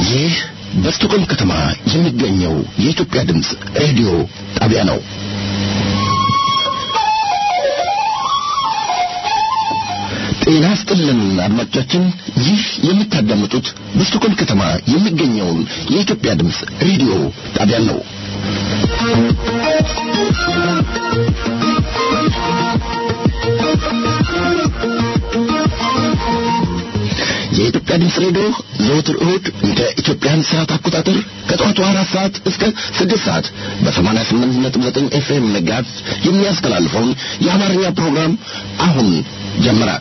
ይህ በስቶኮልም ከተማ የሚገኘው የኢትዮጵያ ድምፅ ሬዲዮ ጣቢያ ነው። ጤና ስጥልን አድማጮቻችን፣ ይህ የምታዳምጡት በስቶኮልም ከተማ የሚገኘውን የኢትዮጵያ ድምፅ ሬዲዮ ጣቢያ ነው። የኢትዮጵያ ድምፅ ሬዲዮ ዘወትር እሁድ እንደ ኢትዮጵያን ሰዓት አቆጣጠር ከጠዋቱ አራት ሰዓት እስከ ስድስት ሰዓት በሰማንያ ስምንት ነጥብ ዘጠኝ ኤፍኤም መጋዝ የሚያስተላልፈውን የአማርኛ ፕሮግራም አሁን ጀመረ።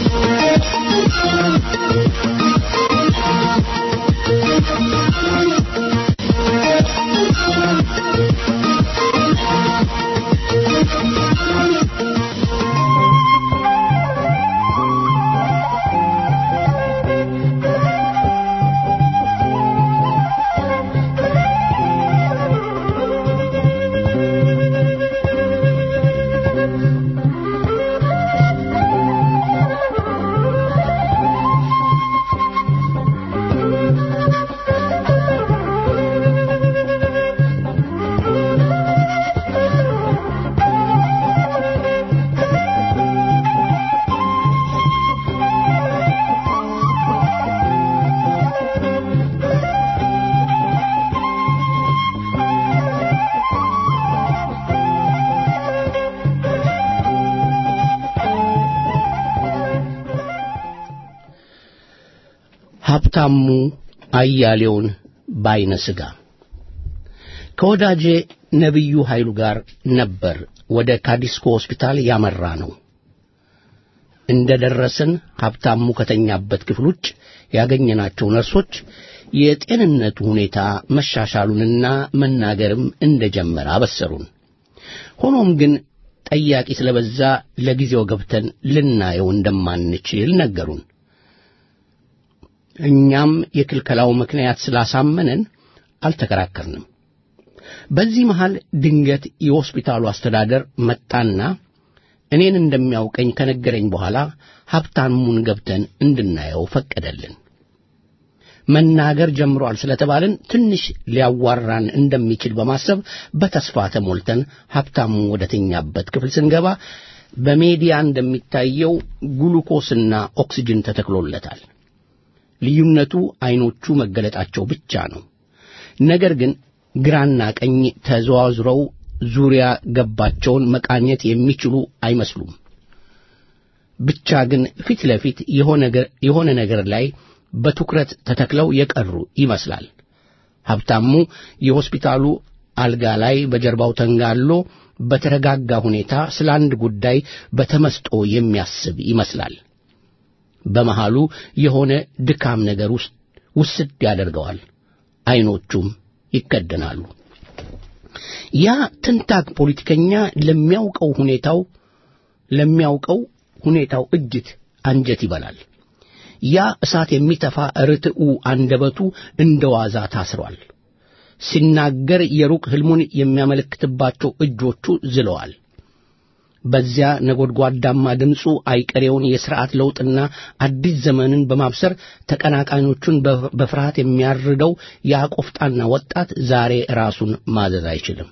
ሀብታሙ አያሌውን ባይነ ሥጋ ከወዳጄ ነቢዩ ኃይሉ ጋር ነበር ወደ ካዲስኮ ሆስፒታል ያመራ ነው። እንደ ደረስን ሀብታሙ ከተኛበት ክፍል ውጭ ያገኘናቸው ነርሶች የጤንነቱ ሁኔታ መሻሻሉንና መናገርም እንደ ጀመረ አበሰሩን። ሆኖም ግን ጠያቂ ስለበዛ ለጊዜው ገብተን ልናየው እንደማንችል ነገሩን። እኛም የክልከላው ምክንያት ስላሳመነን አልተከራከርንም። በዚህ መሃል ድንገት የሆስፒታሉ አስተዳደር መጣና እኔን እንደሚያውቀኝ ከነገረኝ በኋላ ሀብታሙን ገብተን እንድናየው ፈቀደልን። መናገር ጀምሯል ስለተባልን ትንሽ ሊያዋራን እንደሚችል በማሰብ በተስፋ ተሞልተን ሀብታሙ ወደ ተኛበት ክፍል ስንገባ በሜዲያ እንደሚታየው ግሉኮስና ኦክሲጅን ተተክሎለታል። ልዩነቱ ዐይኖቹ መገለጣቸው ብቻ ነው። ነገር ግን ግራና ቀኝ ተዘዋዝረው ዙሪያ ገባቸውን መቃኘት የሚችሉ አይመስሉም። ብቻ ግን ፊት ለፊት የሆነ ነገር ላይ በትኩረት ተተክለው የቀሩ ይመስላል። ሀብታሙ የሆስፒታሉ አልጋ ላይ በጀርባው ተንጋሎ በተረጋጋ ሁኔታ ስለ አንድ ጉዳይ በተመስጦ የሚያስብ ይመስላል። በመሃሉ የሆነ ድካም ነገር ውስጥ ውስድ ያደርገዋል። ዐይኖቹም ይከደናሉ። ያ ትንታግ ፖለቲከኛ ለሚያውቀው ሁኔታው ለሚያውቀው ሁኔታው እጅት አንጀት ይበላል። ያ እሳት የሚተፋ ርትዑ አንደበቱ እንደ ዋዛ ታስሯል። ሲናገር የሩቅ ሕልሙን የሚያመለክትባቸው እጆቹ ዝለዋል። በዚያ ነጎድጓዳማ ድምፁ አይቀሬውን የሥርዓት ለውጥና አዲስ ዘመንን በማብሰር ተቀናቃኞቹን በፍርሃት የሚያርደው ያ ቆፍጣና ወጣት ዛሬ ራሱን ማዘዝ አይችልም።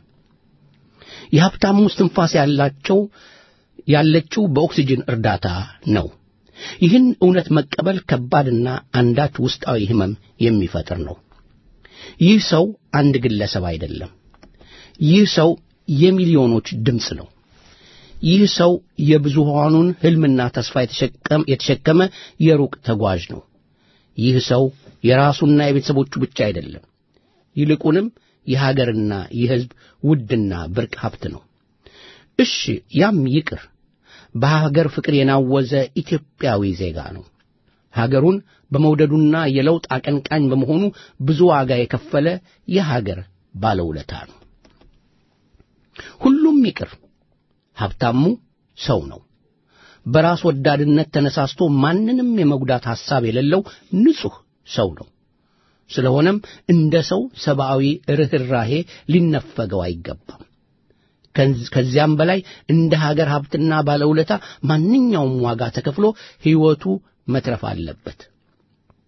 የሀብታሙ እስትንፋስ ያላቸው ያለችው በኦክሲጅን እርዳታ ነው። ይህን እውነት መቀበል ከባድና አንዳች ውስጣዊ ሕመም የሚፈጥር ነው። ይህ ሰው አንድ ግለሰብ አይደለም። ይህ ሰው የሚሊዮኖች ድምፅ ነው። ይህ ሰው የብዙሃኑን ሕልምና ተስፋ የተሸከመ የሩቅ ተጓዥ ነው። ይህ ሰው የራሱና የቤተሰቦቹ ብቻ አይደለም፣ ይልቁንም የሀገርና የሕዝብ ውድና ብርቅ ሀብት ነው። እሺ፣ ያም ይቅር፣ በሀገር ፍቅር የናወዘ ኢትዮጵያዊ ዜጋ ነው። ሀገሩን በመውደዱና የለውጥ አቀንቃኝ በመሆኑ ብዙ ዋጋ የከፈለ የሀገር ባለውለታ ነው። ሁሉም ይቅር ሀብታሙ ሰው ነው። በራስ ወዳድነት ተነሳስቶ ማንንም የመጉዳት ሐሳብ የሌለው ንጹሕ ሰው ነው። ስለሆነም እንደ ሰው ሰብአዊ ርኅራሄ ሊነፈገው አይገባም። ከዚያም በላይ እንደ ሀገር ሀብትና ባለውለታ ማንኛውም ዋጋ ተከፍሎ ሕይወቱ መትረፍ አለበት።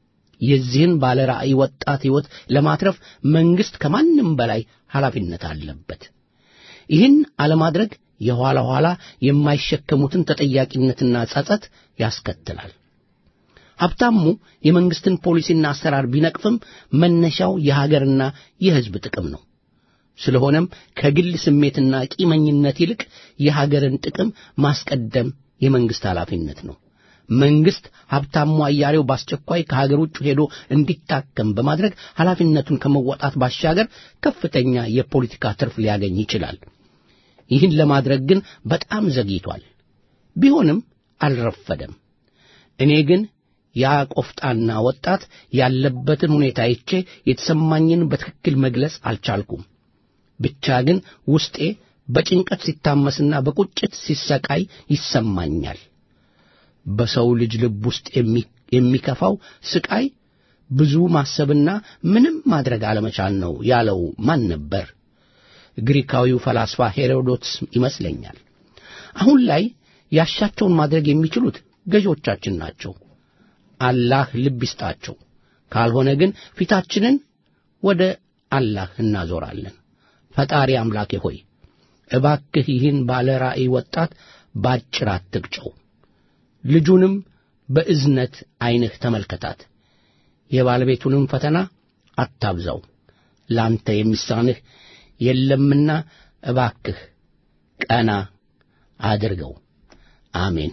የዚህን ባለ ራዕይ ወጣት ሕይወት ለማትረፍ መንግሥት ከማንም በላይ ኃላፊነት አለበት። ይህን አለማድረግ የኋላ ኋላ የማይሸከሙትን ተጠያቂነትና ጸጸት ያስከትላል። ሀብታሙ የመንግሥትን ፖሊሲና አሰራር ቢነቅፍም መነሻው የሀገርና የሕዝብ ጥቅም ነው። ስለሆነም ከግል ስሜትና ቂመኝነት ይልቅ የሀገርን ጥቅም ማስቀደም የመንግሥት ኃላፊነት ነው። መንግሥት ሀብታሙ አያሌው በአስቸኳይ ከሀገር ውጭ ሄዶ እንዲታከም በማድረግ ኃላፊነቱን ከመወጣት ባሻገር ከፍተኛ የፖለቲካ ትርፍ ሊያገኝ ይችላል። ይህን ለማድረግ ግን በጣም ዘግይቷል። ቢሆንም አልረፈደም። እኔ ግን ያ ቆፍጣና ወጣት ያለበትን ሁኔታ አይቼ የተሰማኝን በትክክል መግለጽ አልቻልኩም። ብቻ ግን ውስጤ በጭንቀት ሲታመስና በቁጭት ሲሰቃይ ይሰማኛል። በሰው ልጅ ልብ ውስጥ የሚከፋው ስቃይ ብዙ ማሰብና ምንም ማድረግ አለመቻል ነው ያለው ማን ነበር? ግሪካዊው ፈላስፋ ሄሮዶትስ ይመስለኛል። አሁን ላይ ያሻቸውን ማድረግ የሚችሉት ገዢዎቻችን ናቸው። አላህ ልብ ይስጣቸው። ካልሆነ ግን ፊታችንን ወደ አላህ እናዞራለን። ፈጣሪ አምላኬ ሆይ እባክህ ይህን ባለ ራእይ ወጣት ባጭር አትግጨው። ልጁንም በእዝነት ዐይንህ ተመልከታት። የባለቤቱንም ፈተና አታብዛው። ላንተ የሚሳንህ የለምና እባክህ ቀና አድርገው። አሜን።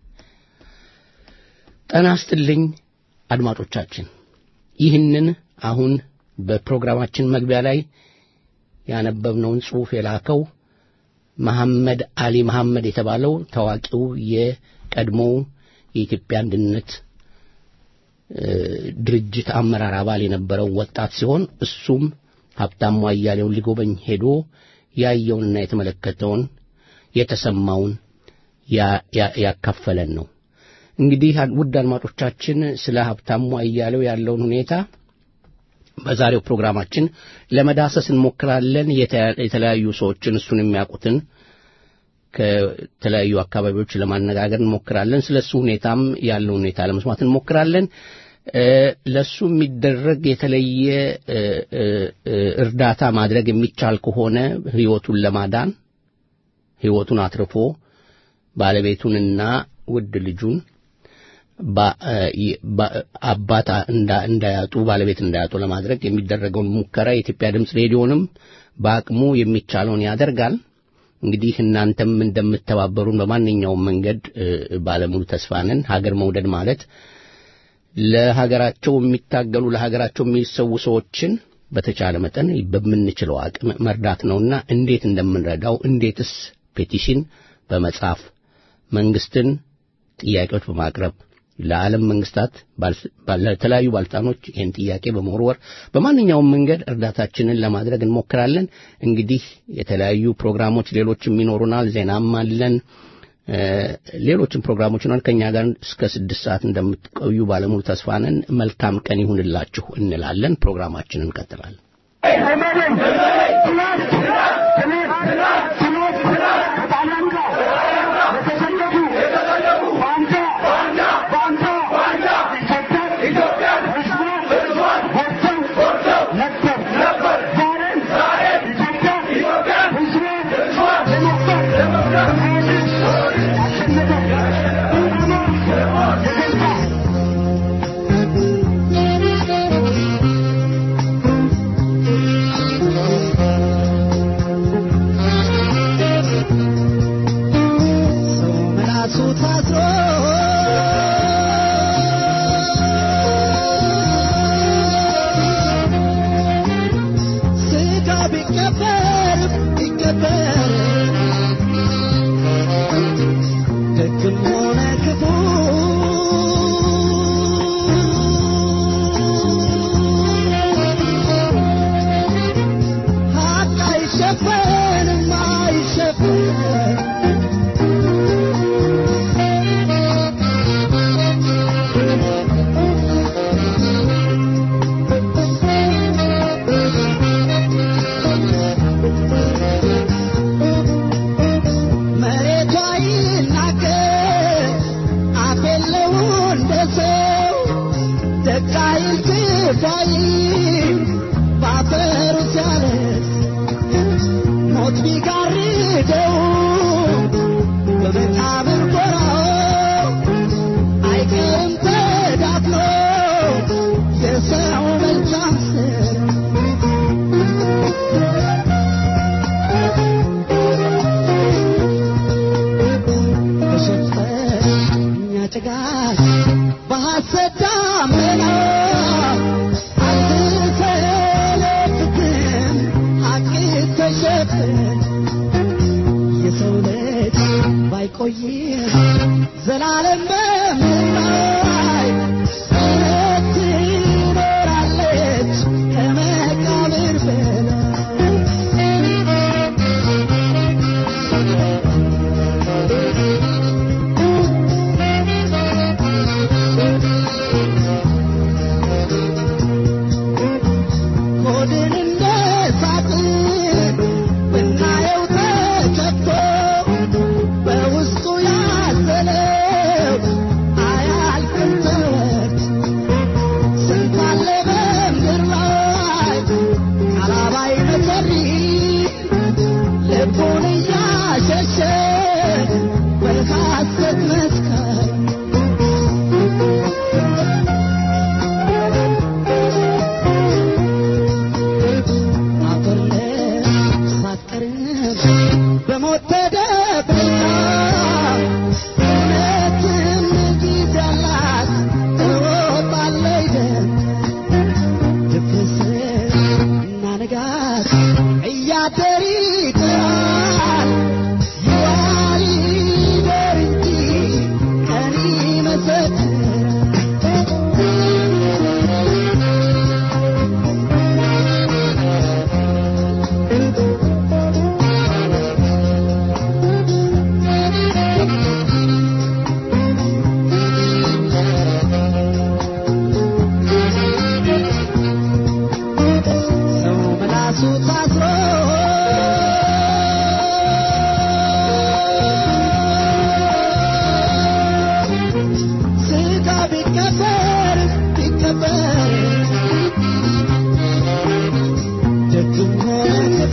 ጤና ይስጥልኝ አድማጮቻችን። ይህንን አሁን በፕሮግራማችን መግቢያ ላይ ያነበብነውን ጽሑፍ የላከው መሐመድ አሊ መሐመድ የተባለው ታዋቂው የቀድሞው የኢትዮጵያ አንድነት ድርጅት አመራር አባል የነበረው ወጣት ሲሆን እሱም ሀብታሙ አያሌውን ሊጎበኝ ሄዶ ያየውንና የተመለከተውን የተሰማውን ያካፈለን ነው። እንግዲህ ውድ አድማጮቻችን ስለ ሀብታሙ አያሌው ያለውን ሁኔታ በዛሬው ፕሮግራማችን ለመዳሰስ እንሞክራለን። የተለያዩ ሰዎችን እሱን የሚያውቁትን ከተለያዩ አካባቢዎች ለማነጋገር እንሞክራለን። ስለ እሱ ሁኔታም ያለው ሁኔታ ለመስማት እንሞክራለን። ለእሱ የሚደረግ የተለየ እርዳታ ማድረግ የሚቻል ከሆነ ሕይወቱን ለማዳን ሕይወቱን አትርፎ ባለቤቱንና ውድ ልጁን አባት እንዳያጡ ባለቤት እንዳያጡ ለማድረግ የሚደረገውን ሙከራ የኢትዮጵያ ድምፅ ሬዲዮንም በአቅሙ የሚቻለውን ያደርጋል። እንግዲህ እናንተም እንደምትተባበሩን በማንኛውም መንገድ ባለሙሉ ተስፋ ነን። ሀገር መውደድ ማለት ለሀገራቸው የሚታገሉ ለሀገራቸው የሚሰዉ ሰዎችን በተቻለ መጠን በምንችለው አቅም መርዳት ነውና እንዴት እንደምንረዳው እንዴትስ ፔቲሽን በመጻፍ መንግስትን ጥያቄዎች በማቅረብ ለዓለም መንግስታት ለተለያዩ ባለስልጣኖች ይህን ጥያቄ በመወርወር በማንኛውም መንገድ እርዳታችንን ለማድረግ እንሞክራለን። እንግዲህ የተለያዩ ፕሮግራሞች ሌሎችም ይኖሩናል። ዜናም አለን። ሌሎችም ፕሮግራሞች ይኖራል። ከእኛ ጋር እስከ ስድስት ሰዓት እንደምትቆዩ ባለሙሉ ተስፋ ነን። መልካም ቀን ይሁንላችሁ እንላለን። ፕሮግራማችንን እንቀጥላለን። Thank you. በቃይ ክፋይ ባፈሩ ሲያለስ ሞት ቢጋርደው በመቃብር ጎራው አይቀርም ተዳፍኖ የሰው መልካም ስር በሸፈኛ ጭጋግ በሐሰት ደመና አትሰለብትም ሐቅ ተሸፍን የሰው ልጅ ባይቆይም ዘላለም በምድር እውነት ትኖራለች ከመቃብር በላይ ሆድን እንደ ሳጥን ብናየው ተከፍቶ በውስጡ ያዘለው አያልቅም ተወርቶ ስንት አለ በምድር ላይ ቃላባይ መሰሪ ልቡን እያሸሸ በሐሰት መስካሪ አፈር ሳትቀርም በሞት ተደብቃ እውነትም ጊዜ አላት ትወጣለች ደም ድፍርስ እና ንጋት እያደር ይጥራል ይዋል ይደር እንጂ ቀን ይመሰክራል ሰው ምላሱ ታስሮ ስጋ ቢቀበር ቢቀበር ደግም ሆነ ክፉ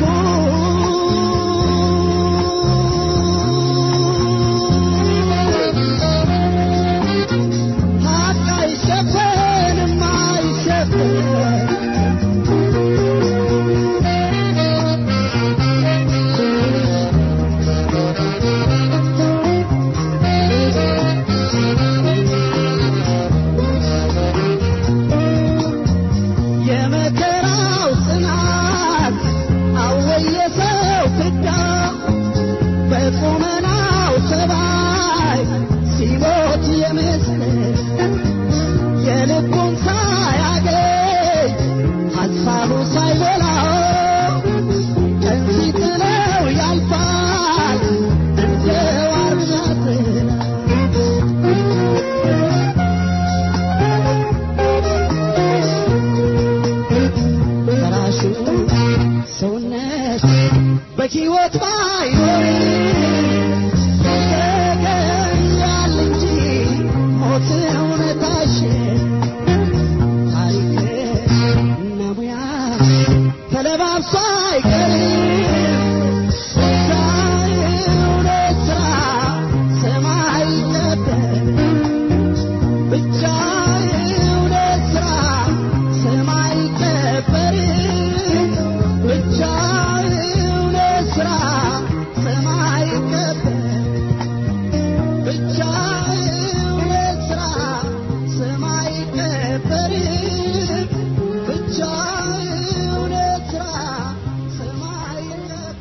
ሀቅ አይሸፈንም አይሸፈንም የመከራው ጽናት አወየሰው ፍዳ በቁመናው ሰባይ ሲሞት የምስል የልቡን ሳያገኝ ሐሳቡ ሳይሞላው ቀን ሲጥለው ያልፋል እንደ ዋርና ጥላ በራሱ ሰውነት በሕይወት ባይኖር ይገኛል እንጂ ሞት እውነታሽን ታሪክ እና ሙያ ተለባብሶ አይቀርም ብቻ እውነት ሥራ ሰማይ ነበር ብቻ እውነት ሥራ ሰማይ ቀበር ብቻ እውነት ሥራ ሰማይ ቀበር ብቻ እውነት ሥራ ሰማይ ቀበር ብቻ እውነት ሥራ ሰማይ ቀበር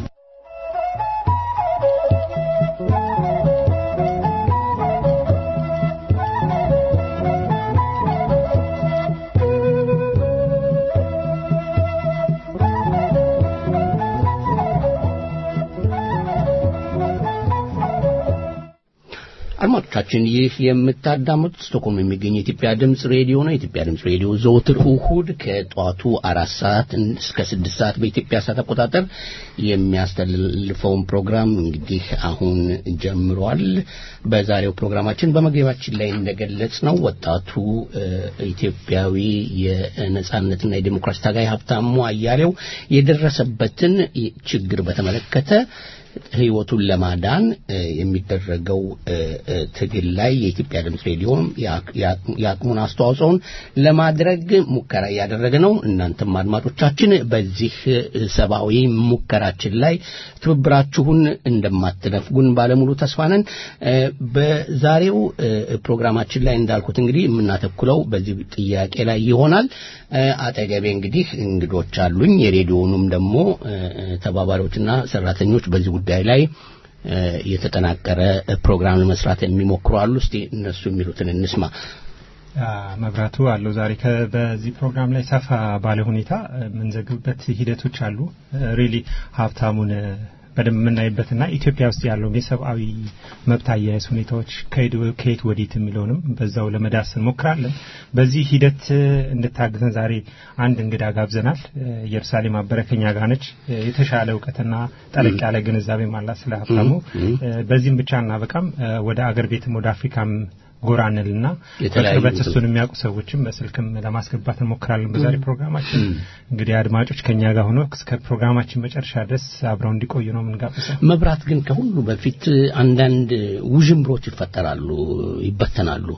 አድማጮቻችን አድማጮቻችን ይህ የምታዳምጡት ስቶክሆልም የሚገኝ የኢትዮጵያ ድምፅ ሬዲዮ ነው። የኢትዮጵያ ድምፅ ሬዲዮ ዘወትር እሁድ ከጠዋቱ አራት ሰዓት እስከ ስድስት ሰዓት በኢትዮጵያ ሰዓት አቆጣጠር የሚያስተላልፈውን ፕሮግራም እንግዲህ አሁን ጀምሯል። በዛሬው ፕሮግራማችን በመግቢያችን ላይ እንደገለጽ ነው ወጣቱ ኢትዮጵያዊ የነጻነትና የዲሞክራሲ ታጋይ ሀብታሙ አያሌው የደረሰበትን ችግር በተመለከተ ህይወቱን ለማዳን የሚደረገው ትግል ላይ የኢትዮጵያ ድምፅ ሬዲዮ የአቅሙን አስተዋጽኦን ለማድረግ ሙከራ እያደረገ ነው። እናንተም አድማጮቻችን በዚህ ሰብአዊ ሙከራችን ላይ ትብብራችሁን እንደማትነፍጉን ባለሙሉ ተስፋ ነን። በዛሬው ፕሮግራማችን ላይ እንዳልኩት እንግዲህ የምናተኩለው በዚህ ጥያቄ ላይ ይሆናል። አጠገቤ እንግዲህ እንግዶች አሉኝ። የሬዲዮኑም ደግሞ ተባባሪዎችና ሰራተኞች በዚህ ጉዳይ ላይ የተጠናቀረ ፕሮግራም ለመስራት የሚሞክሩ አሉ። እስቲ እነሱ የሚሉትን እንስማ። መብራቱ አለው ዛሬ በዚህ ፕሮግራም ላይ ሰፋ ባለ ሁኔታ የምንዘግብበት ሂደቶች አሉ። ሪሊ ሀብታሙን በደንብ የምናይበትና ኢትዮጵያ ውስጥ ያለውን የሰብአዊ መብት አያያዝ ሁኔታዎች ከየት ወዴት የሚለውንም በዛው ለመዳስ እንሞክራለን። በዚህ ሂደት እንድታግዘን ዛሬ አንድ እንግዳ ጋብዘናል። ኢየሩሳሌም አበረ ከኛ ጋር ነች። የተሻለ እውቀትና ጠለቅ ያለ ግንዛቤም አላት ስለ ሀብታሙ። በዚህም ብቻ እናበቃም። ወደ አገር ቤትም ወደ አፍሪካም ጎራ እንልና በቅርበት እሱን የሚያውቁ ሰዎችም በስልክም ለማስገባት እንሞክራለን። በዛሬ ፕሮግራማችን እንግዲህ አድማጮች ከኛ ጋር ሆኖ እስከ ፕሮግራማችን መጨረሻ ድረስ አብረው እንዲቆዩ ነው የምንጋብዘው። መብራት ግን ከሁሉ በፊት አንዳንድ ውዥንብሮች ይፈጠራሉ፣ ይበተናሉ።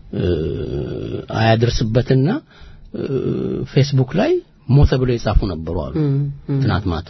አያደርስበትና ፌስቡክ ላይ ሞተ ብለው የጻፉ ነበሩ አሉ ትናንት ማታ።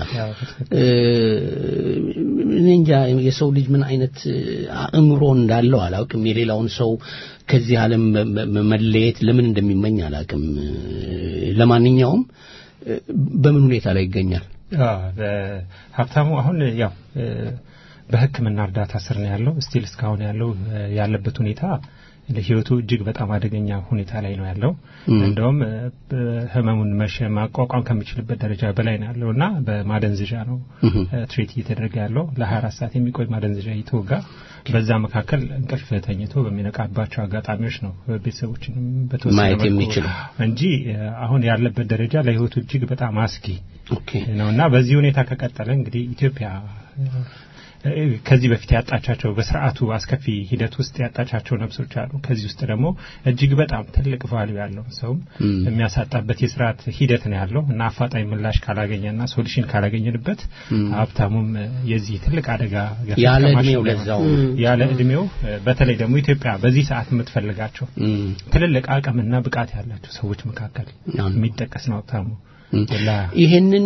እኔ እንጃ የሰው ልጅ ምን አይነት አእምሮ እንዳለው አላውቅም። የሌላውን ሰው ከዚህ ዓለም መለየት ለምን እንደሚመኝ አላውቅም። ለማንኛውም በምን ሁኔታ ላይ ይገኛል ሀብታሙ? አሁን ያው በሕክምና እርዳታ ስር ነው ያለው። ስቲል እስካሁን ያለው ያለበት ሁኔታ ለህይወቱ እጅግ በጣም አደገኛ ሁኔታ ላይ ነው ያለው። እንደውም ህመሙን መሸ ማቋቋም ከሚችልበት ደረጃ በላይ ነው ያለው እና በማደንዘዣ ነው ትሬት እየተደረገ ያለው ለ24 ሰዓት የሚቆይ ማደንዘዣ እየተወጋ በዛ መካከል እንቅልፍ ተኝቶ በሚነቃባቸው አጋጣሚዎች ነው ቤተሰቦችንም በተወሰነ ማየት የሚችለው እንጂ አሁን ያለበት ደረጃ ለህይወቱ እጅግ በጣም አስጊ ነው እና በዚህ ሁኔታ ከቀጠለ እንግዲህ ኢትዮጵያ ከዚህ በፊት ያጣቻቸው በስርዓቱ አስከፊ ሂደት ውስጥ ያጣቻቸው ነፍሶች አሉ። ከዚህ ውስጥ ደግሞ እጅግ በጣም ትልቅ ቫሉ ያለው ሰውም የሚያሳጣበት የስርዓት ሂደት ነው ያለው እና አፋጣኝ ምላሽ ካላገኘና ሶሉሽን ካላገኘንበት ሀብታሙም የዚህ ትልቅ አደጋ ያለ እድሜው ለዛው ያለ እድሜው በተለይ ደግሞ ኢትዮጵያ በዚህ ሰዓት የምትፈልጋቸው ትልልቅ አቅምና ብቃት ያላቸው ሰዎች መካከል የሚጠቀስ ነው ሀብታሙ። ይህንን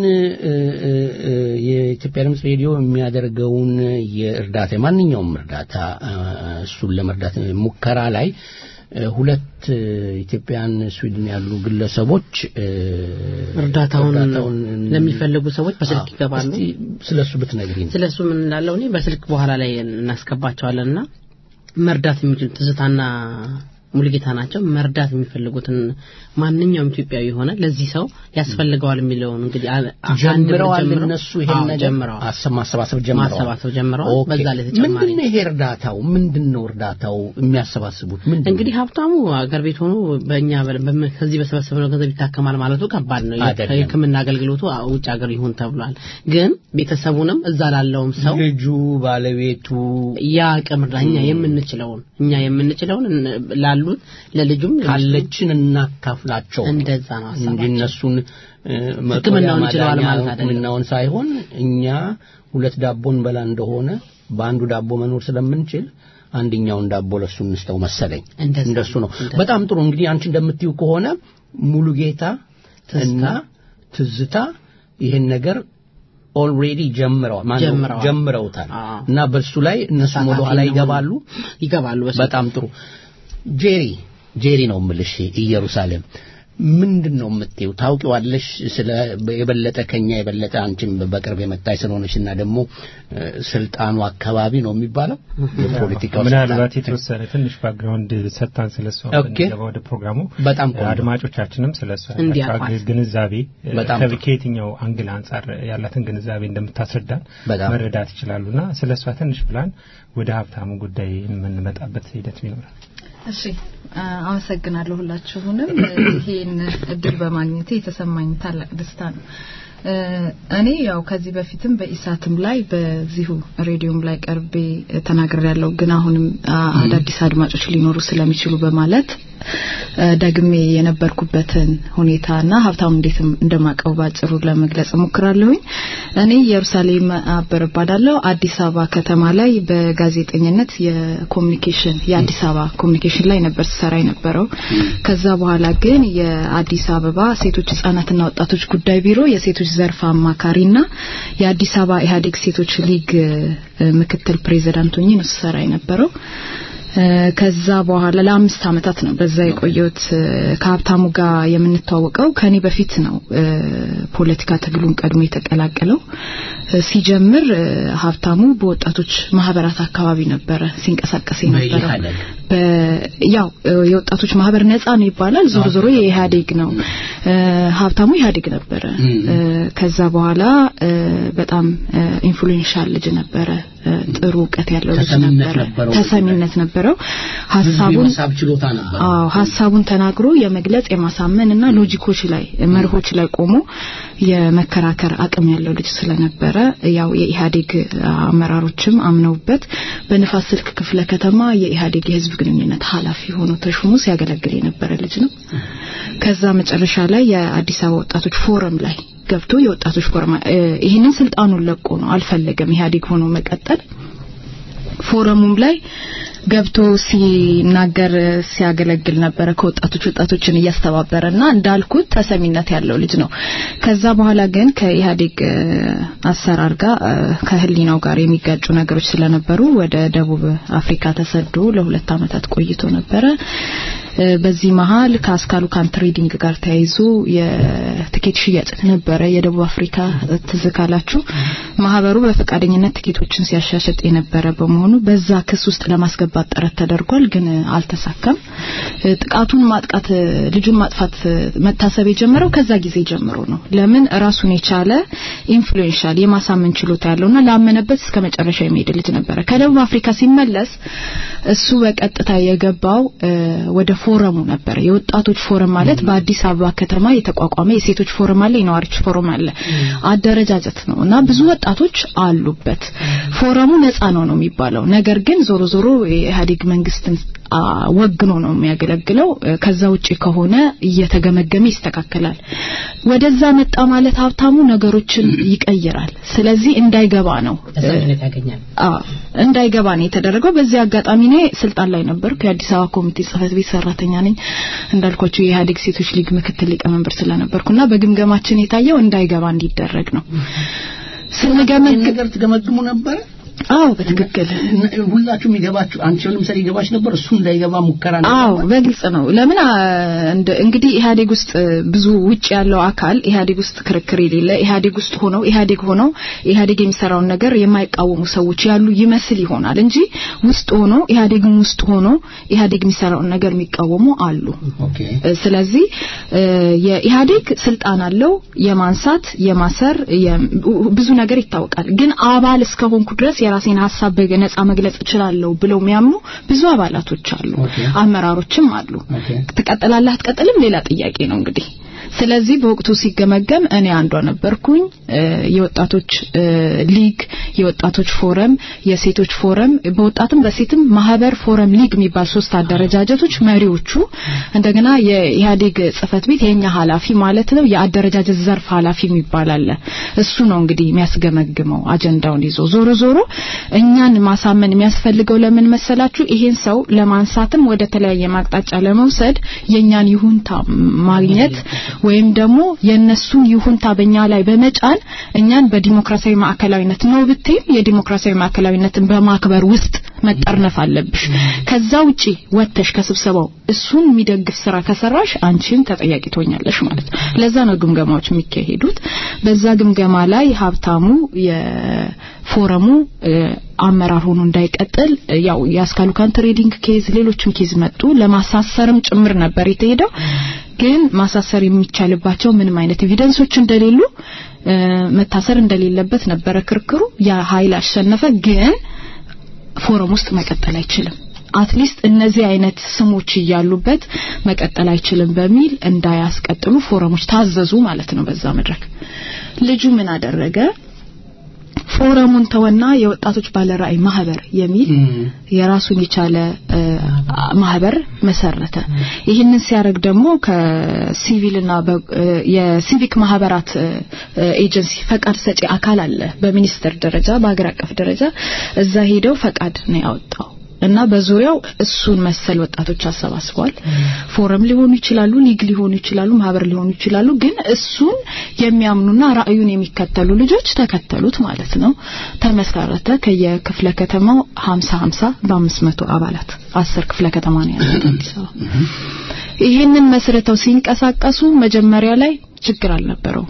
የኢትዮጵያ ድምፅ ሬዲዮ የሚያደርገውን የእርዳታ የማንኛውም እርዳታ እሱን ለመርዳት ሙከራ ላይ ሁለት ኢትዮጵያን ስዊድን ያሉ ግለሰቦች እርዳታውን ለሚፈልጉ ሰዎች በስልክ ይገባሉ። ስለ እሱ ብትነግሪኝ። ስለ እሱ ምን እንዳለው እኔ በስልክ በኋላ ላይ እናስገባቸዋለንና መርዳት የሚችሉ ትዝታና ሙልጌታ ናቸው። መርዳት የሚፈልጉትን ማንኛውም ኢትዮጵያዊ የሆነ ለዚህ ሰው ያስፈልገዋል የሚለውን እንግዲህ ጀምረዋል። እነሱ ይሄን ነገር ጀምረዋል፣ ማሰባሰብ ጀምረዋል፣ ማሰባሰብ ጀምረዋል። በዛ ላይ ተጨማሪ ምንድን ነው ይሄ እርዳታው? ምንድን ነው እርዳታው የሚያሰባስቡት? ምንድን ነው እንግዲህ ሀብታሙ አገር ቤት ሆኖ በእኛ ከዚህ በሰበሰብነው ገንዘብ ይታከማል ማለቱ ከባድ ነው። የሕክምና አገልግሎቱ ውጭ ሀገር ይሁን ተብሏል። ግን ቤተሰቡንም እዛ ላለውም ሰው ልጁ፣ ባለቤቱ የአቅም እኛ የምንችለውን እኛ የምንችለውን ላሉት ለልጁም ካለችን እናካፍላቸው እንደዛ ነው እንጂ እነሱን ሕክምናውን ይችለዋል ማለት አይደለም። ሕክምናውን ሳይሆን እኛ ሁለት ዳቦ እንበላ እንደሆነ በአንዱ ዳቦ መኖር ስለምንችል አንደኛውን ዳቦ ለሱ እንስተው መሰለኝ። እንደሱ ነው። በጣም ጥሩ። እንግዲህ አንቺ እንደምትዩ ከሆነ ሙሉ ጌታ እና ትዝታ ይህን ነገር ኦልሬዲ ጀምረዋል ጀምረውታል እና በሱ ላይ እነሱም ወደ ኋላ ይገባሉ ይገባሉ። በጣም ጥሩ ጄሪ ጄሪ ነው የምልሽ ኢየሩሳሌም ምንድን ነው የምትይው? ታውቂዋለሽ ስለ የበለጠ ከኛ የበለጠ አንቺም በቅርብ የመጣች ስለሆነች እና ደግሞ እ፣ ስልጣኑ አካባቢ ነው የሚባለው የፖለቲካው ምናልባት ስልጣን። የተወሰነ ትንሽ ባክግራውንድ ሰጥታን ስለሷ ኦኬ። ብንገባ ወደ ፕሮግራሙ በጣም ቆንጆ። አድማጮቻችንም ስለሷ እንዲያውቋት። ያላቸው ግንዛቤ እ፣ በጣም ከ- ጥሩ። ከየትኛው አንግል አንጻር ያላትን ግንዛቤ እንደምታስረዳን በጣም መረዳት ይችላሉና ስለሷ ትንሽ ብላን ወደ ሀብታሙ ጉዳይ የምንመጣበት ሂደት ይኖራል። እሺ አ- አመሰግናለሁ ሁላችሁንም ይሄን እድል በማግኘቴ የተሰማኝ ታላቅ ደስታ ነው። እ፣ እኔ ያው ከዚህ በፊትም በኢሳትም ላይ በዚሁ ሬዲዮም ላይ ቀርቤ ተናግሬ ያለው ግን አሁንም አ- አዳዲስ አድማጮች ሊኖሩ ስለሚችሉ በማለት እ፣ ደግሜ የነበርኩበትን ሁኔታና ሀብታሙ እንዴት እንደማቀው ባጭሩ ለመግለጽ እሞክራለሁኝ። እኔ ኢየሩሳሌም አበር እባላለሁ። አዲስ አበባ ከተማ ላይ በጋዜጠኝነት የኮሚኒኬሽን የአዲስ አበባ ኮሚኒኬሽን ላይ ነበር ስሰራ የነበረው። ከዛ በኋላ ግን የአዲስ አበባ ሴቶች ህጻናትና ወጣቶች ጉዳይ ቢሮ የሴቶች ዘርፍ አማካሪና የአዲስ አበባ ኢህአዴግ ሴቶች ሊግ እ፣ ምክትል ፕሬዚዳንት ሆኜ ነው ስሰራ የነበረው። እ፣ ከዛ በኋላ ለአምስት አመታት ነው በዛ የቆየሁት። እ፣ ከሀብታሙ ጋር የምንተዋወቀው ከኔ በፊት ነው እ፣ ፖለቲካ ትግሉን ቀድሞ የተቀላቀለው። እ፣ ሲጀምር እ፣ ሀብታሙ በወጣቶች ማህበራት አካባቢ ነበረ ሲንቀሳቀስ የነበረው። በኢህአዴግ በ- ያው እ፣ የወጣቶች ማህበር ነጻ ነው ይባላል። ዞሮ ዞሮ የኢህአዴግ ነው። እ፣ ሀብታሙ ኢህአዴግ ነበረ። እ፣ ከዛ በኋላ እ፣ በጣም ኢንፍሉዌንሻል ልጅ ነበረ። እ፣ ጥሩ እውቀት ያለው ልጅ ተሰሚነት ነበረ። ነበረው። ተሰሚነት ነበረው። ህዝብ ሀሳቡን የመሳብ ችሎታ ነበር። አዎ ሀሳቡን ተናግሮ የመግለጽ የማሳመን እና ሎጂኮች ላይ መርሆች ላይ ቆሞ የመከራከር አቅም ያለው ልጅ ስለነበረ ያው የኢህአዴግ አመራሮችም አምነውበት በንፋስ ስልክ ክፍለ ከተማ የኢህአዴግ የህዝብ ግንኙነት ኃላፊ ሆኖ ተሹሞ ሲያገለግል የነበረ ልጅ ነው። ከዛ መጨረሻ ላይ የአዲስ አበባ ወጣቶች ፎረም ላይ ገብቶ የወጣቶች ፎረም እ፣ ይህንን ስልጣኑን ለቆ ነው አልፈለገም ኢህአዴግ ሆኖ መቀጠል ፎረሙም ላይ ገብቶ ሲናገር ሲያገለግል ነበረ ከወጣቶች ወጣቶችን እያስተባበረና እንዳልኩት ተሰሚነት ያለው ልጅ ነው። ከዛ በኋላ ግን ከኢህአዴግ እ፣ አሰራር ጋር እ፣ ከህሊናው ጋር የሚጋጩ ነገሮች ስለነበሩ ወደ ደቡብ አፍሪካ ተሰዶ ለሁለት ዓመታት ቆይቶ ነበረ። እ፣ በዚህ መሀል ከአስካሉ ካን ትሬዲንግ ጋር ተያይዞ የትኬት ሽያጭ ነበረ የደቡብ አፍሪካ እ፣ ትዝ ካላችሁ ማህበሩ በፈቃደኝነት ትኬቶችን ሲያሻሽጥ የነበረ በመሆኑ በዛ ክስ ውስጥ ለማስገባት ጥረት ተደርጓል፣ ግን እ፣ አልተሳካም። እ፣ ጥቃቱን ማጥቃት እ፣ ልጁን ማጥፋት እ፣ መታሰብ የጀመረው ከዛ ጊዜ ጀምሮ ነው። ለምን ራሱን የቻለ ኢንፍሉዌንሻል የማሳመን ችሎታ ያለውና ላመነበት እስከ መጨረሻ የሚሄድ ልጅ ነበረ። ከደቡብ አፍሪካ ሲመለስ እሱ በቀጥታ የገባው እ፣ ወደ ፎረሙ ነበረ። የወጣቶች ፎረም ማለት በአዲስ አበባ ከተማ የተቋቋመ የሴቶች ፎረም አለ፣ የነዋሪዎች ፎረም አለ። አደረጃጀት ነው እና ብዙ ወጣቶች አሉበት። ፎረሙ ነፃ ነው ነው የሚባለው። ነገር ግን ዞሮ ዞሮ የኢህአዴግ መንግስትን አ፣ ወግኖ ነው የሚያገለግለው። እ፣ ከዛ ውጪ ከሆነ እየተገመገመ ይስተካከላል። ወደዛ መጣ ማለት ሀብታሙ ነገሮችን ይቀይራል። ስለዚህ እንዳይገባ ነው ተሰሚነት ያገኛል። አዎ እንዳይገባ ነው የተደረገው። በዚህ አጋጣሚ እኔ ስልጣን ላይ ነበርኩ። የአዲስ አበባ ኮሚቴ ጽህፈት ቤት ሰራተኛ ነኝ። እንዳልኳችሁ የኢህአዴግ ሴቶች ሊግ ምክትል ሊቀመንበር ስለነበርኩና በግምገማችን የታየው እንዳይገባ እንዲደረግ ነው። ይህን ስንገመግም ነገር ትገመግሙ ነበረ? አዎ በትክክል ሁላችሁም ይገባችሁ አንቺ ለምሳሌ ይገባች ነበር እሱ እንዳይገባ ሙከራ አዎ በግልጽ ነው። ለምን አ፣ እንደ- እንግዲህ ኢህአዴግ ውስጥ ብዙ ውጭ ያለው አካል ኢህአዴግ ውስጥ ክርክር የሌለ ኢህአዴግ ውስጥ ሆነው ኢህአዴግ ሆነው ኢህአዴግ የሚሰራውን ነገር የማይቃወሙ ሰዎች ያሉ ይመስል ይሆናል እንጂ ውስጥ ሆኖ ኢህአዴግም ውስጥ ሆኖ ኢህአዴግ የሚሰራውን ነገር የሚቃወሙ አሉ። ኦኬ እ፣ ስለዚህ እ፣ የኢህአዴግ ስልጣን አለው የማንሳት የማሰር የ- ብዙ ነገር ይታወቃል። ግን አባል እስከሆንኩ ድረስ የራሴን ሀሳብ በነጻ መግለጽ እችላለሁ ብለው የሚያምኑ ብዙ አባላቶች አሉ፣ ኦኬ። አመራሮችም አሉ። ኦኬ ትቀጥላለህ አትቀጥልም ሌላ ጥያቄ ነው እንግዲህ። ስለዚህ በወቅቱ ሲገመገም እኔ አንዷ ነበርኩኝ። እ፣ የወጣቶች እ፣ ሊግ፣ የወጣቶች ፎረም፣ የሴቶች ፎረም፣ በወጣትም በሴትም ማህበር ፎረም ሊግ የሚባል ሶስት አደረጃጀቶች መሪዎቹ፣ እንደገና የኢህአዴግ ጽህፈት ቤት የኛ ኃላፊ ማለት ነው የአደረጃጀት ዘርፍ ኃላፊ የሚባል አለ። እሱ ነው እንግዲህ የሚያስገመግመው አጀንዳውን ይዞ ዞሮ ዞሮ እኛን ማሳመን የሚያስፈልገው ለምን መሰላችሁ? ይሄን ሰው ለማንሳትም ወደ ተለያየ ማቅጣጫ ለመውሰድ የኛን ይሁንታ ማግኘት ወይም ደግሞ የነሱን ይሁንታ በእኛ ላይ በመጫን እኛን በዲሞክራሲያዊ ማዕከላዊነት ነው ብትይም የዲሞክራሲያዊ ማዕከላዊነትን በማክበር ውስጥ መጠርነፍ አለብሽ። ከዛ ውጪ ወጥተሽ ከስብሰባው እሱን የሚደግፍ ስራ ከሰራሽ አንቺን ተጠያቂ ትሆኛለሽ ማለት ነው። ለዛ ነው ግምገማዎች የሚካሄዱት። በዛ ግምገማ ላይ ሀብታሙ የፎረሙ እ፣ አመራር ሆኖ እንዳይቀጥል እ፣ ያው የአስካሉ ካን ትሬዲንግ ኬዝ ሌሎችም ኬዝ መጡ። ለማሳሰርም ጭምር ነበር የተሄደው። ግን ማሳሰር የሚቻልባቸው ምንም አይነት ኤቪደንሶች እንደሌሉ እ፣ መታሰር እንደሌለበት ነበረ ክርክሩ። ያ ኃይል አሸነፈ። ግን ፎረም ውስጥ መቀጠል አይችልም አትሊስት እነዚህ አይነት ስሞች እያሉበት መቀጠል አይችልም በሚል እንዳያስቀጥሉ ፎረሞች ታዘዙ ማለት ነው። በዛ መድረክ ልጁ ምን አደረገ? ፎረሙን ተወና የወጣቶች ባለራዕይ ማህበር የሚል የራሱን የቻለ እ፣ ማህበር መሰረተ። ይህንን ሲያደርግ ደግሞ ከሲቪልና በ- እ፣ የሲቪክ ማህበራት እ፣ ኤጀንሲ ፈቃድ ሰጪ አካል አለ በሚኒስቴር ደረጃ በሀገር አቀፍ ደረጃ እዛ ሄደው ፈቃድ ነው ያወጣው እና በዙሪያው እሱን መሰል ወጣቶች አሰባስበዋል። ፎረም ሊሆኑ ይችላሉ፣ ሊግ ሊሆኑ ይችላሉ፣ ማህበር ሊሆኑ ይችላሉ። ግን እሱን የሚያምኑና ራዕዩን የሚከተሉ ልጆች ተከተሉት ማለት ነው። ተመሰረተ። ከየክፍለ ከተማው 50 50 በ500 አባላት አስር ክፍለ ከተማ ነው ያለው አዲስ አበባ። ይህንን መስርተው ሲንቀሳቀሱ መጀመሪያ ላይ ችግር አልነበረው።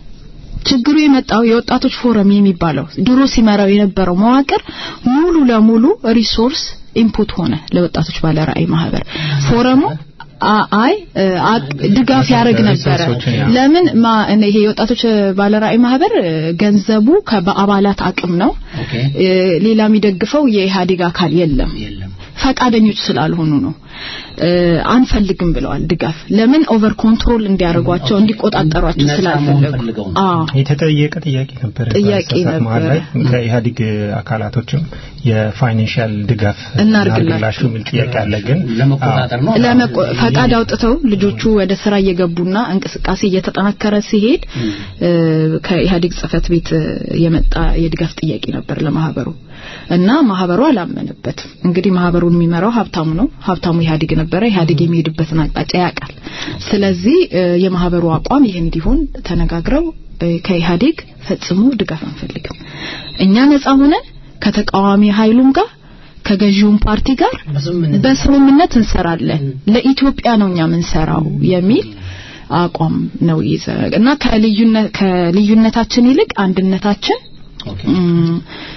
ችግሩ የመጣው የወጣቶች ፎረም የሚባለው ድሮ ሲመራው የነበረው መዋቅር ሙሉ ለሙሉ ሪሶርስ ኢንፑት ሆነ ለወጣቶች ባለራዕይ ማህበር ፎረሙ አ- አይ እ፣ አቅ- ድጋፍ ያደርግ ነበረ። ሪሶርሶችን ያ- ለምን ማ እነ ይሄ የወጣቶች ባለራዕይ ማህበር እ፣ ገንዘቡ ከ- በአባላት አቅም ነው። ኦኬ እ፣ ሌላ የሚደግፈው የኢህአዴግ አካል የለም። የለም ፈቃደኞች ስላልሆኑ ነው። እ፣ አንፈልግም ብለዋል ድጋፍ። ለምን ኦቨር ኮንትሮል እንዲያደርጓቸው እንዲቆጣጠሯቸው ነፃ ስላልፈለጉ መሆን ፈልገው ነው። አዎ የተጠየቀ ጥያቄ ነበር ጥያቄ በሳሳት መሀል ላይ ነበረ። ከኢህአዴግ አካላቶችም የፋይናንሻል ድጋፍ እናርግላችሁ የሚል ጥያቄ አለ ግን ለመቆጣጠር ነው ለመቆ- ፈቃድ አውጥተው ልጆቹ ወደ ስራ እየገቡና እንቅስቃሴ እየተጠናከረ ሲሄድ እ፣ ከኢህአዴግ ጽህፈት ቤት እ፣ የመጣ የድጋፍ ጥያቄ ነበር ለማህበሩ እና ማህበሩ አላመነበትም። እንግዲህ ማህበሩን የሚመራው ሀብታሙ ነው። ሀብታሙ ኢህአዴግ ነበረ። ኢህአዴግ የሚሄድበትን አቅጣጫ ያውቃል። ስለዚህ እ፣ የማህበሩ አቋም ይህ እንዲሆን ተነጋግረው እ፣ ከኢህአዴግ ፈጽሞ ድጋፍ አንፈልግም፣ እኛ ነጻ ሆነን ከተቃዋሚ ኃይሉም ጋር ከገዢውም ፓርቲ ጋር በስምምነት በስምምነት እንሰራለን ለኢትዮጵያ ነው እኛ የምንሰራው የሚል አቋም ነው ይዘ እና ከልዩነት ከልዩነታችን ይልቅ አንድነታችን ኦኬ እም፣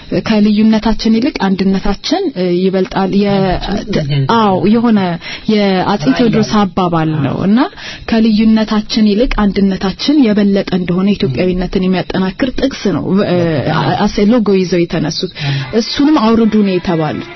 ከልዩነታችን ይልቅ አንድነታችን እ፣ ይበልጣል። የ- አዎ የሆነ የአጼ ቴዎድሮስ አባባል ነው እና ከልዩነታችን ይልቅ አንድነታችን የበለጠ እንደሆነ ኢትዮጵያዊነትን የሚያጠናክር ጥቅስ ነው እ፣ አሴ ሎጎ ይዘው የተነሱት። እሱንም አውርዱ ነው የተባሉት።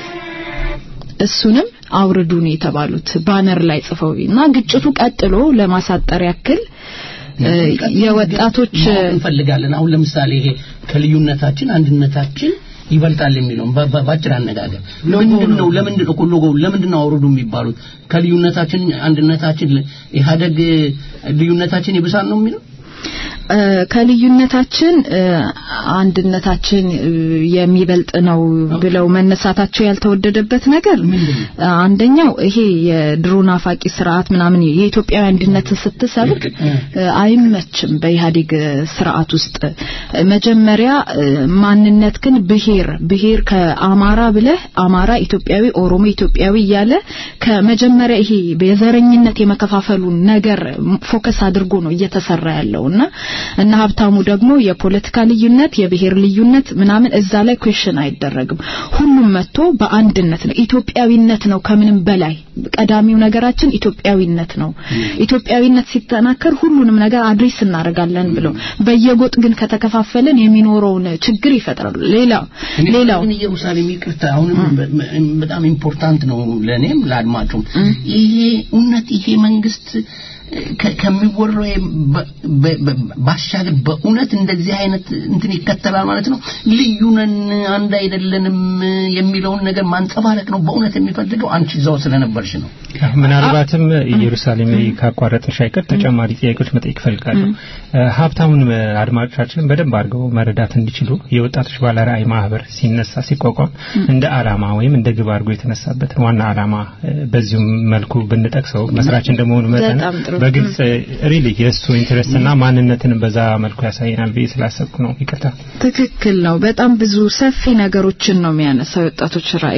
እሱንም አውርዱ ነው የተባሉት ባነር ላይ ጽፈው እና ግጭቱ ቀጥሎ ለማሳጠር ያክል እ፣ የወጣቶች ማወቅ እንፈልጋለን። አሁን ለምሳሌ ይሄ ከልዩነታችን አንድነታችን ይበልጣል የሚለውን በ- በ- ባጭር አነጋገር ምንድን ነው? ለምንድን ነው ሎጎ ለምንድን ነው አውርዱ የሚባሉት? ከልዩነታችን አንድነታችን ኢህአደግ ልዩነታችን ይብሳል ነው የሚለው እ፣ ከልዩነታችን እ፣ አንድነታችን እ፣ የሚበልጥ ነው ብለው መነሳታቸው ያልተወደደበት ነገር እ፣ አንደኛው ይሄ የድሮ ናፋቂ ስርዓት ምናምን የኢትዮጵያዊ አንድነትን ስትሰብክ እ፣ አይመችም። በኢህአዴግ እ፣ ስርዓት ውስጥ እ፣ መጀመሪያ እ፣ ማንነት ግን ብሔር ብሔር ከአማራ ብለህ አማራ ኢትዮጵያዊ፣ ኦሮሞ ኢትዮጵያዊ እያለ ከመጀመሪያ ይሄ የዘረኝነት የመከፋፈሉን ነገር ፎከስ አድርጎ ነው እየተሰራ ያለው እና እና ሀብታሙ ደግሞ የፖለቲካ ልዩነት የብሔር ልዩነት ምናምን እዛ ላይ ኩዌሽን አይደረግም። ሁሉም መጥቶ በአንድነት ነው ኢትዮጵያዊነት ነው ከምንም በላይ ቀዳሚው ነገራችን ኢትዮጵያዊነት ነው። ኢትዮጵያዊነት ሲጠናከር ሁሉንም ነገር አድሬስ እናደርጋለን ብለው በየጎጥ ግን ከተከፋፈለን የሚኖረውን ችግር ይፈጥራሉ። ሌላው ሌላው ግን ኢየሩሳሌም ይቅርታ፣ አሁንም በ- በ- በጣም ኢምፖርታንት ነው ለእኔም ለአድማጩም። ይሄ እውነት ይሄ መንግስት ከ- ከሚወራው የም- በ- በ- በ- ባሻገር በእውነት እንደዚህ አይነት እንትን ይከተላል ማለት ነው። ልዩ ነን አንድ አይደለንም የሚለውን ነገር ማንጸባረቅ ነው በእውነት የሚፈልገው። አንቺ እዛው ስለነበርሽ ነው። ምናልባትም ኢየሩሳሌም ካቋረጥሽ አይቀር ተጨማሪ ጥያቄዎች መጠየቅ እፈልጋለሁ። ሀብታሙን አድማጮቻችን በደንብ አድርገው መረዳት እንዲችሉ የወጣቶች ባለራዕይ ማህበር ሲነሳ ሲቋቋም እንደ አላማ ወይም እንደ ግብ አድርጎ የተነሳበትን ዋና አላማ እ፣ በዚሁም መልኩ ብንጠቅሰው መስራች እንደመሆኑ መጠን በጣም ጥሩ። በግልጽ ሪሊ የእሱ ኢንትረስት እና ማንነትን በዛ መልኩ ያሳየናል ብዬ ስላሰብኩ ነው። ይቅርታ። ትክክል ነው። በጣም ብዙ ሰፊ ነገሮችን ነው የሚያነሳው የወጣቶች ራዕይ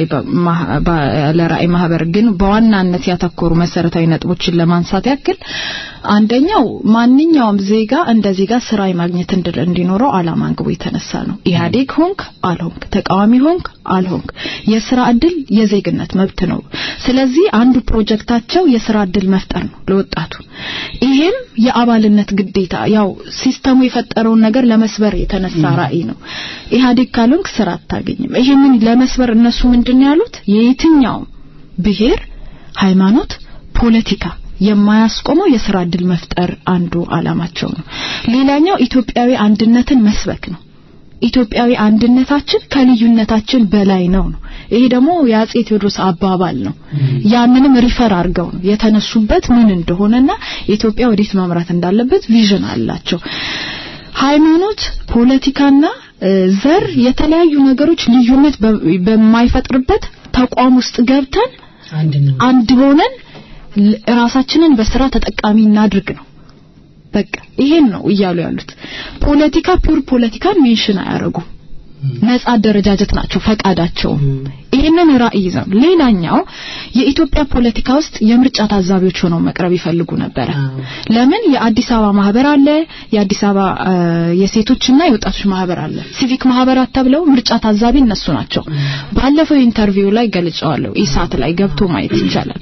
ለራዕይ ማህበር ግን በዋናነት ያተኮሩ መሰረታዊ ነጥቦችን ለማንሳት ያክል አንደኛው ማንኛውም ዜጋ እንደ ዜጋ ስራ የማግኘት እንዲኖረው አላማ አንግቦ የተነሳ ነው። ኢህአዴግ ሆንክ አልሆንክ፣ ተቃዋሚ ሆንክ አልሆንክ፣ የስራ እድል የዜግነት መብት ነው። ስለዚህ አንዱ ፕሮጀክታቸው የስራ እድል መፍጠር ነው ለወጣቱ። ይሄም የአባልነት ግዴታ ያው ሲስተሙ የፈጠረውን ነገር ለመስበር የተነሳ ራዕይ ነው። ኢህአዴግ ካልሆንክ ስራ አታገኝም። ይሄንን ለመስበር እነሱ ምንድን ያሉት የየትኛውም ብሔር፣ ሃይማኖት፣ ፖለቲካ የማያስቆመው የስራ እድል መፍጠር አንዱ አላማቸው ነው። ሌላኛው ኢትዮጵያዊ አንድነትን መስበክ ነው። ኢትዮጵያዊ አንድነታችን ከልዩነታችን በላይ ነው ነው። ይሄ ደግሞ የአጼ ቴዎድሮስ አባባል ነው። ያንንም ሪፈር አድርገው ነው የተነሱበት ምን እንደሆነና ኢትዮጵያ ወዴት ማምራት እንዳለበት ቪዥን አላቸው። ሃይማኖት፣ ፖለቲካና ዘር የተለያዩ ነገሮች ልዩነት በማይፈጥርበት ተቋም ውስጥ ገብተን አንድ ሆነን ራሳችንን በስራ ተጠቃሚ እናድርግ ነው። በቃ ይሄን ነው እያሉ ያሉት። ፖለቲካ ፒውር ፖለቲካን ሜንሽን አያረጉም። ነጻ አደረጃጀት ናቸው ፈቃዳቸው። ይሄንን ራዕይ ይዘው ሌላኛው የኢትዮጵያ ፖለቲካ ውስጥ የምርጫ ታዛቢዎች ሆነው መቅረብ ይፈልጉ ነበረ። ለምን የአዲስ አበባ ማህበር አለ፣ የአዲስ አበባ የሴቶችና የወጣቶች ማህበር አለ። ሲቪክ ማህበራት ተብለው ምርጫ ታዛቢ እነሱ ናቸው። ባለፈው ኢንተርቪው ላይ ገልጸዋለሁ። ኢሳት ላይ ገብቶ ማየት ይቻላል።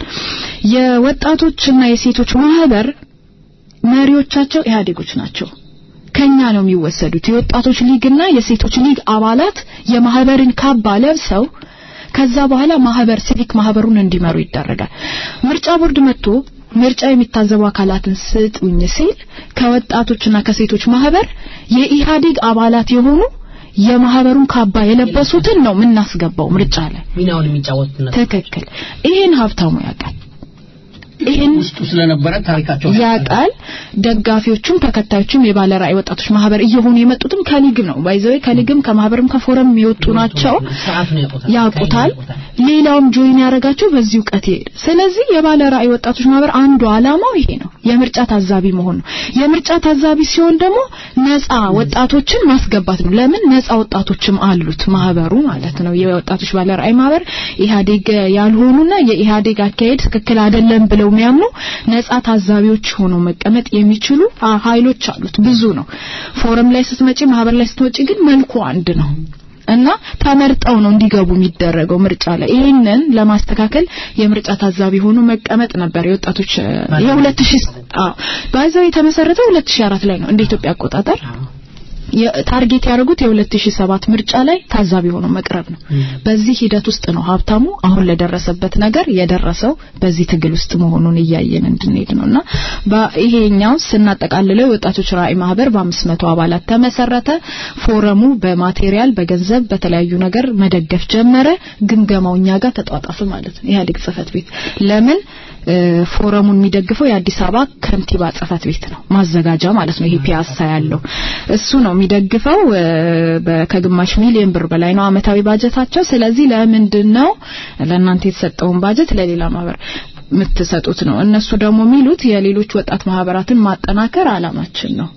የወጣቶችና የሴቶች ማህበር መሪዎቻቸው ኢህአዴጎች ናቸው። ከኛ ነው የሚወሰዱት። የወጣቶች ሊግና የሴቶች ሊግ አባላት የማህበርን ካባ ለብሰው ከዛ በኋላ ማህበር ሲቪክ ማህበሩን እንዲመሩ ይደረጋል። ምርጫ ቦርድ መጥቶ ምርጫ የሚታዘቡ አካላትን ስጡኝ ሲል ከወጣቶችና ከሴቶች ማህበር የኢህአዴግ አባላት የሆኑ የማህበሩን ካባ የለበሱትን ነው የምናስገባው ምርጫ ላይ ሚናውን የሚጫወቱት ትክክል። ይሄን ሀብታሙ ያውቃል። ይሄን ውስጡ ስለነበረ ታሪካቸው ያውቃል። ደጋፊዎቹም ተከታዮቹም የባለ ራዕይ ወጣቶች ማህበር እየሆኑ የመጡትም ከሊግ ነው። ባይዘዌ ከሊግም ከማህበርም ከፎረም የወጡ ናቸው። ሰዓቱን ያውቁታል ያውቁታል። ሌላውም ጆይን ያደረጋቸው በዚህ እውቀት ይሄድ። ስለዚህ የባለ ራዕይ ወጣቶች ማህበር አንዱ አላማው ይሄ ነው፣ የምርጫ ታዛቢ መሆን ነው። የምርጫ ታዛቢ ሲሆን ደግሞ ነፃ ወጣቶችን ማስገባት ነው። ለምን ነፃ ወጣቶችም አሉት ማህበሩ ማለት ነው። የወጣቶች ባለ ራዕይ ማህበር ኢህአዴግ ያልሆኑና የኢህአዴግ አካሄድ ትክክል አይደለም ብለው የሚያምኑ ነፃ ታዛቢዎች ሆነው መቀመጥ የሚችሉ ኃይሎች አሉት። ብዙ ነው። ፎረም ላይ ስትመጪ፣ ማህበር ላይ ስትመጪ ግን መልኩ አንድ ነው። እና ተመርጠው ነው እንዲገቡ የሚደረገው ምርጫ ላይ። ይህንን ለማስተካከል የምርጫ ታዛቢ ሆኖ መቀመጥ ነበር የወጣቶች የ2000 አዎ ባይዘው የተመሰረተው 2004 ላይ ነው እንደ ኢትዮጵያ አቆጣጠር። ታርጌት ያደረጉት የ2007 ምርጫ ላይ ታዛቢ ሆኖ መቅረብ ነው። በዚህ ሂደት ውስጥ ነው ሀብታሙ አሁን ለደረሰበት ነገር የደረሰው በዚህ ትግል ውስጥ መሆኑን እያየን እንድንሄድ ነውና ይሄኛው ስናጠቃልለው የወጣቶች ራዕይ ማህበር በ500 አባላት ተመሰረተ። ፎረሙ በማቴሪያል በገንዘብ በተለያዩ ነገር መደገፍ ጀመረ። ግምገማው እኛ ጋር ተጧጣፈ ማለት ነው። ኢህአዴግ ጽህፈት ቤት ለምን ፎረሙን የሚደግፈው የአዲስ አበባ ከንቲባ ጽህፈት ቤት ነው፣ ማዘጋጃ ማለት ነው። ይሄ ፒያሳ ያለው እሱ ነው የሚደግፈው። ከግማሽ ሚሊዮን ብር በላይ ነው አመታዊ ባጀታቸው። ስለዚህ ለምንድን ነው ለእናንተ የተሰጠውን ባጀት ለሌላ ማህበር የምትሰጡት ነው? እነሱ ደግሞ የሚሉት የሌሎች ወጣት ማህበራትን ማጠናከር አላማችን ነው።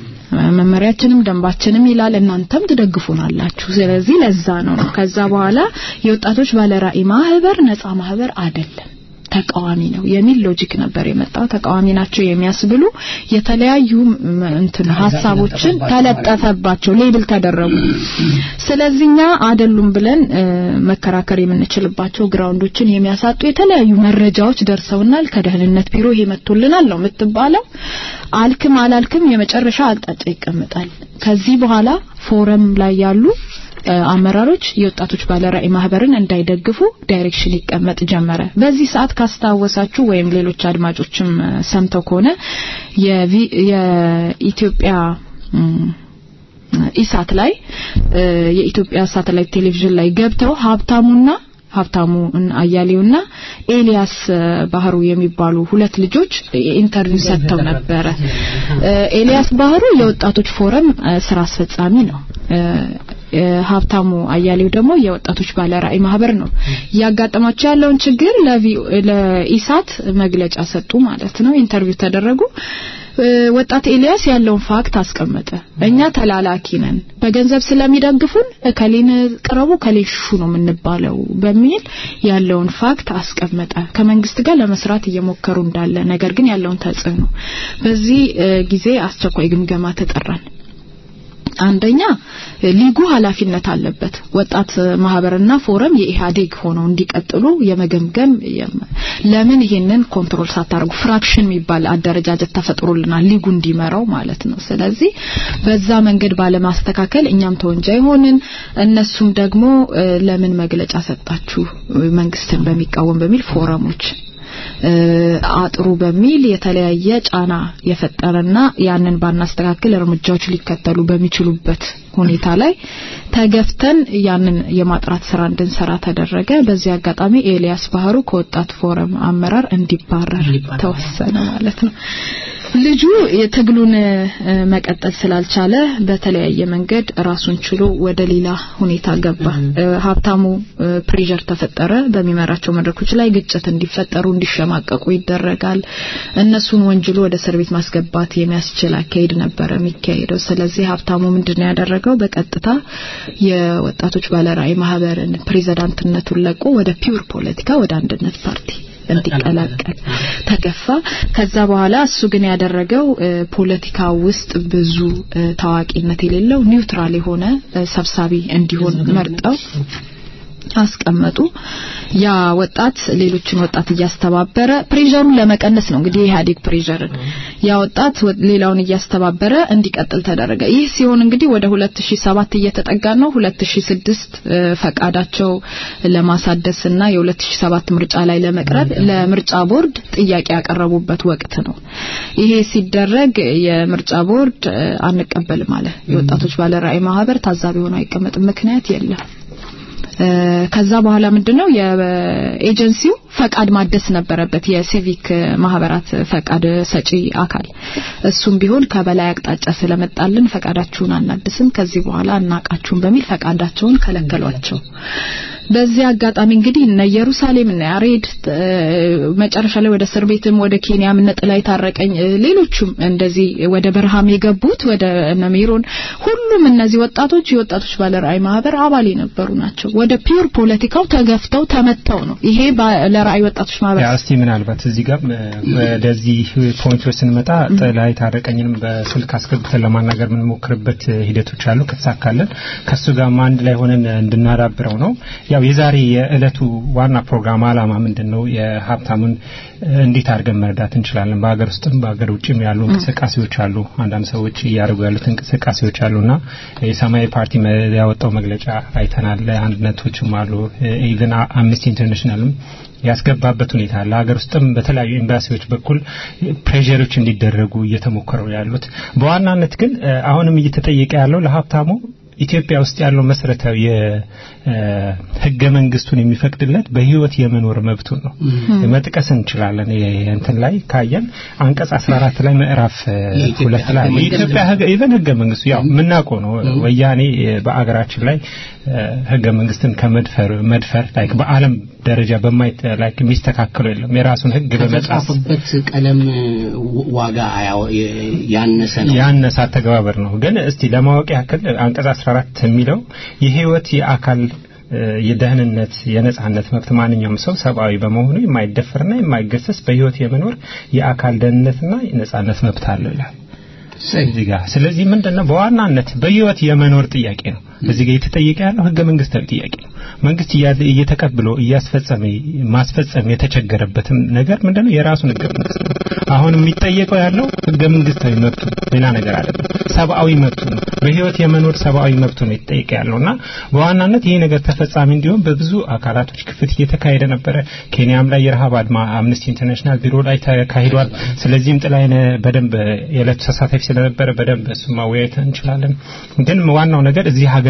መመሪያችንም ደንባችንም ይላል፣ እናንተም ትደግፉናላችሁ። ስለዚህ ለዛ ነው ነው። ከዛ በኋላ የወጣቶች ባለራዕይ ማህበር ነፃ ማህበር አይደለም ተቃዋሚ ነው የሚል ሎጂክ ነበር የመጣው። ተቃዋሚ ናቸው የሚያስብሉ የተለያዩ እንትን ሀሳቦችን ተለጠፈባቸው፣ ሌብል ተደረጉ። ስለዚህኛ አይደሉም ብለን መከራከር የምንችልባቸው ግራውንዶችን የሚያሳጡ የተለያዩ መረጃዎች ደርሰውናል። ከደህንነት ቢሮ ይሄ መጥቶልናል ነው የምትባለው። አልክም አላልክም የመጨረሻ አቅጣጫ ይቀመጣል። ከዚህ በኋላ ፎረም ላይ ያሉ አመራሮች የወጣቶች ባለራዕይ ማህበርን እንዳይደግፉ ዳይሬክሽን ይቀመጥ ጀመረ። በዚህ ሰዓት ካስታወሳችሁ ወይም ሌሎች አድማጮችም ሰምተው ከሆነ የኢትዮጵያ ኢሳት ላይ የኢትዮጵያ ሳተላይት ቴሌቪዥን ላይ ገብተው ሀብታሙና ሀብታሙ አያሌውና ኤልያስ ባህሩ የሚባሉ ሁለት ልጆች ኢንተርቪው ሰጥተው ነበረ። ኤልያስ ባህሩ የወጣቶች ፎረም ስራ አስፈጻሚ ነው። ሀብታሙ አያሌው ደግሞ የወጣቶች ባለራዕይ ማህበር ነው እያጋጠማቸው ያለውን ችግር ለኢሳት መግለጫ ሰጡ ማለት ነው ኢንተርቪው ተደረጉ ወጣት ኤልያስ ያለውን ፋክት አስቀመጠ እኛ ተላላኪ ነን በገንዘብ ስለሚደግፉን እከሌን ቅረቡ እከሌን ሹ ነው የምንባለው በሚል ያለውን ፋክት አስቀመጠ ከመንግስት ጋር ለመስራት እየሞከሩ እንዳለ ነገር ግን ያለውን ተጽዕኖ በዚህ ጊዜ አስቸኳይ ግምገማ ተጠራን አንደኛ ሊጉ ኃላፊነት አለበት ወጣት ማህበርና ፎረም የኢህአዴግ ሆነው እንዲቀጥሉ የመገምገም ለምን ይሄንን ኮንትሮል ሳታደርጉ ፍራክሽን የሚባል አደረጃጀት ተፈጥሮልናል ሊጉ እንዲመራው ማለት ነው ስለዚህ በዛ መንገድ ባለማስተካከል እኛም ተወንጃይ ሆንን እነሱም ደግሞ ለምን መግለጫ ሰጣችሁ መንግስትን በሚቃወም በሚል ፎረሞች አጥሩ በሚል የተለያየ ጫና የፈጠረና ያንን ባናስተካክል እርምጃዎች ሊከተሉ በሚችሉበት ሁኔታ ላይ ተገፍተን ያንን የማጥራት ስራ እንድንሰራ ተደረገ በዚህ አጋጣሚ ኤልያስ ባህሩ ከወጣት ፎረም አመራር እንዲባረር ተወሰነ ማለት ነው ልጁ የትግሉን መቀጠል ስላልቻለ በተለያየ መንገድ ራሱን ችሎ ወደ ሌላ ሁኔታ ገባ ሀብታሙ ፕሬዠር ተፈጠረ በሚመራቸው መድረኮች ላይ ግጭት እንዲፈጠሩ እንዲሸማቀቁ ይደረጋል እነሱን ወንጅሎ ወደ እስር ቤት ማስገባት የሚያስችል አካሄድ ነበረ የሚካሄደው ስለዚህ ሀብታሙ ምንድነው ያደረገው በቀጥታ የወጣቶች ባለራዕይ ማህበርን ፕሬዝዳንትነቱን ለቆ ወደ ፒውር ፖለቲካ ወደ አንድነት ፓርቲ እንዲቀላቀል ተገፋ ከዛ በኋላ እሱ ግን ያደረገው ፖለቲካ ውስጥ ብዙ ታዋቂነት የሌለው ኒውትራል የሆነ ሰብሳቢ እንዲሆን መርጠው አስቀመጡ ያ ወጣት ሌሎችን ወጣት እያስተባበረ ፕሬዠሩን ለመቀነስ ነው እንግዲህ የኢህአዴግ ፕሬዠርን ያ ወጣት ሌላውን እያስተባበረ እንዲቀጥል ተደረገ ይህ ሲሆን እንግዲህ ወደ 2007 እየተጠጋ ነው 2006 ፈቃዳቸው ለማሳደስና የ2007 ምርጫ ላይ ለመቅረብ ለምርጫ ቦርድ ጥያቄ ያቀረቡበት ወቅት ነው ይሄ ሲደረግ የምርጫ ቦርድ አንቀበልም አለ የወጣቶች ባለራዕይ ማህበር ታዛቢ ሆኖ አይቀመጥም ምክንያት የለም ከዛ በኋላ ምንድነው የኤጀንሲው ፈቃድ ማደስ ነበረበት የሲቪክ ማህበራት ፈቃድ ሰጪ አካል እሱም ቢሆን ከበላይ አቅጣጫ ስለመጣልን ፈቃዳችሁን አናድስም ከዚህ በኋላ አናቃችሁም በሚል ፈቃዳቸውን ከለከሏቸው በዚህ አጋጣሚ እንግዲህ እነ ኢየሩሳሌም እነ ያሬድ መጨረሻ ላይ ወደ እስር ቤትም ወደ ኬንያም እነ ጥላይ ታረቀኝ ሌሎቹም እንደዚህ ወደ በረሃም የገቡት ወደ እነ ሜሮን ሁሉም እነዚህ ወጣቶች የወጣቶች ባለራዕይ ማህበር አባል የነበሩ ናቸው ወደ ፒውር ፖለቲካው ተገፍተው ተመተው ነው ይሄ ለራዕይ ወጣቶች ማህበር እስቲ ምናልባት እዚህ ጋር ወደዚህ ፖይንቶች ስንመጣ ጥላይ ታረቀኝንም በስልክ አስገብተን ለማናገር የምንሞክርበት ሂደቶች አሉ ከተሳካለን ከሱ ጋር አንድ ላይ ሆነን እንድናዳብረው ነው ያው የዛሬ የእለቱ ዋና ፕሮግራም አላማ ምንድን ነው የሀብታሙን እንዴት አድርገን መርዳት እንችላለን በሀገር ውስጥም በሀገር ውጭም ያሉ እንቅስቃሴዎች አሉ አንዳንድ ሰዎች እያደረጉ ያሉት እንቅስቃሴዎች አሉና የሰማያዊ ፓርቲ ያወጣው መግለጫ አይተናል አንድነቶችም አሉ ኢቨን አምነስቲ ኢንተርናሽናልም ያስገባበት ሁኔታ አለ ሀገር ውስጥም በተለያዩ ኤምባሲዎች በኩል ፕሬዠሮች እንዲደረጉ እየተሞከሩ ያሉት በዋናነት ግን አሁንም እየተጠየቀ ያለው ለሀብታሙ ኢትዮጵያ ውስጥ ያለው መሰረታዊ ህገ መንግስቱን የሚፈቅድለት በህይወት የመኖር መብቱን ነው መጥቀስ እንችላለን እንትን ላይ ካየን አንቀጽ 14 ላይ ምዕራፍ ሁለት ላይ የኢትዮጵያ ኢቨን ህገ መንግስቱ ያው የምናውቀው ነው ወያኔ በአገራችን ላይ ህገ መንግስትን ከመድፈር መድፈር ላይክ በአለም ደረጃ በማይ ላይክ የሚስተካከሉ የለም የራሱን ህግ በመጻፍበት ቀለም ዋጋ ያነሰ ነው ያነሰ አተገባበር ነው ግን እስቲ ለማወቅ ያክል አንቀጽ 14 የሚለው የህይወት የአካል የደህንነት የነጻነት መብት ማንኛውም ሰው ሰብአዊ በመሆኑ የማይደፈርና የማይገሰስ በህይወት የመኖር የአካል ደህንነትና የነጻነት መብት አለው ይላል እዚህ ጋር ስለዚህ ምንድነው በዋናነት በህይወት የመኖር ጥያቄ ነው እዚህ ጋር የተጠየቀ ያለው ህገ መንግስታዊ ጥያቄ ነው መንግስት እየተቀብሎ እያስፈጸመ ማስፈጸም የተቸገረበትም ነገር ምንድነው የራሱን ህገ መንግስት ነው አሁን የሚጠየቀው ያለው ህገ መንግስታዊ መብቱ ሌላ ነገር አይደለም ሰብአዊ መብቱ ነው በህይወት የመኖር ሰብአዊ መብቱ ነው የተጠየቀ ያለውና በዋናነት ይሄ ነገር ተፈጻሚ እንዲሆን በብዙ አካላቶች ክፍት እየተካሄደ ነበረ ኬንያም ላይ የረሃብ አድማ አምነስቲ ኢንተርናሽናል ቢሮ ላይ ተካሂዷል ስለዚህም ጥላይነ በደንብ የዕለቱ ተሳታፊ ስለነበረ በደንብ እሱ ማወያየት እንችላለን ግን ዋናው ነገር እዚህ ሀገር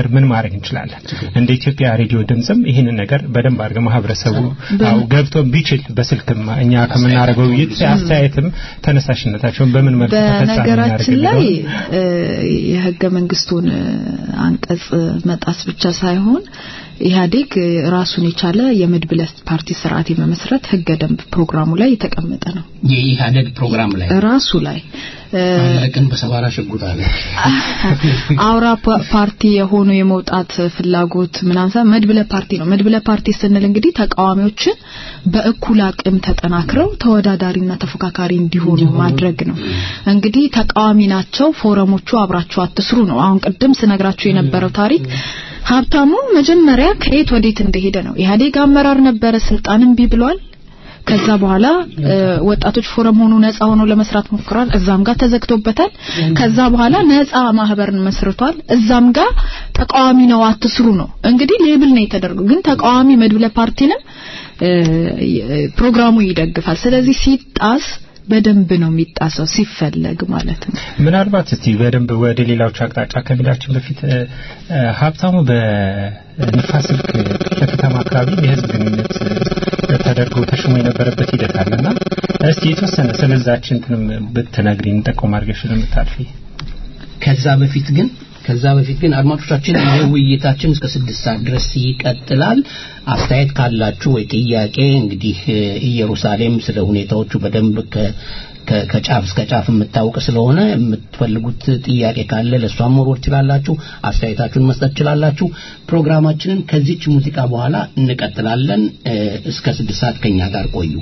ነገር ምን ማድረግ እንችላለን? እንደ ኢትዮጵያ ሬዲዮ ድምጽም ይህንን ነገር በደንብ አድርገን ማህበረሰቡ አው ገብቶ ቢችል በስልክም እኛ ከምናደርገው ውይይት አስተያየትም ተነሳሽነታቸውን በምን መልኩ ተፈጻሚ በነገራችን እናደርግ ላይ የሚለውን እ፣ የህገ መንግስቱን እ፣ አንቀጽ መጣስ ብቻ ሳይሆን ኢህአዴግ እ፣ ራሱን የቻለ የመድብለ ፓርቲ ስርዓት የመመስረት ህገ ደንብ ፕሮግራሙ ላይ የተቀመጠ ነው። የኢህአደግ ፕሮግራም ላይ ራሱ ላይ እ፣ አለቅን በሰባራ ሽጉጥ አለ አውራ ፓ- ፓርቲ የሆኑ የመውጣት ፍላጎት ምናምን ሳይሆን መድብለ ፓርቲ ነው። መድብለ ፓርቲ ስንል እንግዲህ ተቃዋሚዎችን በእኩል አቅም ተጠናክረው ተወዳዳሪና ተፎካካሪ እንዲሆኑ ማድረግ ነው። እንግዲህ ተቃዋሚ ናቸው፣ ፎረሞቹ አብራችሁ አትስሩ ነው። አሁን ቅድም ስነግራችሁ የነበረው ታሪክ ሀብታሙ መጀመሪያ ከየት ወዴት እንደሄደ ነው። ኢህአዴግ አመራር ነበረ፣ ስልጣን እምቢ ብሏል። ከዛ በኋላ እ፣ ወጣቶች ፎረም ሆኖ ነፃ ሆኖ ለመስራት ሞክሯል። እዛም ጋር ተዘግቶበታል። ከዛ በኋላ ነፃ ማህበርን መስርቷል። እዛም ጋር ተቃዋሚ ነው አትስሩ ነው። እንግዲህ ሌብል ነው የተደረገው። ግን ተቃዋሚ መድብለ ፓርቲንም እ፣ የ- ፕሮግራሙ ይደግፋል። ስለዚህ ሲጣስ በደንብ ነው የሚጣሰው ሲፈለግ ማለት ነው። ምናልባት እስቲ በደንብ ወደ ሌላዎቹ አቅጣጫ ከሚላችን በፊት እ፣ እ፣ ሀብታሙ በንፋስ ስልክ ክፍለ ከተማ አካባቢ የህዝብ ግንኙነት እ፣ ተደርጎ ተሾሞ የነበረበት ሂደት አለና እስቲ የተወሰነ ስለዛች እንትንም ብትነግሪን ጠቆም አድርገሽ ለምታልፊ ከዛ በፊት ግን ከዛ በፊት ግን አድማጮቻችን ይህ ውይይታችን እስከ ስድስት ሰዓት ድረስ ይቀጥላል። አስተያየት ካላችሁ ወይ ጥያቄ እንግዲህ እ፣ ኢየሩሳሌም ስለ ሁኔታዎቹ በደንብ ከ ከ- ከጫፍ እስከ ጫፍ የምታውቅ ስለሆነ የምትፈልጉት ጥያቄ ካለ ለእሷም መወርወር ትችላላችሁ። አስተያየታችሁን መስጠት ትችላላችሁ። ፕሮግራማችንን ከዚች ሙዚቃ በኋላ እንቀጥላለን። እ፣ እስከ ስድስት ሰዓት ከኛ ጋር ቆዩ።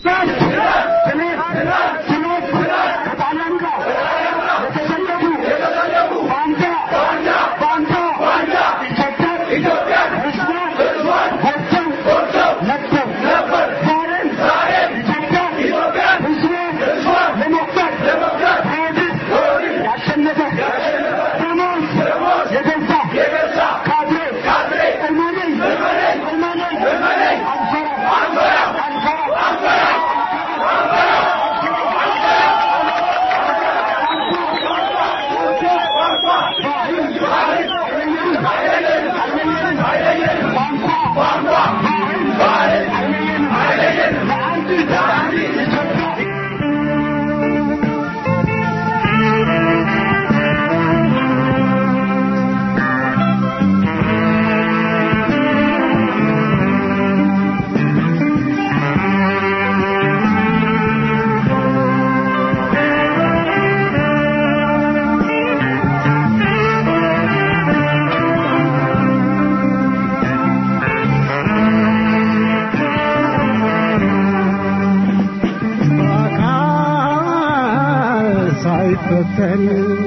በአካል ሳይፈተን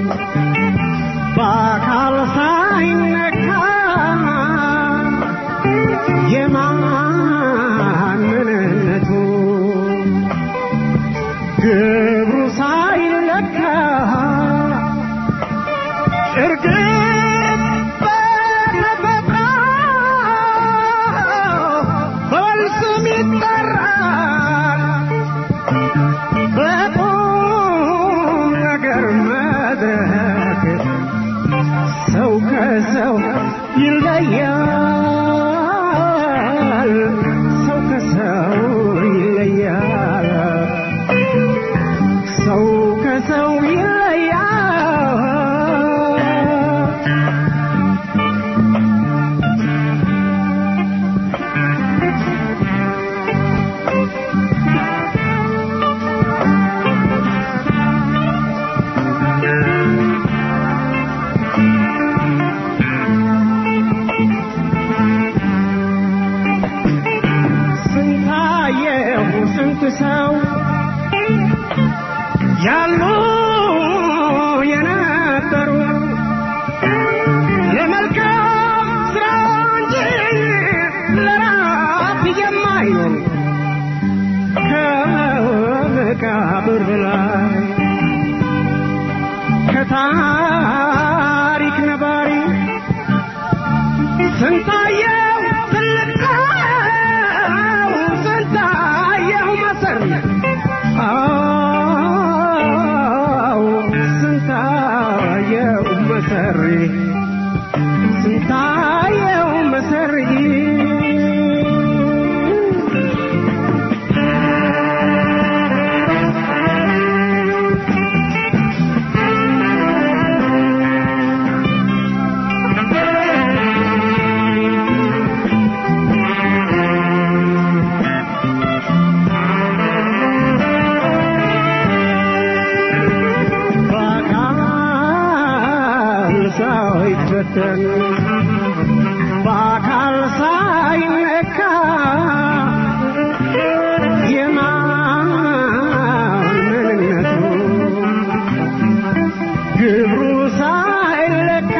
በአካል ሳይነካ የማን ምንነቱ ግብሩ ሳይለካ እርግጥ በተፈጥሮ በወል ስም ይጠራል በቁም ነገር መድረክ ሰው ከሰው ይለያል። ሰው ከሰው ይለያል። ሰው ከሰው ይለያል። ስንታየሁ ስንት ሰው ያሉ የነበሩ ለመልካም ስራ እንጂ ለራት የማይኖሩ ከመቃብር በላይ ከታሪክ ነባሪ ስንታየው ትልቅ ሰው ስንታየው መሰሪ አዎ ስንታየው መሰሪ ስንታየው መሰሪ በአካል ሳይፈተን በአካል ሳይነካ የማን ምንነቱ ግብሩ ሳይለካ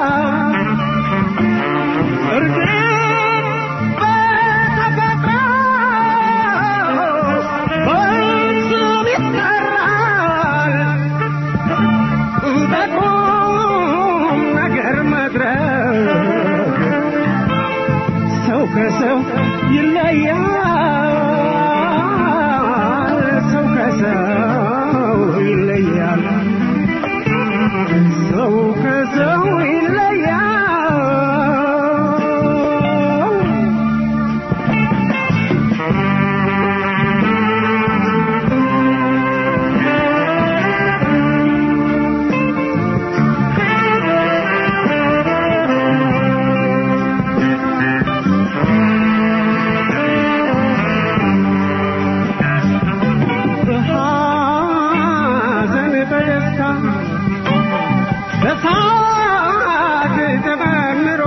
እርግጥ በተፈጥሮ በስም ይጠራል በቁም ነገር መድረክ ሰው ከሰው ይለያል ሰው ከሰው ይለያል ሰው ከሰው ይለያል በሐዘን በደስታ በሳቅ ተመምሮ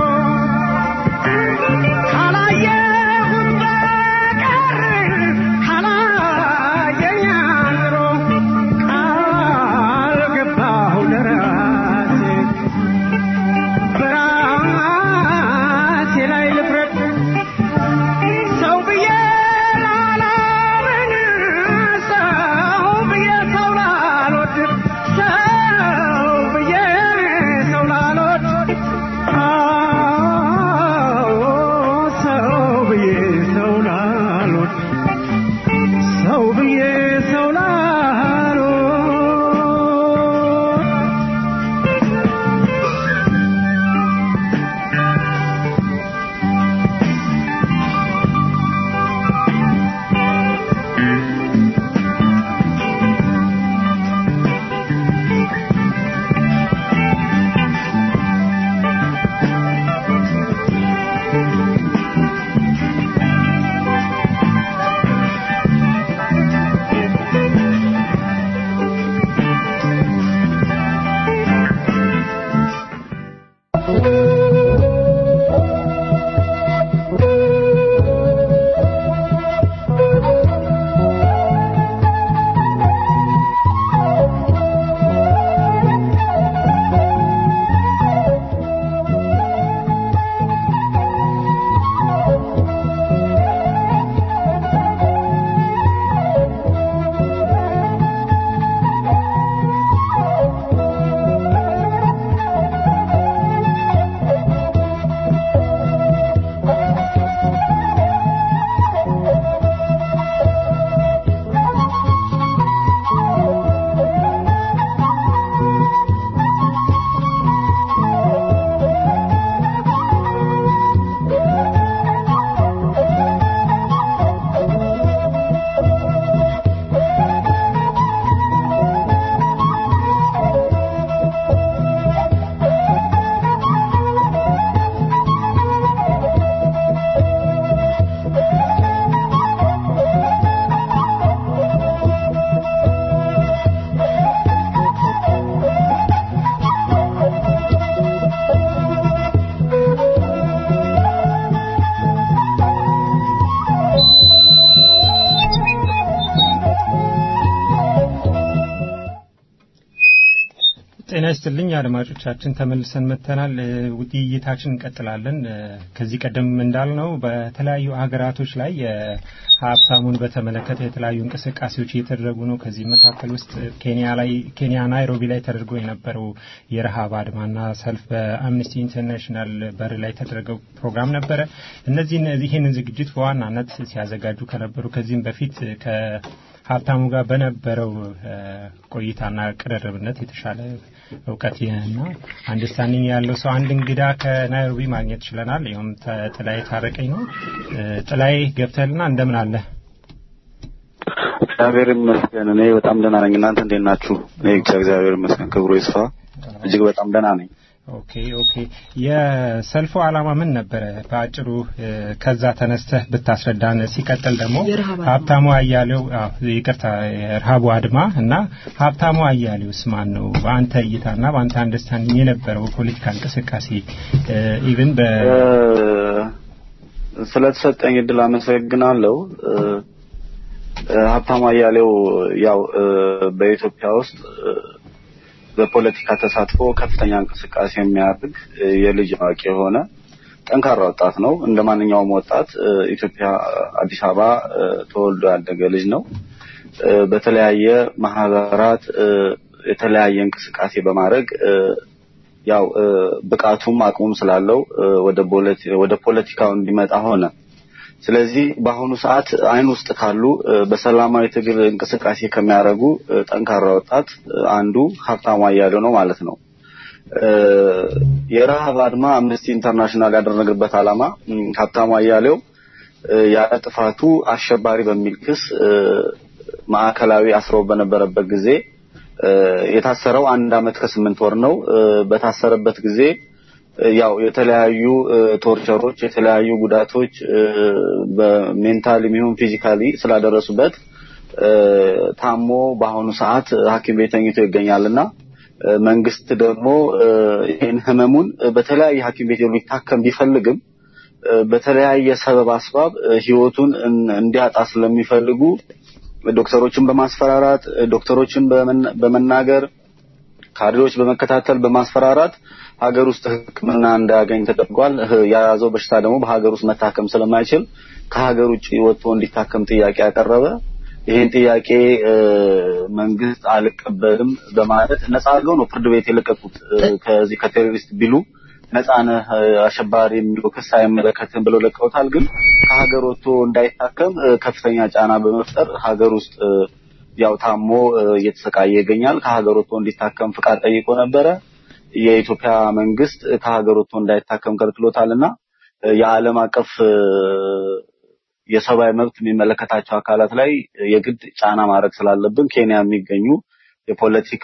ካላየሁት በቀር ካላየኝ አምሮ ቃል ገባሁ ለራሴ በራሴ ላይ ልፍረድ ሰው ብዬ ላላምን ሰው ብዬ ሰው ላልወድ ሰው ብዬ ሰው ላልወድ አዎ ሰው ብዬ ሰው ላልወድ ሰው ብዬ ሰው ላልወድ ጤና ይስጥልኝ አድማጮቻችን፣ ተመልሰን መጥተናል። እ፣ ውይይታችን እንቀጥላለን። እ፣ ከዚህ ቀደም እንዳልነው በተለያዩ ሀገራቶች ላይ የሀብታሙን በተመለከተ የተለያዩ እንቅስቃሴዎች እየተደረጉ ነው። ከዚህ መካከል ውስጥ ኬንያ ላይ ኬንያ ናይሮቢ ላይ ተደርጎ የነበረው የረሃብ አድማና ሰልፍ በአምነስቲ ኢንተርናሽናል በር ላይ የተደረገው ፕሮግራም ነበረ። እነዚህን ይህንን ዝግጅት በዋናነት ሲያዘጋጁ ከነበሩ ከዚህም በፊት ከ ሀብታሙ ጋር በነበረው እ፣ ቆይታና ቅርርብነት የተሻለ እውቀት እና አንደርስታንዲንግ ያለው ሰው አንድ እንግዳ ከናይሮቢ ማግኘት ችለናል። ይኸውም ተ- ጥላዬ ታረቀኝ ነው። እ፣ ጥላዬ ገብተህልና እንደምን አለ? እግዚአብሔር ይመስገን እኔ በጣም ደህና ነኝ። እናንተ እንዴት ናችሁ? እኔ ብቻ እግዚአብሔር ይመስገን ክብሩ ይስፋ እጅግ በጣም ደህና ነኝ። ኦኬ ኦኬ። የሰልፉ ዓላማ ምን ነበረ? በአጭሩ እ፣ ከዛ ተነስተህ ብታስረዳን። ሲቀጥል ደግሞ የረሃብ አድማ። ሀብታሙ አያሌው አዎ፣ ይቅርታ የረሃቡ አድማ እና ሀብታሙ አያሌውስ ማን ነው? በአንተ እይታና በአንተ አንደርስታንዲንግ የነበረው ፖለቲካ እንቅስቃሴ ኢቭን በ እ፣ ስለተሰጠኝ እድል አመሰግናለሁ። እ፣ እ፣ ሀብታሙ አያሌው ያው እ፣ በኢትዮጵያ ውስጥ እ፣ በፖለቲካ ተሳትፎ ከፍተኛ እንቅስቃሴ የሚያደርግ እ፣ የልጅ አዋቂ የሆነ ጠንካራ ወጣት ነው። እንደ ማንኛውም ወጣት እ፣ ኢትዮጵያ አዲስ አበባ እ፣ ተወልዶ ያደገ ልጅ ነው። እ፣ በተለያየ ማህበራት እ፣ የተለያየ እንቅስቃሴ በማድረግ እ፣ ያው እ፣ ብቃቱም አቅሙም ስላለው እ፣ ወደ ፖለቲ- ወደ ፖለቲካው እንዲመጣ ሆነ። ስለዚህ በአሁኑ ሰዓት አይን ውስጥ ካሉ እ፣ በሰላማዊ ትግል እንቅስቃሴ ከሚያደርጉ እ፣ ጠንካራ ወጣት እ፣ አንዱ ሀብታሙ አያሌው ነው ማለት ነው። እ፣ የረሃብ አድማ አምነስቲ ኢንተርናሽናል ያደረገበት ዓላማ እም፣ ሀብታሙ አያሌው እ፣ ያለ ጥፋቱ አሸባሪ በሚል ክስ እ፣ ማዕከላዊ አስረው በነበረበት ጊዜ እ፣ የታሰረው አንድ አመት ከስምንት ወር ነው። እ፣ በታሰረበት ጊዜ እ፣ ያው የተለያዩ እ፣ ቶርቸሮች፣ የተለያዩ ጉዳቶች እ፣ በሜንታል የሚሆን ፊዚካሊ ስላደረሱበት እ፣ ታሞ በአሁኑ ሰዓት ሐኪም ቤት ተኝቶ ይገኛልና እ፣ መንግስት ደግሞ እ፣ ይህን ህመሙን እ፣ በተለያየ ሐኪም ቤት ሊታከም ቢፈልግም እ፣ በተለያየ ሰበብ አስባብ እ፣ ህይወቱን እን- እንዲያጣ ስለሚፈልጉ ዶክተሮችን በማስፈራራት እ፣ ዶክተሮችን በመና- በመናገር ካድሬዎች በመከታተል በማስፈራራት ሀገር ውስጥ ሕክምና እንዳያገኝ ተደርጓል። ህ- የያዘው በሽታ ደግሞ በሀገር ውስጥ መታከም ስለማይችል ከሀገር ውጭ ወጥቶ እንዲታከም ጥያቄ ያቀረበ ይህን ጥያቄ እ፣ መንግስት አልቀበልም በማለት ነጻ አድርገው ነው ፍርድ ቤት የለቀቁት። እ፣ ከዚህ ከቴሮሪስት ቢሉ ነጻ ነህ እ፣ አሸባሪ የሚለው ክስ አይመለከትም ብለው ለቀውታል። ግን ከሀገር ወጥቶ እንዳይታከም እ፣ ከፍተኛ ጫና በመፍጠር ሀገር ውስጥ እ፣ ያው ታሞ እ፣ እየተሰቃየ ይገኛል። ከሀገር ወጥቶ እንዲታከም ፍቃድ ጠይቆ ነበረ። የኢትዮጵያ መንግስት እ፣ ከሀገር ወጥቶ እንዳይታከም ከልክሎታልና እ፣ የዓለም አቀፍ እ፣ የሰብአዊ መብት የሚመለከታቸው አካላት ላይ የግድ ጫና ማድረግ ስላለብን ኬንያ የሚገኙ የፖለቲካ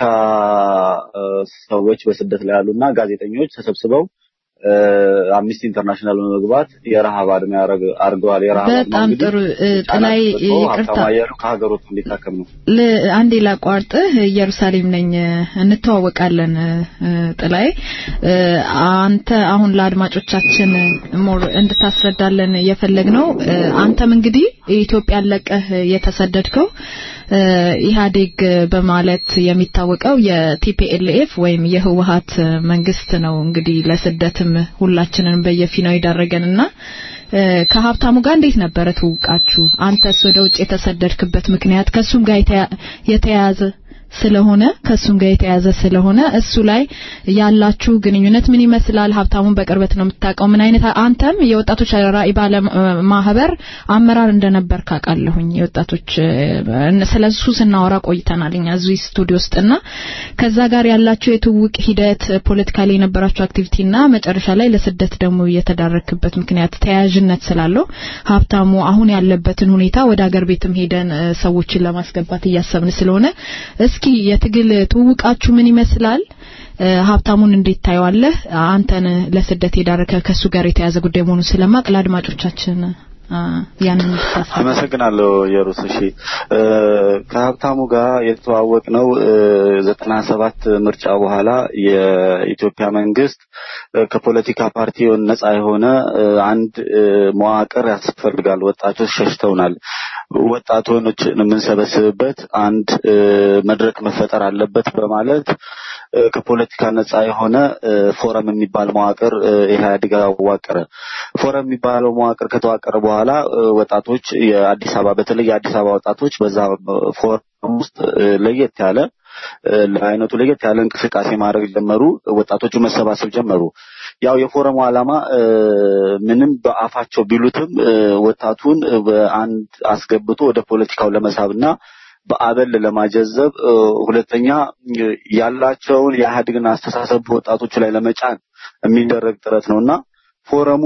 እ፣ ሰዎች በስደት ላይ ያሉና ጋዜጠኞች ተሰብስበው እ፣ አምኒስቲ ኢንተርናሽናል በመግባት የረሃብ አድማ ያረግ- አድርገዋል። የረሃብ አድማ በጣም እንግዲህ ጥሩ እ፣ ጫና ጥላይ ተሰጥቶ ይቅርታ ሀብታሙ አያሌው ከሀገር ወጥቶ እንዲታከም ነው። ል- አንዴ ላቋርጥህ ኢየሩሳሌም ነኝ እንተዋወቃለን እ፣ ጥላይ እ፣ አንተ አሁን ለአድማጮቻችን ሞር እንድታስረዳለን የፈለግነው እ፣ አንተም እንግዲህ ኢትዮጵያን ለቀህ የተሰደድከው እ፣ ኢህአዴግ በማለት የሚታወቀው የቲፒኤልኤፍ ወይም የህወሀት መንግስት ነው እንግዲህ ለስደትም ሁላችንን በየፊናው ይዳረገንና እ፣ ከሀብታሙ ጋር እንዴት ነበረ ትውቃችሁ? አንተስ ወደ ውጭ የተሰደድክበት ምክንያት ከሱም ጋር የተያ- የተያያዘ ስለሆነ ከሱም ጋር የተያያዘ ስለሆነ እሱ ላይ ያላችሁ ግንኙነት ምን ይመስላል? ሀብታሙን በቅርበት ነው የምታውቀው። ምን አይነት አንተም የወጣቶች ራዕይ ባለ ማህበር አመራር እንደነበር ካውቃለሁኝ። የወጣቶች እ፣ ስለሱ ስናወራ ቆይተናል እኛ እዚህ ስቱዲዮ ውስጥና ከዛ ጋር ያላችሁ የትውውቅ ሂደት ፖለቲካሊ የነበራችሁ አክቲቪቲና መጨረሻ ላይ ለስደት ደግሞ የተዳረክበት ምክንያት ተያያዥነት ስላለው ሀብታሙ አሁን ያለበትን ሁኔታ ወደ አገር ቤትም ሄደን እ፣ ሰዎችን ለማስገባት እያሰብን ስለሆነ እስኪ የትግል ትውውቃችሁ ምን ይመስላል? እ፣ ሀብታሙን እንዴት ታየዋለህ? አንተን ለስደት የዳረከ ከሱ ጋር የተያዘ ጉዳይ መሆኑን ስለማቅ ለአድማጮቻችን አ፣ ያንን እንድታስረዳ አመሰግናለሁ የሩስ እሺ እ፣ ከሀብታሙ ጋር የተዋወቅ ነው ዘጠና ሰባት ምርጫ በኋላ የኢትዮጵያ መንግስት እ፣ ከፖለቲካ ፓርቲውን ነጻ የሆነ እ፣ አንድ እ፣ መዋቅር ያስፈልጋል ወጣቶች ሸሽተውናል ወጣቶችን የምንሰበስብበት አንድ እ፣ መድረክ መፈጠር አለበት በማለት እ፣ ከፖለቲካ ነጻ የሆነ እ፣ ፎረም የሚባል መዋቅር እ፣ ኢህአዴግ አዋቀረ። ፎረም የሚባለው መዋቅር ከተዋቀረ በኋላ እ፣ ወጣቶች የአዲስ አበባ በተለይ የአዲስ አበባ ወጣቶች በዛ እ፣ ፎረም ውስጥ እ፣ ለየት ያለ እ፣ ለአይነቱ ለየት ያለ እንቅስቃሴ ማድረግ ጀመሩ። ወጣቶቹ መሰባሰብ ጀመሩ። ያው የፎረሙ ዓላማ እ፣ ምንም በአፋቸው ቢሉትም እ፣ ወጣቱን እ፣ በአንድ አስገብቶ ወደ ፖለቲካው ለመሳብና በአበል ለማጀዘብ እ፣ ሁለተኛ እ፣ ያላቸውን የኢህአዴግን አስተሳሰብ በወጣቶቹ ላይ ለመጫን የሚደረግ ጥረት ነው እና ፎረሙ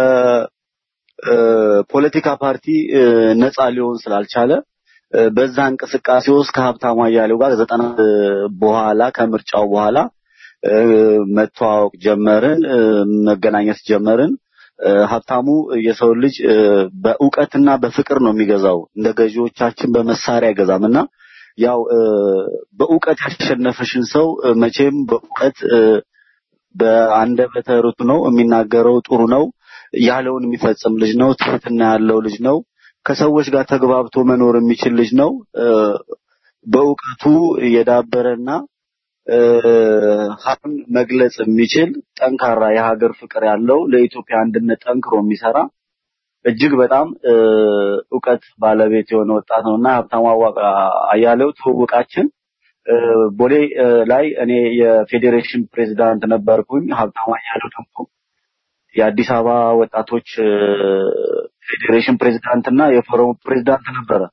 ከፖለቲካ ፓርቲ እ፣ ነፃ ሊሆን ስላልቻለ እ፣ በዛ እንቅስቃሴ ውስጥ ከሀብታሙ አያሌው ጋር ዘጠና እ፣ በኋላ ከምርጫው በኋላ እ፣ መተዋወቅ ጀመርን፣ እ፣ መገናኘት ጀመርን። እ፣ ሀብታሙ የሰው ልጅ እ፣ በእውቀትና በፍቅር ነው የሚገዛው፣ እንደ ገዢዎቻችን በመሳሪያ አይገዛም እና ያው እ፣ በእውቀት ያሸነፈሽን ሰው እ፣ መቼም በእውቀት እ፣ በአንደበተ ርቱዕ ነው የሚናገረው፣ ጥሩ ነው ያለውን የሚፈጽም ልጅ ነው። ትህትና ያለው ልጅ ነው። ከሰዎች ጋር ተግባብቶ መኖር የሚችል ልጅ ነው። እ፣ በእውቀቱ የዳበረና እ፣ ሀብን መግለጽ የሚችል ጠንካራ የሀገር ፍቅር ያለው ለኢትዮጵያ አንድነት ጠንክሮ የሚሰራ እጅግ በጣም እ፣ እውቀት ባለቤት የሆነ ወጣት ነው እና ሀብታሙ አዋ- አያሌው ትውውቃችን እ፣ ቦሌ እ፣ ላይ እኔ የፌዴሬሽን ፕሬዚዳንት ነበርኩኝ። ሀብታሙ አያሌው ደግሞ የአዲስ አበባ ወጣቶች እ፣ ፌዴሬሽን ፕሬዚዳንት እና የፎረሙ ፕሬዚዳንት ነበረ።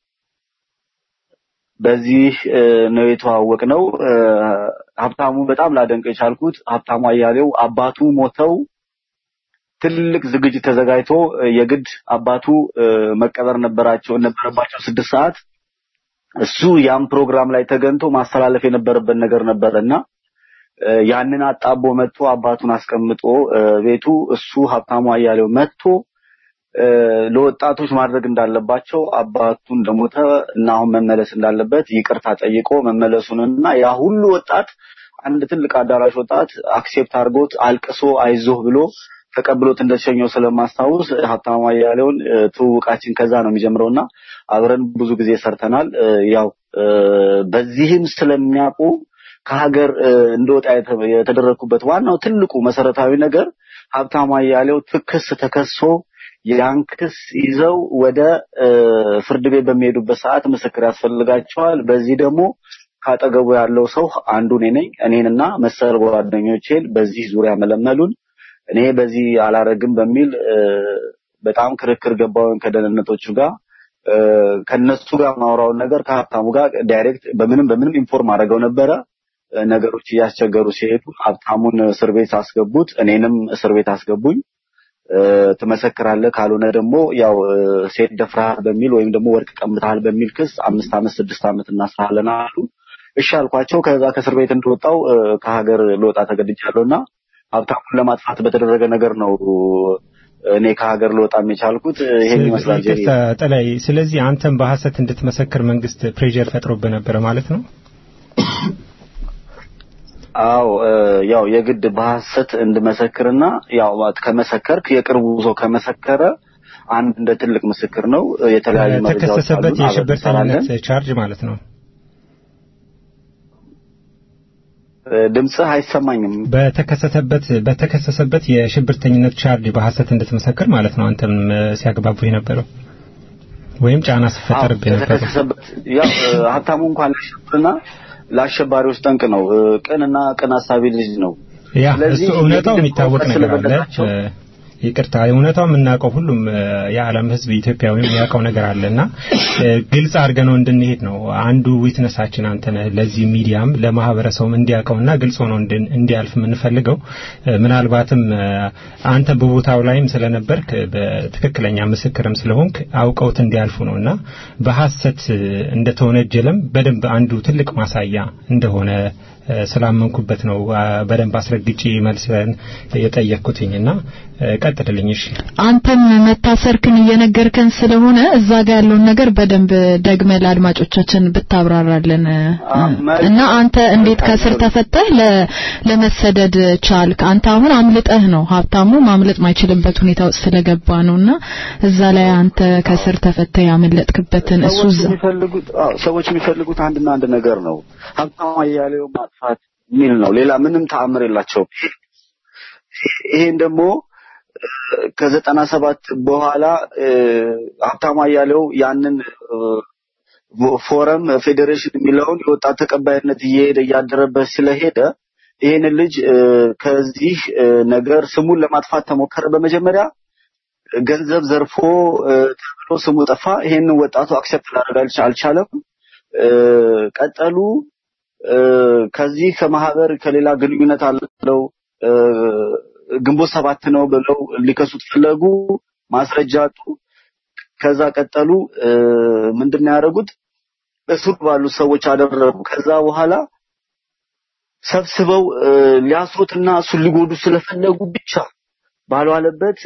በዚህ እ፣ ነው የተዋወቅ ነው። ሀብታሙ በጣም ላደንቅ የቻልኩት ሀብታሙ አያሌው አባቱ ሞተው ትልቅ ዝግጅት ተዘጋጅቶ እ፣ የግድ አባቱ እ፣ መቀበር ነበራቸው ነበረባቸው ስድስት ሰዓት እሱ ያም ፕሮግራም ላይ ተገኝቶ ማስተላለፍ የነበረበት ነገር ነበረና እ፣ ያንን አጣቦ መጥቶ አባቱን አስቀምጦ እ፣ ቤቱ እሱ ሀብታሙ አያሌው መጥቶ እ፣ ለወጣቶች ማድረግ እንዳለባቸው አባቱ እንደሞተ እና አሁን መመለስ እንዳለበት ይቅርታ ጠይቆ መመለሱንና ያ ሁሉ ወጣት አንድ ትልቅ አዳራሽ ወጣት አክሴፕት አድርጎት አልቅሶ አይዞህ ብሎ ተቀብሎት እንደተሸኘው ስለማስታውስ ሀብታሙ አያሌውን እ፣ ትውውቃችን ከዛ ነው የሚጀምረውና አብረን ብዙ ጊዜ ሰርተናል። እ፣ ያው እ፣ በዚህም ስለሚያውቁ ከሀገር እ፣ እንደወጣ የተ- የተደረግኩበት ዋናው ትልቁ መሰረታዊ ነገር ሀብታሙ አያሌው ትክስ ተከሶ ያን ክስ ይዘው ወደ እ፣ ፍርድ ቤት በሚሄዱበት ሰዓት ምስክር ያስፈልጋቸዋል። በዚህ ደግሞ ካጠገቡ ያለው ሰው አንዱ እኔ ነኝ። እኔንና መሰል ጓደኞቼን በዚህ ዙሪያ መለመሉን እኔ በዚህ አላረግም በሚል እ፣ በጣም ክርክር ገባውን ከደህንነቶቹ ጋር እ፣ ከነሱ ጋር ማውራውን ነገር ከሀብታሙ ጋር ዳይሬክት በምንም በምንም ኢንፎርም አድርገው ነበረ። እ፣ ነገሮች እያስቸገሩ ሲሄዱ ሀብታሙን እስር ቤት አስገቡት፣ እኔንም እስር ቤት አስገቡኝ። እ፣ ትመሰክራለህ ካልሆነ ደግሞ ያው እ፣ ሴት ደፍረሃል በሚል ወይም ደግሞ ወርቅ ቀምተሃል በሚል ክስ አምስት ዓመት ስድስት ዓመት እናስራለን አሉ። እሺ አልኳቸው። ከዛ ከእስር ቤት እንደወጣው እ፣ ከሀገር ልወጣ ተገድጃለሁና ሀብታሙን ለማጥፋት በተደረገ ነገር ነው እኔ ከሀገር ልወጣም የቻልኩት። ይሄን ይመስላል ጄሪ። ይቅርታ ጠላይ፣ ስለዚህ አንተም በሐሰት እንድትመሰክር መንግስት ፕሬዠር ፈጥሮብህ ነበረ ማለት ነው? አዎ እ፣ ያው የግድ በሐሰት እንድመሰክርና ያው ከመሰከርክ የቅርቡ ሰው ከመሰከረ አንድ እንደ ትልቅ ምስክር ነው። የተለያዩ መረጃዎች ተከሰሰበት አሉን፣ አብረን እንሰራለን። የሽብርተኝነት ቻርጅ ማለት ነው። እ፣ ድምፅህ አይሰማኝም። በተከሰሰበት በተከሰሰበት የሽብርተኝነት ቻርጅ በሐሰት እንድትመሰክር ማለት ነው። አንተም እ፣ ሲያግባቡ የነበረው ወይም ጫና ሲፈጠርብህ አዎ፣ የነበረው የተከሰሰበት ያው እ፣ ሀብታሙ እንኳን ለሽብርና ለአሸባሪዎች ጠንቅ ነው። እ፣ ቅንና ቅን አሳቢ ልጅ ነው። ያ ስለዚህ እሱ እውነታው የግድ የሚታወቅ እውቀት ነገር አለ። ስለበለጣቸው እ፣ ይቅርታ እውነታው የምናውቀው ሁሉም እ፣ የዓለም ሕዝብ ኢትዮጵያዊ የሚያውቀው ነገር አለና እ፣ ግልጽ አድርገን ነው እንድንሄድ ነው አንዱ ዊትነሳችን አንተ ነህ። ለዚህ ሚዲያም ለማህበረሰቡም እንዲያውቀውና ግልጽ ሆኖ እንድን- እንዲያልፍ የምንፈልገው እ፣ ምናልባትም እ፣ አንተ በቦታው ላይም ስለነበርክ በትክክለኛ ምስክርም ስለሆንክ አውቀውት እንዲያልፉ ነውና በሐሰት እ፣ እንደተወነጀለም በደንብ አንዱ ትልቅ ማሳያ እንደሆነ እ፣ ስላመንኩበት ነው አ፣ በደንብ አስረግጬ መልስን የጠየቅኩትኝና እ፣ ቀጥልልኝ። እሺ አንተም መታሰርክን እየነገርከን ስለሆነ እዛ ጋር ያለውን ነገር በደንብ ደግመ ለአድማጮቻችን ብታብራራለን አ፣ መልካም። እና አንተ እንዴት ከስር ተፈተህ ለ- ለመሰደድ ቻልክ? አንተ አሁን አምልጠህ ነው ሀብታሙ ማምለጥ ማይችልበት ሁኔታ ውስጥ ስለገባ ነውና እዛ ላይ አንተ ከስር ተፈተህ ያመለጥክበትን እሱ ሰዎች እዛ የሚፈልጉት አዎ፣ ሰዎች የሚፈልጉት አንድና አንድ ነገር ነው። ሀብታሙ አያሌው ማጥፋት የሚል ነው። ሌላ ምንም ተአምር የላቸውም። ይሄን ደግሞ እ፣ ከዘጠና ሰባት በኋላ እ፣ ሀብታሙ አያሌው ያንን እ፣ ፎረም ፌዴሬሽን የሚለውን የወጣት ተቀባይነት እየሄደ እያደረበት ስለሄደ ይህንን ልጅ እ፣ ከዚህ እ፣ ነገር ስሙን ለማጥፋት ተሞከረ። በመጀመሪያ ገንዘብ ዘርፎ እ፣ ተብሎ ስሙ ጠፋ። ይሄንን ወጣቱ አክሴፕት ላደርግ አልቻለም። ቀጠሉ። ከዚህ ከማህበር ከሌላ ግንኙነት አለው ግንቦት ሰባት ነው ብለው ሊከሱት ፈለጉ። ማስረጃ አጡ። ከዛ ቀጠሉ። ምንድነው ያደረጉት? እስሩ ባሉት ሰዎች አደረጉ። ከዛ በኋላ ሰብስበው ሊያስሩትና እሱን ሊጎዱ ስለፈለጉ ብቻ ባልዋለበት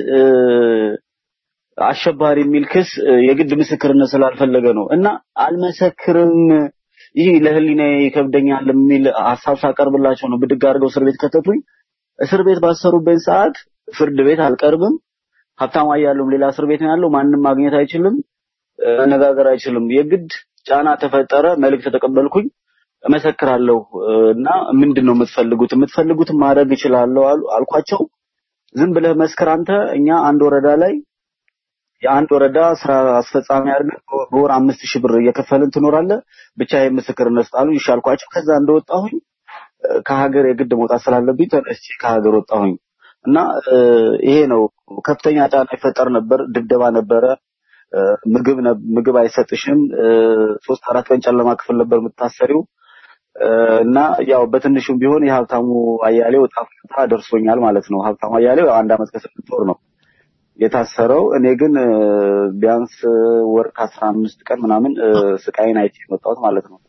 አሸባሪ የሚል ክስ የግድ ምስክርነት ስላልፈለገ ነው እና አልመሰክርም ይህ ለህሊና ይከብደኛል የሚል ሀሳብ ሳቀርብላቸው ነው ብድግ አድርገው እስር ቤት ከተቱኝ። እስር ቤት ባሰሩበት ሰዓት ፍርድ ቤት አልቀርብም፣ ሀብታሙ አያሌውም ሌላ እስር ቤት ነው ያለው፣ ማንም ማግኘት አይችልም፣ መነጋገር አይችልም። የግድ ጫና ተፈጠረ። መልእክት ተቀበልኩኝ። እመሰክራለሁ እና ምንድን ነው የምትፈልጉት? የምትፈልጉትን ማድረግ እችላለሁ አሉ አልኳቸው። ዝም ብለህ መስክር አንተ። እኛ አንድ ወረዳ ላይ የአንድ ወረዳ ስራ አስፈጻሚ አድርገህ በወር አምስት ሺህ ብር እየከፈልን ትኖራለህ። ብቻ ይሄ ምስክርነት ስጣሉ ይሻልኳቸው። ከዛ እንደወጣሁኝ ከሀገር የግድ መውጣት ስላለብኝ ተነስቼ ከሀገር ወጣሁኝ እና ይሄ ነው ከፍተኛ ጫና ይፈጠር ነበር። ድብደባ ነበረ። ምግብ ምግብ አይሰጥሽም። ሶስት አራት ቀን ጨለማ ክፍል ነበር የምታሰሪው እና ያው በትንሹም ቢሆን የሀብታሙ አያሌው ዕጣ ፈንታ ደርሶኛል ማለት ነው። ሀብታሙ አያሌው አንድ አመት ከስድስት ወር ነው የታሰረው። እኔ ግን ቢያንስ ወር ከአስራ አምስት ቀን ምናምን ስቃይን አይቼ የመጣሁት ማለት ነው።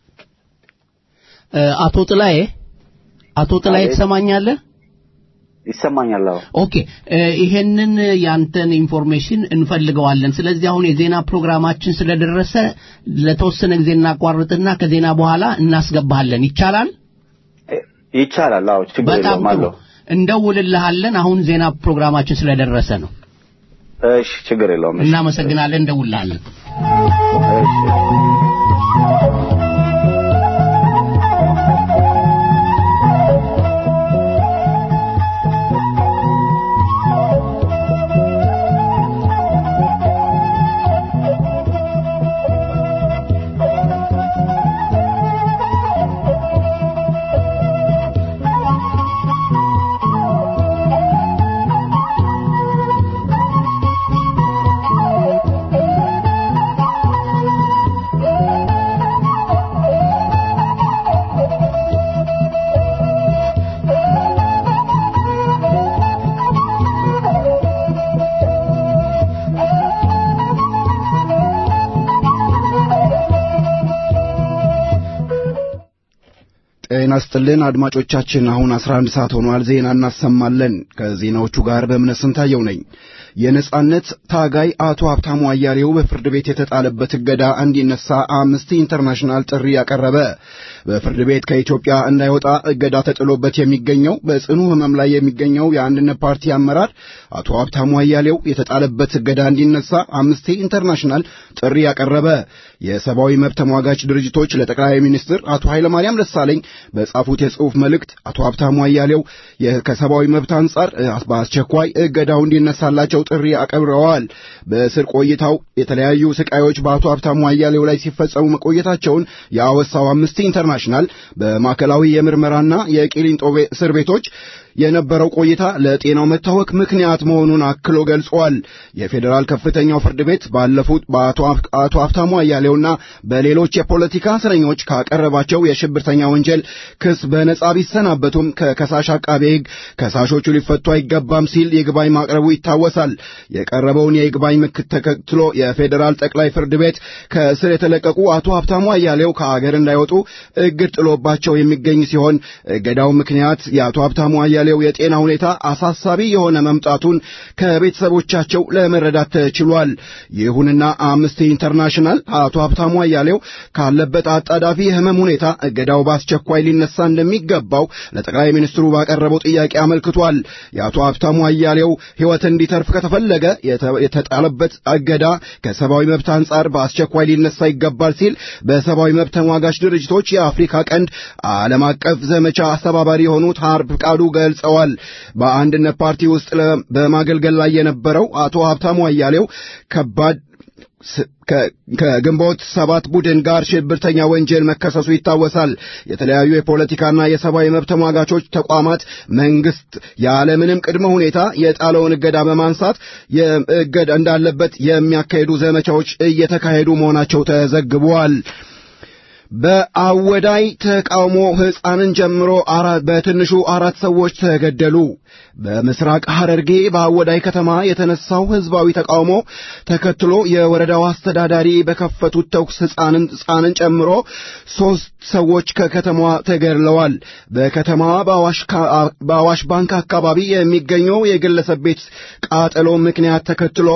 አቶ ጥላዬ አቶ ጥላዬ ትሰማኛለህ? ይሰማኛል። አዎ። ኦኬ ይሄንን ያንተን ኢንፎርሜሽን እንፈልገዋለን። ስለዚህ አሁን የዜና ፕሮግራማችን ስለደረሰ ለተወሰነ ጊዜ እናቋርጥና ከዜና በኋላ እናስገባሃለን። ይቻላል? ይቻላል። አዎ፣ ችግር በጣም የለውም ጥሩ። አለው። እንደውልልሃለን። አሁን ዜና ፕሮግራማችን ስለደረሰ ነው። እሺ፣ ችግር የለውም። እሺ። እናመሰግናለን። እንደውልልሃለን። ጤና ይስጥልን አድማጮቻችን፣ አሁን 11 ሰዓት ሆኗል። ዜና እናሰማለን። ከዜናዎቹ ጋር በእምነት ስንታየው ነኝ። የነጻነት ታጋይ አቶ ሀብታሙ አያሌው በፍርድ ቤት የተጣለበት እገዳ እንዲነሳ አምነስቲ ኢንተርናሽናል ጥሪ ያቀረበ። በፍርድ ቤት ከኢትዮጵያ እንዳይወጣ እገዳ ተጥሎበት የሚገኘው በጽኑ ሕመም ላይ የሚገኘው የአንድነት ፓርቲ አመራር አቶ ሀብታሙ አያሌው የተጣለበት እገዳ እንዲነሳ አምነስቲ ኢንተርናሽናል ጥሪ ያቀረበ። የሰብአዊ መብት ተሟጋች ድርጅቶች ለጠቅላይ ሚኒስትር አቶ ኃይለማርያም ደሳለኝ በጻፉት የጽሑፍ መልእክት አቶ ሀብታሙ አያሌው ከሰብአዊ መብት አንጻር በአስቸኳይ እገዳው እንዲነሳላቸው ጥሪ አቀርበዋል። በእስር ቆይታው የተለያዩ ስቃዮች በአቶ ሀብታሙ አያሌው ላይ ሲፈጸሙ መቆየታቸውን የአወሳው አምነስቲ ኢንተርናሽናል በማዕከላዊ የምርመራና የቂሊንጦ እስር ቤቶች የነበረው ቆይታ ለጤናው መታወክ ምክንያት መሆኑን አክሎ ገልጿል። የፌዴራል ከፍተኛው ፍርድ ቤት ባለፉት በአቶ ሀብታሙ አያሌውና በሌሎች የፖለቲካ እስረኞች ካቀረባቸው የሽብርተኛ ወንጀል ክስ በነጻ ቢሰናበቱም ከከሳሽ አቃቤ ሕግ ከሳሾቹ ሊፈቱ አይገባም ሲል ይግባኝ ማቅረቡ ይታወሳል። የቀረበውን የይግባኝ ምክት ተከትሎ የፌዴራል ጠቅላይ ፍርድ ቤት ከእስር የተለቀቁ አቶ ሀብታሙ አያሌው ከአገር እንዳይወጡ እግድ ጥሎባቸው የሚገኝ ሲሆን እገዳው ምክንያት የአቶ ሀብታሙ አያሌው የጤና ሁኔታ አሳሳቢ የሆነ መምጣቱን ከቤተሰቦቻቸው ለመረዳት ተችሏል። ይሁንና አምነስቲ ኢንተርናሽናል አቶ ሀብታሙ አያሌው ካለበት አጣዳፊ የህመም ሁኔታ እገዳው በአስቸኳይ ሊነሳ እንደሚገባው ለጠቅላይ ሚኒስትሩ ባቀረበው ጥያቄ አመልክቷል። የአቶ ሀብታሙ አያሌው ሕይወት እንዲተርፍ ከተፈለገ የተጣለበት እገዳ ከሰብአዊ መብት አንጻር በአስቸኳይ ሊነሳ ይገባል ሲል በሰብአዊ መብት ተሟጋች ድርጅቶች የአፍሪካ ቀንድ ዓለም አቀፍ ዘመቻ አስተባባሪ የሆኑት ሀርብ ፍቃዱ ገልጸዋል። በአንድነት ፓርቲ ውስጥ በማገልገል ላይ የነበረው አቶ ሀብታሙ አያሌው ከባድ ከግንቦት ሰባት ቡድን ጋር ሽብርተኛ ወንጀል መከሰሱ ይታወሳል። የተለያዩ የፖለቲካና የሰብአዊ መብት ተሟጋቾች ተቋማት መንግስት ያለምንም ቅድመ ሁኔታ የጣለውን እገዳ በማንሳት እገዳ እንዳለበት የሚያካሂዱ ዘመቻዎች እየተካሄዱ መሆናቸው ተዘግቧል። በአወዳይ ተቃውሞ ሕፃንን ጨምሮ በትንሹ አራት ሰዎች ተገደሉ። በምስራቅ ሐረርጌ በአወዳይ ከተማ የተነሳው ሕዝባዊ ተቃውሞ ተከትሎ የወረዳው አስተዳዳሪ በከፈቱት ተኩስ ሕፃንን ሕፃንን ጨምሮ ሦስት ሰዎች ከከተማዋ ተገድለዋል። በከተማዋ በአዋሽ ባንክ አካባቢ የሚገኘው የግለሰብ ቤት ቃጠሎ ምክንያት ተከትሎ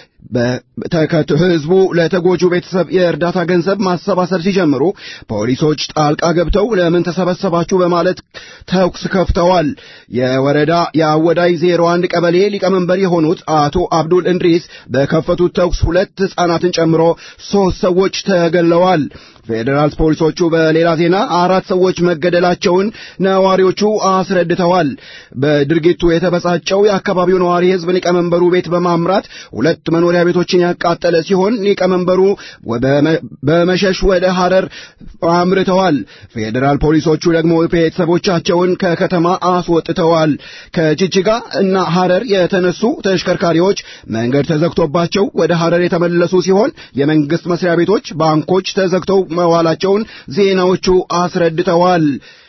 ህዝቡ ለተጎጁ ቤተሰብ የእርዳታ ገንዘብ ማሰባሰብ ሲጀምሩ ፖሊሶች ጣልቃ ገብተው ለምን ተሰበሰባችሁ በማለት ተኩስ ከፍተዋል። የወረዳ የአወዳይ ዜሮ አንድ ቀበሌ ሊቀመንበር የሆኑት አቶ አብዱል እንድሪስ በከፈቱት ተኩስ ሁለት ሕፃናትን ጨምሮ ሦስት ሰዎች ተገለዋል። ፌዴራል ፖሊሶቹ በሌላ ዜና አራት ሰዎች መገደላቸውን ነዋሪዎቹ አስረድተዋል። በድርጊቱ የተበሳጨው የአካባቢው ነዋሪ ሕዝብ ሊቀመንበሩ ቤት በማምራት ሁለት መኖሪያ ቤቶችን ያቃጠለ ሲሆን ሊቀመንበሩ በመሸሽ ወደ ሐረር አምርተዋል። ፌዴራል ፖሊሶቹ ደግሞ ቤተሰቦቻቸውን ከከተማ አስወጥተዋል። ከጅጅጋ እና ሐረር የተነሱ ተሽከርካሪዎች መንገድ ተዘግቶባቸው ወደ ሐረር የተመለሱ ሲሆን የመንግስት መስሪያ ቤቶች፣ ባንኮች ተዘግተው መዋላቸውን ዜናዎቹ አስረድተዋል።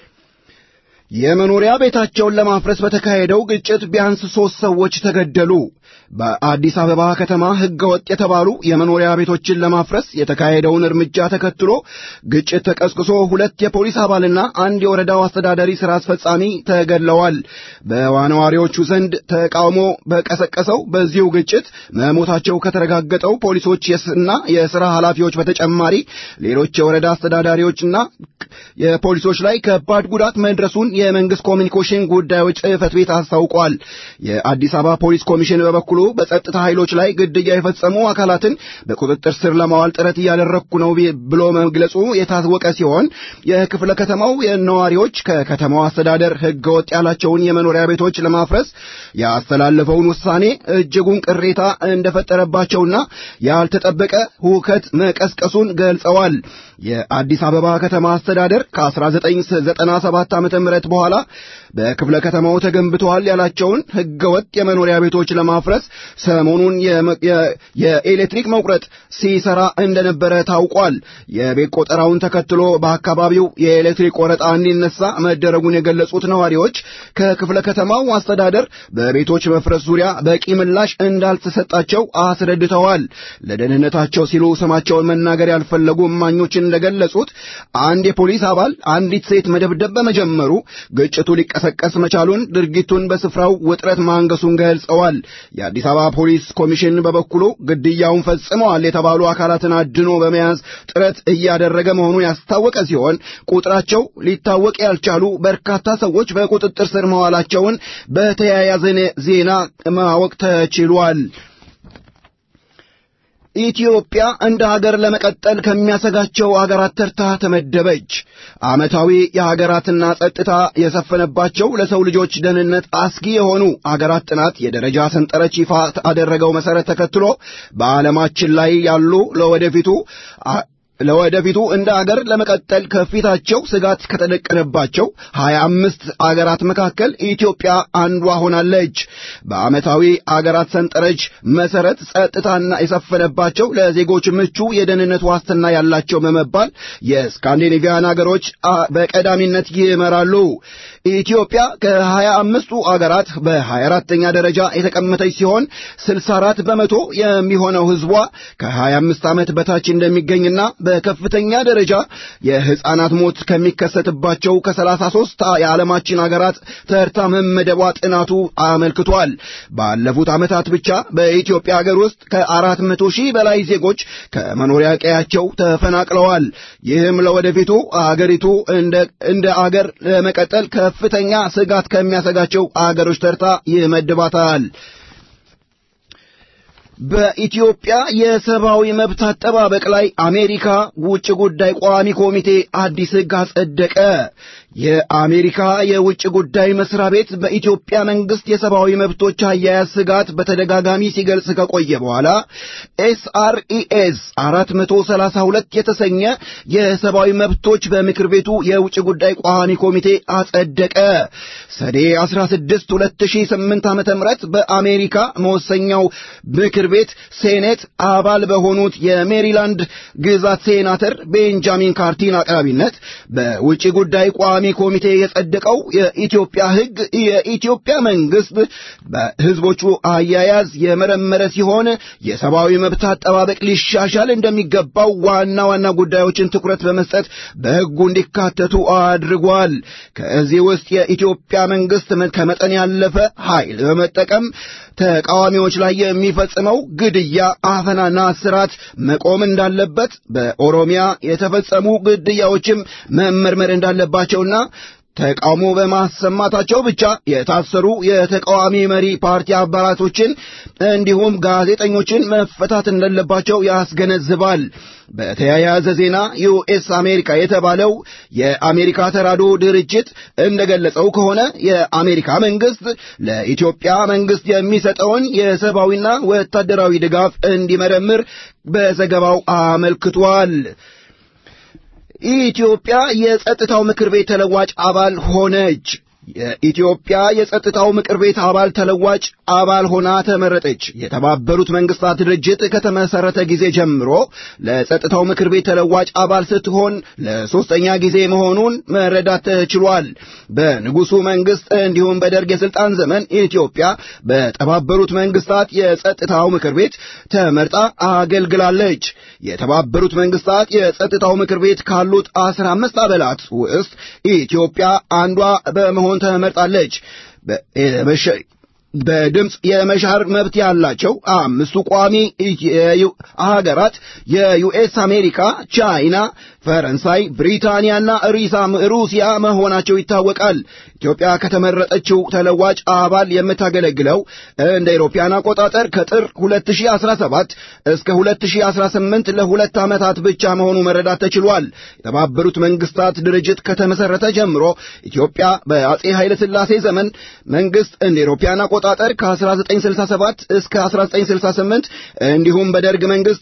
የመኖሪያ ቤታቸውን ለማፍረስ በተካሄደው ግጭት ቢያንስ ሦስት ሰዎች ተገደሉ። በአዲስ አበባ ከተማ ሕገ ወጥ የተባሉ የመኖሪያ ቤቶችን ለማፍረስ የተካሄደውን እርምጃ ተከትሎ ግጭት ተቀስቅሶ ሁለት የፖሊስ አባልና አንድ የወረዳው አስተዳዳሪ ሥራ አስፈጻሚ ተገድለዋል። በነዋሪዎቹ ዘንድ ተቃውሞ በቀሰቀሰው በዚሁ ግጭት መሞታቸው ከተረጋገጠው ፖሊሶች እና የሥራ ኃላፊዎች በተጨማሪ ሌሎች የወረዳ አስተዳዳሪዎችና የፖሊሶች ላይ ከባድ ጉዳት መድረሱን የመንግሥት ኮሚኒኬሽን ጉዳዮች ጽሕፈት ቤት አስታውቋል። የአዲስ አበባ ፖሊስ ኮሚሽን በበኩሉ በጸጥታ ኃይሎች ላይ ግድያ የፈጸሙ አካላትን በቁጥጥር ስር ለማዋል ጥረት እያደረግኩ ነው ብሎ መግለጹ የታወቀ ሲሆን የክፍለ ከተማው ነዋሪዎች ከከተማው አስተዳደር ሕገ ወጥ ያላቸውን የመኖሪያ ቤቶች ለማፍረስ ያስተላለፈውን ውሳኔ እጅጉን ቅሬታ እንደፈጠረባቸውና ያልተጠበቀ ሁከት መቀስቀሱን ገልጸዋል። የአዲስ አበባ ከተማ አስተዳደር ከ1997 ዓ.ም በኋላ በክፍለ ከተማው ተገንብተዋል ያላቸውን ሕገወጥ የመኖሪያ ቤቶች ለማፍረስ ሰሞኑን የኤሌክትሪክ መቁረጥ ሲሰራ እንደነበረ ታውቋል። የቤት ቆጠራውን ተከትሎ በአካባቢው የኤሌክትሪክ ቆረጣ እንዲነሳ መደረጉን የገለጹት ነዋሪዎች ከክፍለ ከተማው አስተዳደር በቤቶች መፍረስ ዙሪያ በቂ ምላሽ እንዳልተሰጣቸው አስረድተዋል። ለደህንነታቸው ሲሉ ስማቸውን መናገር ያልፈለጉ እማኞችን እንደገለጹት አንድ የፖሊስ አባል አንዲት ሴት መደብደብ በመጀመሩ ግጭቱ ሊቀሰቀስ መቻሉን ድርጊቱን በስፍራው ውጥረት ማንገሱን ገልጸዋል። የአዲስ አበባ ፖሊስ ኮሚሽን በበኩሉ ግድያውን ፈጽመዋል የተባሉ አካላትን አድኖ በመያዝ ጥረት እያደረገ መሆኑን ያስታወቀ ሲሆን ቁጥራቸው ሊታወቅ ያልቻሉ በርካታ ሰዎች በቁጥጥር ስር መዋላቸውን በተያያዘ ዜና ማወቅ ተችሏል። ኢትዮጵያ እንደ ሀገር ለመቀጠል ከሚያሰጋቸው አገራት ተርታ ተመደበች። ዓመታዊ የሀገራትና ጸጥታ የሰፈነባቸው ለሰው ልጆች ደህንነት አስጊ የሆኑ አገራት ጥናት የደረጃ ሰንጠረዥ ይፋ አደረገው መሠረት ተከትሎ በዓለማችን ላይ ያሉ ለወደፊቱ ለወደፊቱ እንደ አገር ለመቀጠል ከፊታቸው ስጋት ከተደቀነባቸው ሀያ አምስት አገራት መካከል ኢትዮጵያ አንዷ ሆናለች። በዓመታዊ አገራት ሰንጠረዥ መሠረት ጸጥታና የሰፈነባቸው ለዜጎች ምቹ የደህንነት ዋስትና ያላቸው በመባል የስካንዲኔቪያን አገሮች በቀዳሚነት ይመራሉ። ኢትዮጵያ ከሀያ አምስቱ አገራት በሀያ አራተኛ ደረጃ የተቀመጠች ሲሆን ስልሳ አራት በመቶ የሚሆነው ሕዝቧ ከሀያ አምስት ዓመት በታች እንደሚገኝና በከፍተኛ ደረጃ የሕፃናት ሞት ከሚከሰትባቸው ከሰላሳ ሦስት የዓለማችን አገራት ተርታ መመደቧ ጥናቱ አመልክቷል። ባለፉት ዓመታት ብቻ በኢትዮጵያ አገር ውስጥ ከአራት መቶ ሺህ በላይ ዜጎች ከመኖሪያ ቀያቸው ተፈናቅለዋል። ይህም ለወደፊቱ አገሪቱ እንደ አገር ለመቀጠል ከፍተኛ ስጋት ከሚያሰጋቸው አገሮች ተርታ ይመድባታል። በኢትዮጵያ የሰብአዊ መብት አጠባበቅ ላይ አሜሪካ ውጭ ጉዳይ ቋሚ ኮሚቴ አዲስ ሕግ አጸደቀ። የአሜሪካ የውጭ ጉዳይ መስሪያ ቤት በኢትዮጵያ መንግስት የሰብአዊ መብቶች አያያዝ ስጋት በተደጋጋሚ ሲገልጽ ከቆየ በኋላ ኤስአርኢኤስ 432 የተሰኘ የሰብአዊ መብቶች በምክር ቤቱ የውጭ ጉዳይ ቋሚ ኮሚቴ አጸደቀ። ሰኔ 16 2008 ዓ.ም በአሜሪካ መወሰኛው ምክር ቤት ሴኔት አባል በሆኑት የሜሪላንድ ግዛት ሴናተር ቤንጃሚን ካርቲን አቅራቢነት በውጭ ጉዳይ ቋሚ ኮሚቴ የጸደቀው የኢትዮጵያ ሕግ የኢትዮጵያ መንግስት በህዝቦቹ አያያዝ የመረመረ ሲሆን የሰብአዊ መብት አጠባበቅ ሊሻሻል እንደሚገባው ዋና ዋና ጉዳዮችን ትኩረት በመስጠት በሕጉ እንዲካተቱ አድርጓል። ከዚህ ውስጥ የኢትዮጵያ መንግስት ከመጠን ያለፈ ኃይል በመጠቀም ተቃዋሚዎች ላይ የሚፈጽመው ግድያ፣ አፈናና እስራት መቆም እንዳለበት፣ በኦሮሚያ የተፈጸሙ ግድያዎችም መመርመር እንዳለባቸውና ተቃውሞ በማሰማታቸው ብቻ የታሰሩ የተቃዋሚ መሪ ፓርቲ አባላቶችን እንዲሁም ጋዜጠኞችን መፈታት እንደሌለባቸው ያስገነዝባል። በተያያዘ ዜና ዩኤስ አሜሪካ የተባለው የአሜሪካ ተራድኦ ድርጅት እንደገለጸው ከሆነ የአሜሪካ መንግስት ለኢትዮጵያ መንግስት የሚሰጠውን የሰብአዊና ወታደራዊ ድጋፍ እንዲመረምር በዘገባው አመልክቷል። ኢትዮጵያ የጸጥታው ምክር ቤት ተለዋጭ አባል ሆነች። የኢትዮጵያ የጸጥታው ምክር ቤት አባል ተለዋጭ አባል ሆና ተመረጠች። የተባበሩት መንግስታት ድርጅት ከተመሰረተ ጊዜ ጀምሮ ለጸጥታው ምክር ቤት ተለዋጭ አባል ስትሆን ለሶስተኛ ጊዜ መሆኑን መረዳት ተችሏል። በንጉሱ መንግስት እንዲሁም በደርግ የስልጣን ዘመን ኢትዮጵያ በተባበሩት መንግስታት የጸጥታው ምክር ቤት ተመርጣ አገልግላለች። የተባበሩት መንግስታት የጸጥታው ምክር ቤት ካሉት አስራ አምስት አባላት ውስጥ ኢትዮጵያ አንዷ በመሆን ተመርጣለች። በድምፅ የመሻር መብት ያላቸው አምስቱ ቋሚ ሀገራት የዩኤስ አሜሪካ፣ ቻይና፣ ፈረንሳይ፣ ብሪታንያና ሩሲያ መሆናቸው ይታወቃል። ኢትዮጵያ ከተመረጠችው ተለዋጭ አባል የምታገለግለው እንደ ኢሮፓያን አቆጣጠር ከጥር 2017 እስከ 2018 ለሁለት ዓመታት ብቻ መሆኑ መረዳት ተችሏል። የተባበሩት መንግስታት ድርጅት ከተመሰረተ ጀምሮ ኢትዮጵያ በአጼ ኃይለ ሥላሴ ዘመን መንግስት እንደ ኢሮፓያን አቆጣጠር ከ1967 እስከ 1968 እንዲሁም በደርግ መንግስት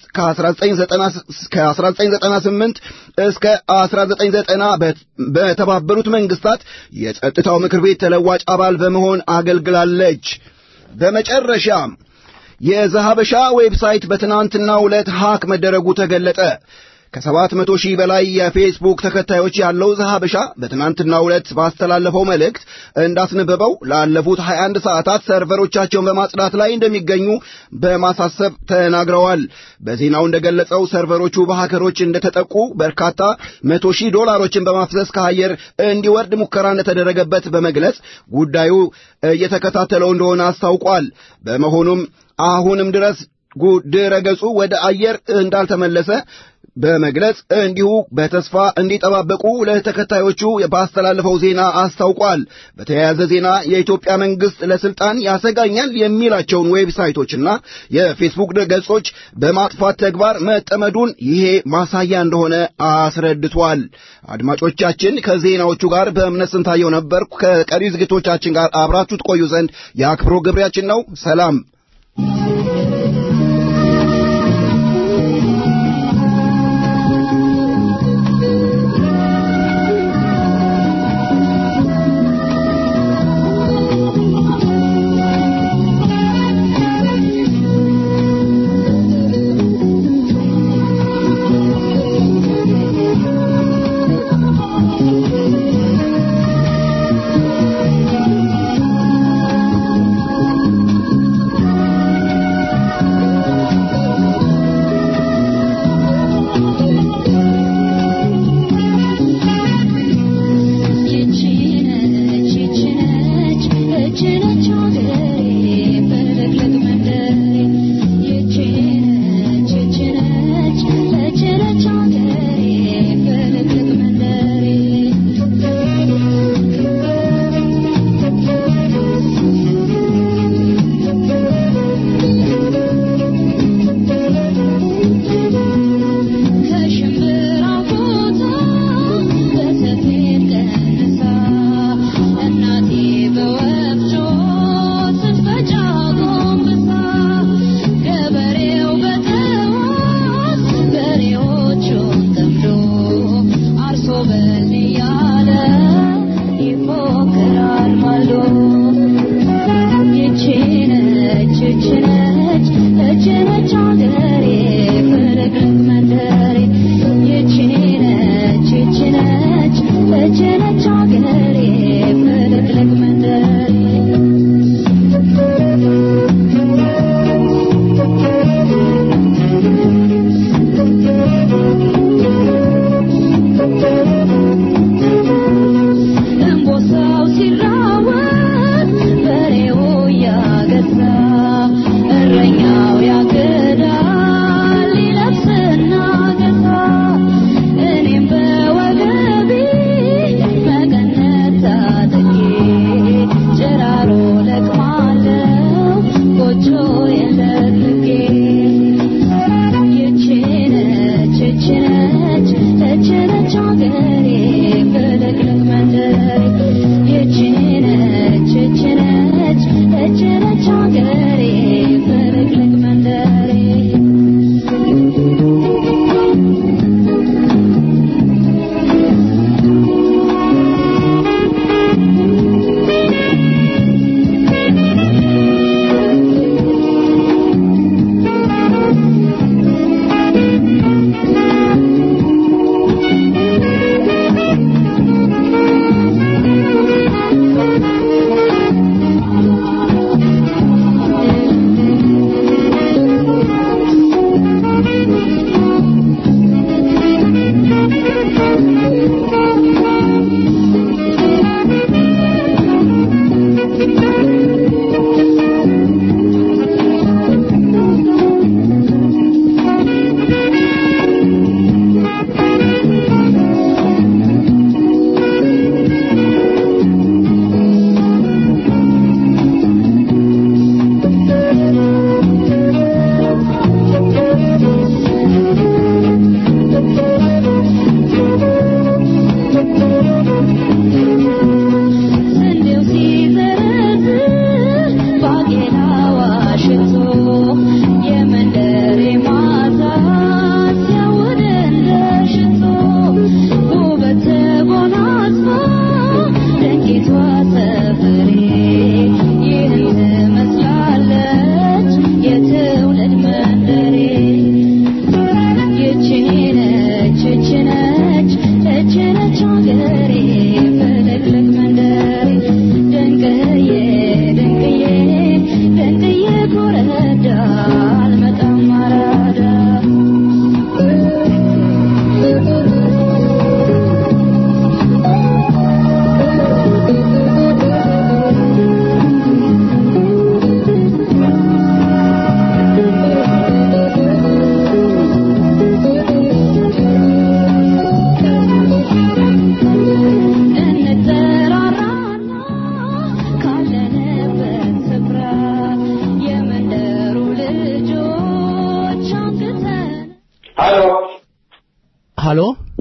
ከ1998 እስከ 1990 በተባበሩት መንግስታት የጸጥታው ምክር ቤት ተለዋጭ አባል በመሆን አገልግላለች። በመጨረሻም የዛሃበሻ ዌብሳይት በትናንትናው ዕለት ሃክ መደረጉ ተገለጠ። ከሰባት መቶ ሺህ በላይ የፌስቡክ ተከታዮች ያለው ዘሐበሻ በትናንትናው ዕለት ባስተላለፈው መልእክት እንዳስነበበው ላለፉት 21 ሰዓታት ሰርቨሮቻቸውን በማጽዳት ላይ እንደሚገኙ በማሳሰብ ተናግረዋል። በዜናው እንደገለጸው ሰርቨሮቹ በሀከሮች እንደተጠቁ በርካታ መቶ ሺህ ዶላሮችን በማፍሰስ ከአየር እንዲወርድ ሙከራ እንደተደረገበት በመግለጽ ጉዳዩ እየተከታተለው እንደሆነ አስታውቋል። በመሆኑም አሁንም ድረስ ድረ ገጹ ወደ አየር እንዳልተመለሰ በመግለጽ እንዲሁ በተስፋ እንዲጠባበቁ ለተከታዮቹ ባስተላለፈው ዜና አስታውቋል። በተያያዘ ዜና የኢትዮጵያ መንግስት ለስልጣን ያሰጋኛል የሚላቸውን ዌብሳይቶችና የፌስቡክ ገጾች በማጥፋት ተግባር መጠመዱን ይሄ ማሳያ እንደሆነ አስረድቷል። አድማጮቻችን ከዜናዎቹ ጋር በእምነት ስንታየው ነበርኩ። ከቀሪ ዝግቶቻችን ጋር አብራችሁ ትቆዩ ዘንድ የአክብሮ ግብሪያችን ነው። ሰላም። ሀሎ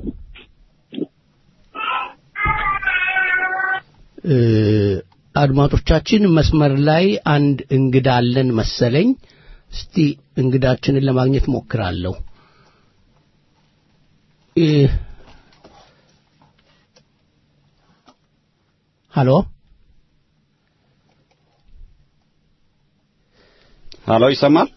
እ፣ አድማጮቻችን መስመር ላይ አንድ እንግዳ አለን መሰለኝ። እስቲ እንግዳችንን ለማግኘት ሞክራለሁ። እ፣ ሀሎ ሀሎ ይሰማል?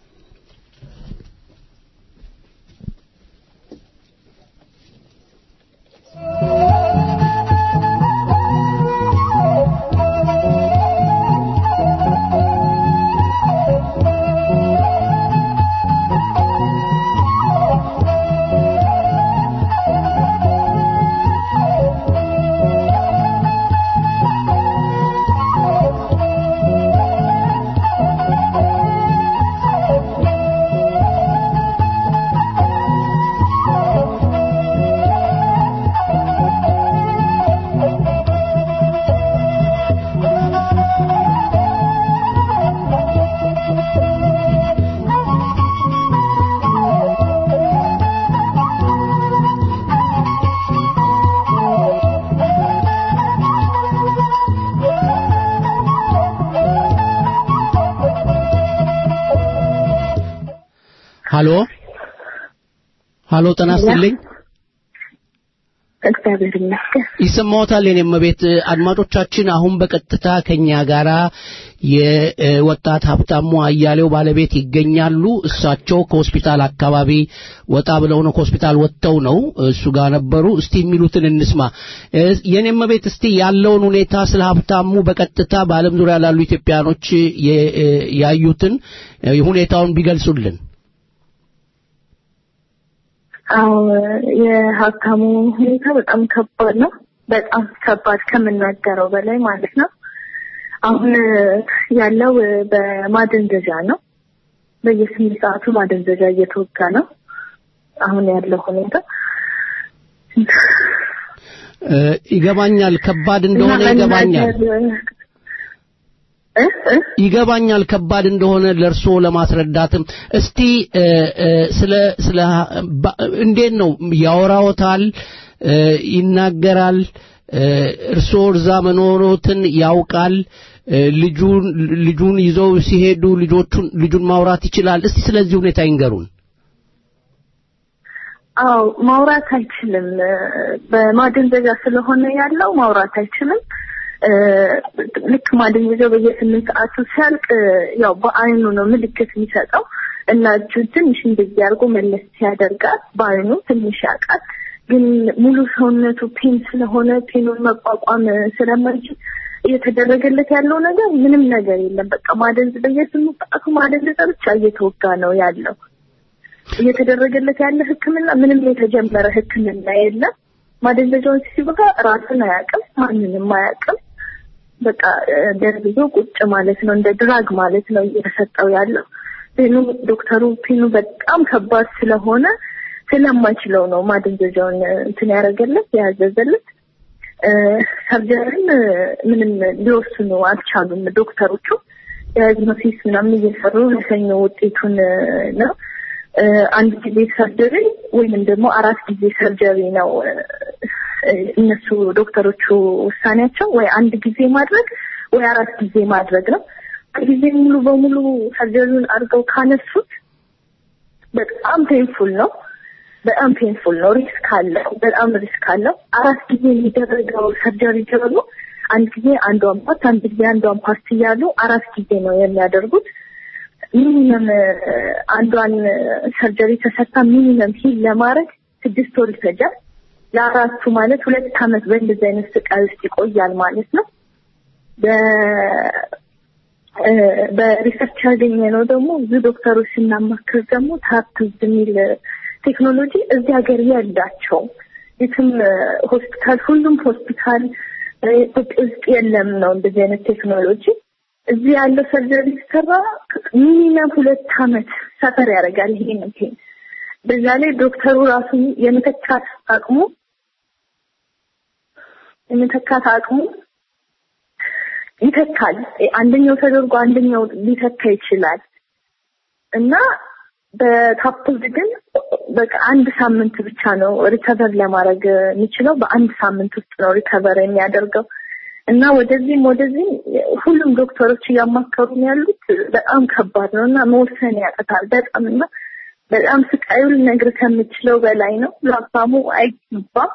ሀሎ ሀሎ ጤና ይስጥልኝ። እግዚአብሔር ይመስገን። ይሰማዎታል? የኔም ቤት አድማጮቻችን፣ አሁን በቀጥታ ከኛ ጋራ የወጣት ሀብታሙ አያሌው ባለቤት ይገኛሉ። እሳቸው ከሆስፒታል አካባቢ ወጣ ብለው ነው ከሆስፒታል ወጥተው ነው እሱ ጋር ነበሩ። እስቲ የሚሉትን እንስማ። እ፣ የኔም ቤት እስቲ ያለውን ሁኔታ ስለ ሀብታሙ በቀጥታ በዓለም ዙሪያ ላሉ ኢትዮጵያኖች የ- እ፣ ያዩትን እ፣ ሁኔታውን ቢገልጹልን። አዎ የሀብታሙ ሁኔታ በጣም ከባድ ነው። በጣም ከባድ ከምናገረው በላይ ማለት ነው። አሁን ያለው በማደንዘዣ ነው። በየስምንት ሰዓቱ ማደንዘዣ እየተወጋ ነው። አሁን ያለው ሁኔታ እ፣ ይገባኛል፣ ከባድ እንደሆነ እና ይገባኛል። መናገር- እ እ ይገባኛል ከባድ እንደሆነ ለእርስዎ ለማስረዳትም እስቲ እ፣ እ፣ ስለ ስለ ባ- እንዴት ነው ያወራዎታል እ፣ ይናገራል እ፣ እርስዎ እዛ መኖሮትን ያውቃል እ፣ ልጁን ልጁን ይዘው ሲሄዱ ልጆቹን ልጁን ማውራት ይችላል እስቲ ስለዚህ ሁኔታ ይንገሩን አዎ ማውራት አይችልም። በማደንዘዣ ስለሆነ ያለው ማውራት አይችልም። እ፣ ልክ ማደንዘዣው በየስምንት ሰዓቱ ሲያልቅ ያው በአይኑ ነው ምልክት የሚሰጠው እና እጁን ትንሽ እንደዚህ አድርጎ መለስ ሲያደርጋት በአይኑ ትንሽ ያውቃል። ግን ሙሉ ሰውነቱ ፔን ስለሆነ ፔኑን መቋቋም ስለማይችል እየተደረገለት ያለው ነገር ምንም ነገር የለም። በቃ ማደንዝ በየስምንት ሰዓቱ ማደንዘዣ ብቻ እየተወጋ ነው ያለው። እየተደረገለት ያለ ሕክምና ምንም የተጀመረ ሕክምና የለም። ማደንዘዣውን ሲወጋ ራስን አያውቅም፣ ማንንም አያውቅም። በቃ እ፣ ደርብዞ ቁጭ ማለት ነው፣ እንደ ድራግ ማለት ነው እየተሰጠው ያለው። ፔኑ ዶክተሩ ፔኑ በጣም ከባድ ስለሆነ ስለማይችለው ነው ማደንዘዣውን እ፣ እንትን ያደረገለት የያዘዘለት። እ፣ ሰርጀሪን እ፣ ምንም ሊወስኑ አልቻሉም ዶክተሮቹ። ዲያግኖሲስ ምናምን እየሰሩ ለሰኞ ውጤቱን እ፣ ነው እ፣ አንድ ጊዜ ሰርጀሪ ወይም ደግሞ አራት ጊዜ ሰርጀሪ ነው እ፣ እ፣ እነሱ ዶክተሮቹ ውሳኔያቸው ወይ አንድ ጊዜ ማድረግ ወይ አራት ጊዜ ማድረግ ነው። ጊዜ ሙሉ በሙሉ ሰርጀሪውን አድርገው ካነሱት በጣም ፔንፉል ነው። በጣም ፔንፉል ነው። ሪስክ አለው። በጣም ሪስክ አለው። አራት ጊዜ የሚደረገው ሰርጀሪ ደግሞ አንድ ጊዜ አንዷን ፓርት አንድ ጊዜ አንዷን ፓርት እያሉ አራት ጊዜ ነው የሚያደርጉት። ሚኒመም አንዷን ሰርጀሪ ተሰርታ ሚኒመም ሂል ለማድረግ ስድስት ወር ይፈጃል። ለአራቱ ማለት ሁለት ዓመት በእንደዚህ አይነት ስቃይ ውስጥ ይቆያል ማለት ነው። በ- እ፣ በሪሰርች ያገኘ ነው ደግሞ ብዙ ዶክተሮች ስናማክር ደግሞ ታፕዝ የሚል ቴክኖሎጂ እዚህ ሀገር የላቸውም። የትም እ፣ ሆስፒታል ሁሉም ሆስፒታል እ፣ ኢትዮጵያ ውስጥ የለም ነው እንደዚህ አይነት ቴክኖሎጂ። እዚህ ያለው ሰርጀሪ ሲሰራ ሚኒመም ሁለት ዓመት ሰፈር ያደርጋል። ይሄ ነው ይሄ በዛ ላይ ዶክተሩ ራሱ የመተካት አቅሙ የመተካት አቅሙ ይተካል። አንደኛው ተደርጎ አንደኛው ሊተካ ይችላል እና በካፕልድ ግን በቃ አንድ ሳምንት ብቻ ነው ሪከቨር ለማድረግ የሚችለው። በአንድ ሳምንት ውስጥ ነው ሪከቨር የሚያደርገው እና ወደዚህም ወደዚህም ሁሉም ዶክተሮች እያማከሩ ነው ያሉት። በጣም ከባድ ነው እና መወሰን ያቅታል በጣም እና በጣም ስቃዩ ልነግር ከምችለው በላይ ነው። ለሀብታሙ አይገባም።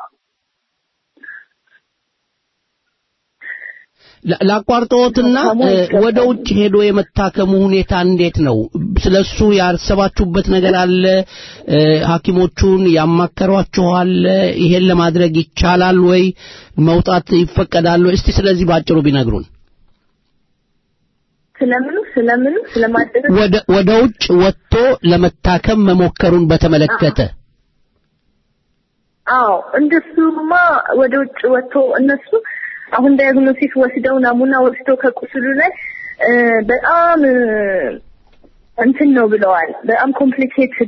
ላ- ላቋርጠዎትና እ፣ ወደ ውጭ ሄዶ የመታከሙ ሁኔታ እንዴት ነው? ስለሱ ያሰባችሁበት ነገር አለ? እ፣ ሐኪሞቹን ያማከሯችኋል? ይሄን ለማድረግ ይቻላል ወይ? መውጣት ይፈቀዳል ወይ? እስቲ ስለዚህ ባጭሩ ቢነግሩን። ስለምኑ ስለምኑ ስለማደረግ ወደ ወደ ውጭ ወጥቶ ለመታከም መሞከሩን በተመለከተ አዎ እንደሱማ ወደ ውጭ ወጥቶ እነሱ አሁን ዳያግኖሲስ ወስደው ናሙና ወስደው ከቁስሉ ላይ እ፣ በጣም እ፣ እንትን ነው ብለዋል። በጣም ኮምፕሊኬትድ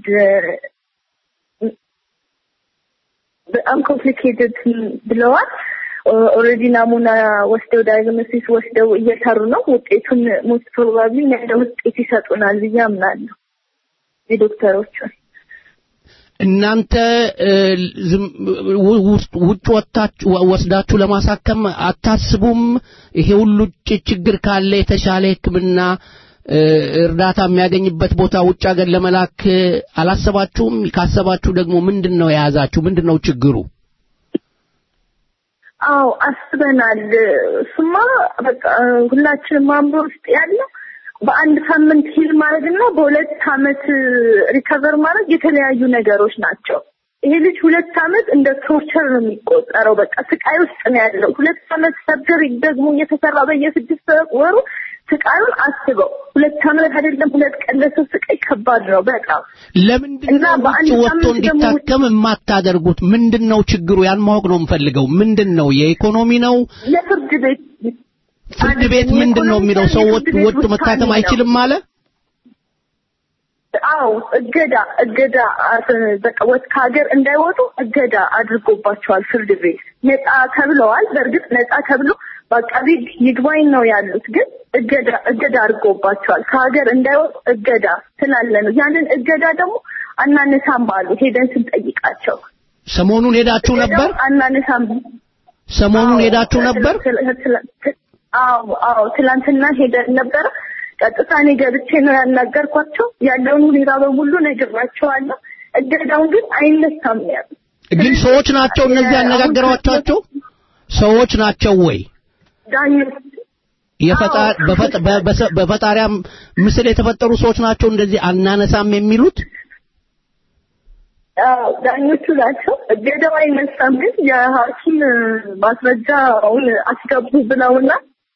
በጣም ኮምፕሊኬትድ ብለዋል። ኦልሬዲ ናሙና ወስደው ዳያግኖሲስ ወስደው እየሰሩ ነው። ውጤቱን ሞስት ፕሮባብሊ ነገ ውጤት ይሰጡናል ብዬ አምናለሁ የዶክተሮቹን እናንተ እ፣ ዝም- ው- ውስጥ- ውጭ ወጥታችሁ ወስዳችሁ ለማሳከም አታስቡም? ይሄ ሁሉ ጭ- ችግር ካለ የተሻለ ሕክምና እ፣ እርዳታ የሚያገኝበት ቦታ ውጭ ሀገር ለመላክ እ፣ አላሰባችሁም? ካሰባችሁ ደግሞ ምንድን ነው የያዛችሁ? ምንድን ነው ችግሩ? አዎ አስበናል። እሱማ በቃ ሁላችንም አእምሮ ውስጥ ያለው በአንድ ሳምንት ሂል ማድረግ እና በሁለት አመት ሪከቨር ማድረግ የተለያዩ ነገሮች ናቸው። ይሄ ልጅ ሁለት አመት እንደ ቶርቸር ነው የሚቆጠረው። በቃ ስቃይ ውስጥ ነው ያለው። ሁለት አመት ሰርጀሪ ደግሞ እየተሰራ በየስድስት ወሩ ስቃዩን አስበው። ሁለት አመት አይደለም ሁለት ቀን ለሰው ስቃይ ከባድ ነው በጣም ለምንድን እና ነው ውጭ በአንድ ወጥቶ ሳምንት ደግሞ እንዲታከም የማታደርጉት? ምንድን ነው ችግሩ? ያን ማወቅ ነው የምፈልገው። ምንድን ነው የኢኮኖሚ ነው? ለፍርድ ቤት ፍርድ ቤት ምንድን ነው የሚለው? ሰው ወጥ- ወጥቶ መታከም አይችልም አለ? አዎ እገዳ እገዳ አስ- በቃ ወጥ ከሀገር እንዳይወጡ እገዳ አድርጎባቸዋል ፍርድ ቤት። ነፃ ተብለዋል። በእርግጥ ነፃ ተብሎ በአቃቢ ሕግ ይግባኝ ነው ያሉት፣ ግን እገዳ እገዳ አድርጎባቸዋል። ከሀገር እንዳይወጡ እገዳ ስላለ ነው። ያንን እገዳ ደግሞ አናነሳም አሉ ሄደን ስንጠይቃቸው። ሰሞኑን ሄዳችሁ ነበር? እገዳው አናነሳም ሰሞኑን ሄዳችሁ ነበር? ትላ- ትላ- ትላ- አዎ አዎ ትላንትና ሄደን ነበረ። ቀጥታ እኔ ገብቼ ነው ያናገርኳቸው። ያለውን ሁኔታ በሙሉ ነግሬያቸዋለሁ። እገዳውን ግን አይነሳም ነው ያሉት። ግን ሰዎች ናቸው እነዚህ ያነጋገሯቸው ሰዎች ናቸው ወይ? ዳኞች የፈጣ- በፈጣ- በ- በሰ- በፈጣሪያም ምስል የተፈጠሩ ሰዎች ናቸው እንደዚህ አናነሳም የሚሉት? አዎ፣ ዳኞቹ ናቸው። እገዳው አይነሳም፣ ግን የሐኪም ማስረጃውን አስገቡ ብለውና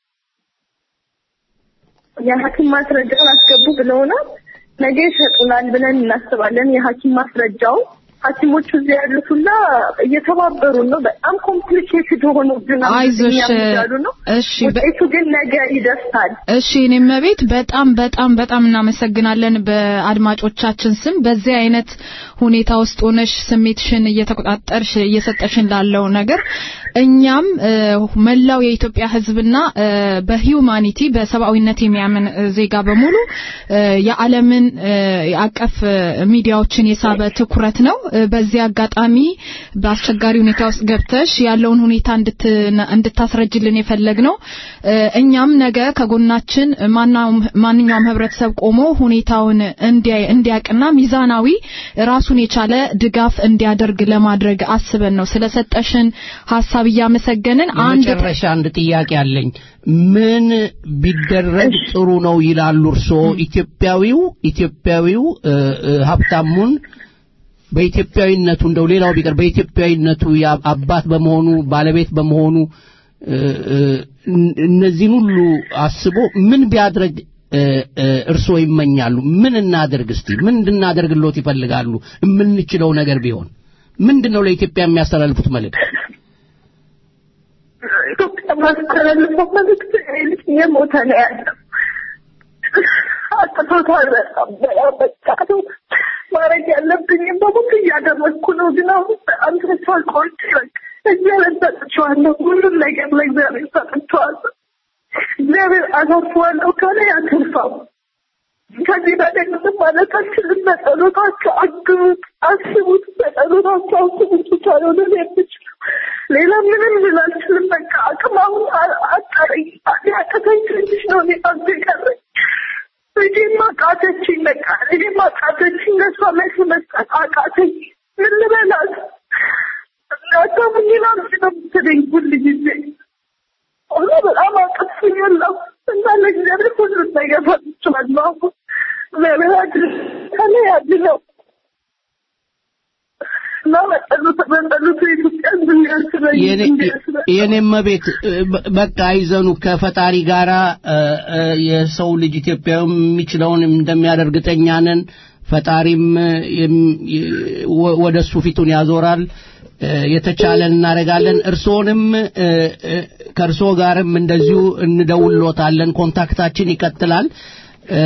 የሐኪም ማስረጃውን አስገቡ ብለውናል። ነገ ይሰጡናል ብለን እናስባለን። የሐኪም ማስረጃው ሐኪሞቹ እዚህ ያሉት ሁላ እየተባበሩ ነው። በጣም ኮምፕሊኬትድ ሆኖ ግን አይዞሽ፣ ያሉ ነው። እሺ፣ በ- ውጤቱ ግን ነገ ይደርሳል። እሺ እኔም ቤት በጣም በጣም በጣም እናመሰግናለን በአድማጮቻችን ስም በዚህ አይነት ሁኔታ ውስጥ ሆነሽ ስሜትሽን እየተቆጣጠርሽ እየሰጠሽን ላለው ነገር እኛም እ፣ መላው የኢትዮጵያ ሕዝብና እ፣ በሂዩማኒቲ በሰብአዊነት የሚያምን እ፣ ዜጋ በሙሉ እ፣ የዓለምን እ፣ የአቀፍ እ፣ ሚዲያዎችን የሳበ ትኩረት ነው። እ፣ በዚህ አጋጣሚ በአስቸጋሪ ሁኔታ ውስጥ ገብተሽ ያለውን ሁኔታ እንድት- እንድታስረጅልን የፈለግ ነው። እ፣ እኛም ነገ ከጎናችን ማናውም ማንኛውም ህብረተሰብ ቆሞ ሁኔታውን እንዲያ- እንዲያቅና ሚዛናዊ ራሱን የቻለ ድጋፍ እንዲያደርግ ለማድረግ አስበን ነው። ስለሰጠሽን ሀሳብ እያመሰገንን አንድ መጨረሻ አንድ ጥያቄ አለኝ። ምን ቢደረግ ጥሩ ነው ይላሉ እርስዎ? ኢትዮጵያዊው ኢትዮጵያዊው እ፣ እ፣ ሀብታሙን በኢትዮጵያዊነቱ እንደው ሌላው ቢቀር በኢትዮጵያዊነቱ ያ- አባት በመሆኑ ባለቤት በመሆኑ እ፣ እ፣ እን- እነዚህን ሁሉ አስቦ ምን ቢያድርግ እ፣ እ፣ እርስዎ ይመኛሉ? ምን እናደርግ እስቲ ምን እንድናደርግሎት ይፈልጋሉ? የምንችለው ነገር ቢሆን ምንድን ነው ለኢትዮጵያ የሚያስተላልፉት መልእክት? ኢትዮጵያ ማስተላለፈው መልዕክት ይሄ ልጅ የሞተ ነው ያለው። አጥቶታል። በጣም በጣም በቃ ማድረግ ያለብኝም በሙሉ እያደረግኩ ነው። ግን አሁን በጣም ተስፋ ቆርጬ በቃ እግዚአብሔር ሰጥቼዋለሁ። ሁሉም ነገር ለእግዚአብሔር ሰጥቼዋለሁ። እግዚአብሔር አሳርፈዋለሁ ካለ ያተርፋው፣ ከዚህ በላይ ምንም ማለት አልችልም። በጸሎታቸው አግቡት፣ አስቡት፣ በጸሎታቸው አስቡት ብቻ ነው ልል የምችለው። ሌላ ምንም ልል አልችልም። በቃ አቅም አሁን አጠረኝ። ያቀተኝ ትንሽ ነው እኔ አንተ የቀረኝ ልጄን ማቃተችኝ። በቃ ልጄን ማቃተችኝ። ለእሷ መልስ መስጠት አቃተኝ። ምን ልበላት? እናታሙኝን አምጪ ነው የምትለኝ ሁል ጊዜ ሁሉ በጣም አቅቶኛለሁ እና ለእግዚአብሔር ሁሉን ነገር ፈጥቻለሁ። አሁን እግዚአብሔር አድል ከላይ ያድለው እና በጸሎት በጸሎት የኢትዮጵያ እንዲያስበኝ እንዲያስበኝ የኔም ቤት በቃ አይዘኑ ከፈጣሪ ጋራ እ፣ እ፣ የሰው ልጅ ኢትዮጵያዊ የሚችለውን እንደሚያደርግ እርግጠኛ ነን። ፈጣሪም የም- የ- ወ- ወደ እሱ ፊቱን ያዞራል። እ፣ የተቻለን እናደርጋለን። እርስዎንም እ፣ እ፣ ከእርስዎ ጋርም እንደዚሁ እንደውሎታለን። ኮንታክታችን ይቀጥላል። እ፣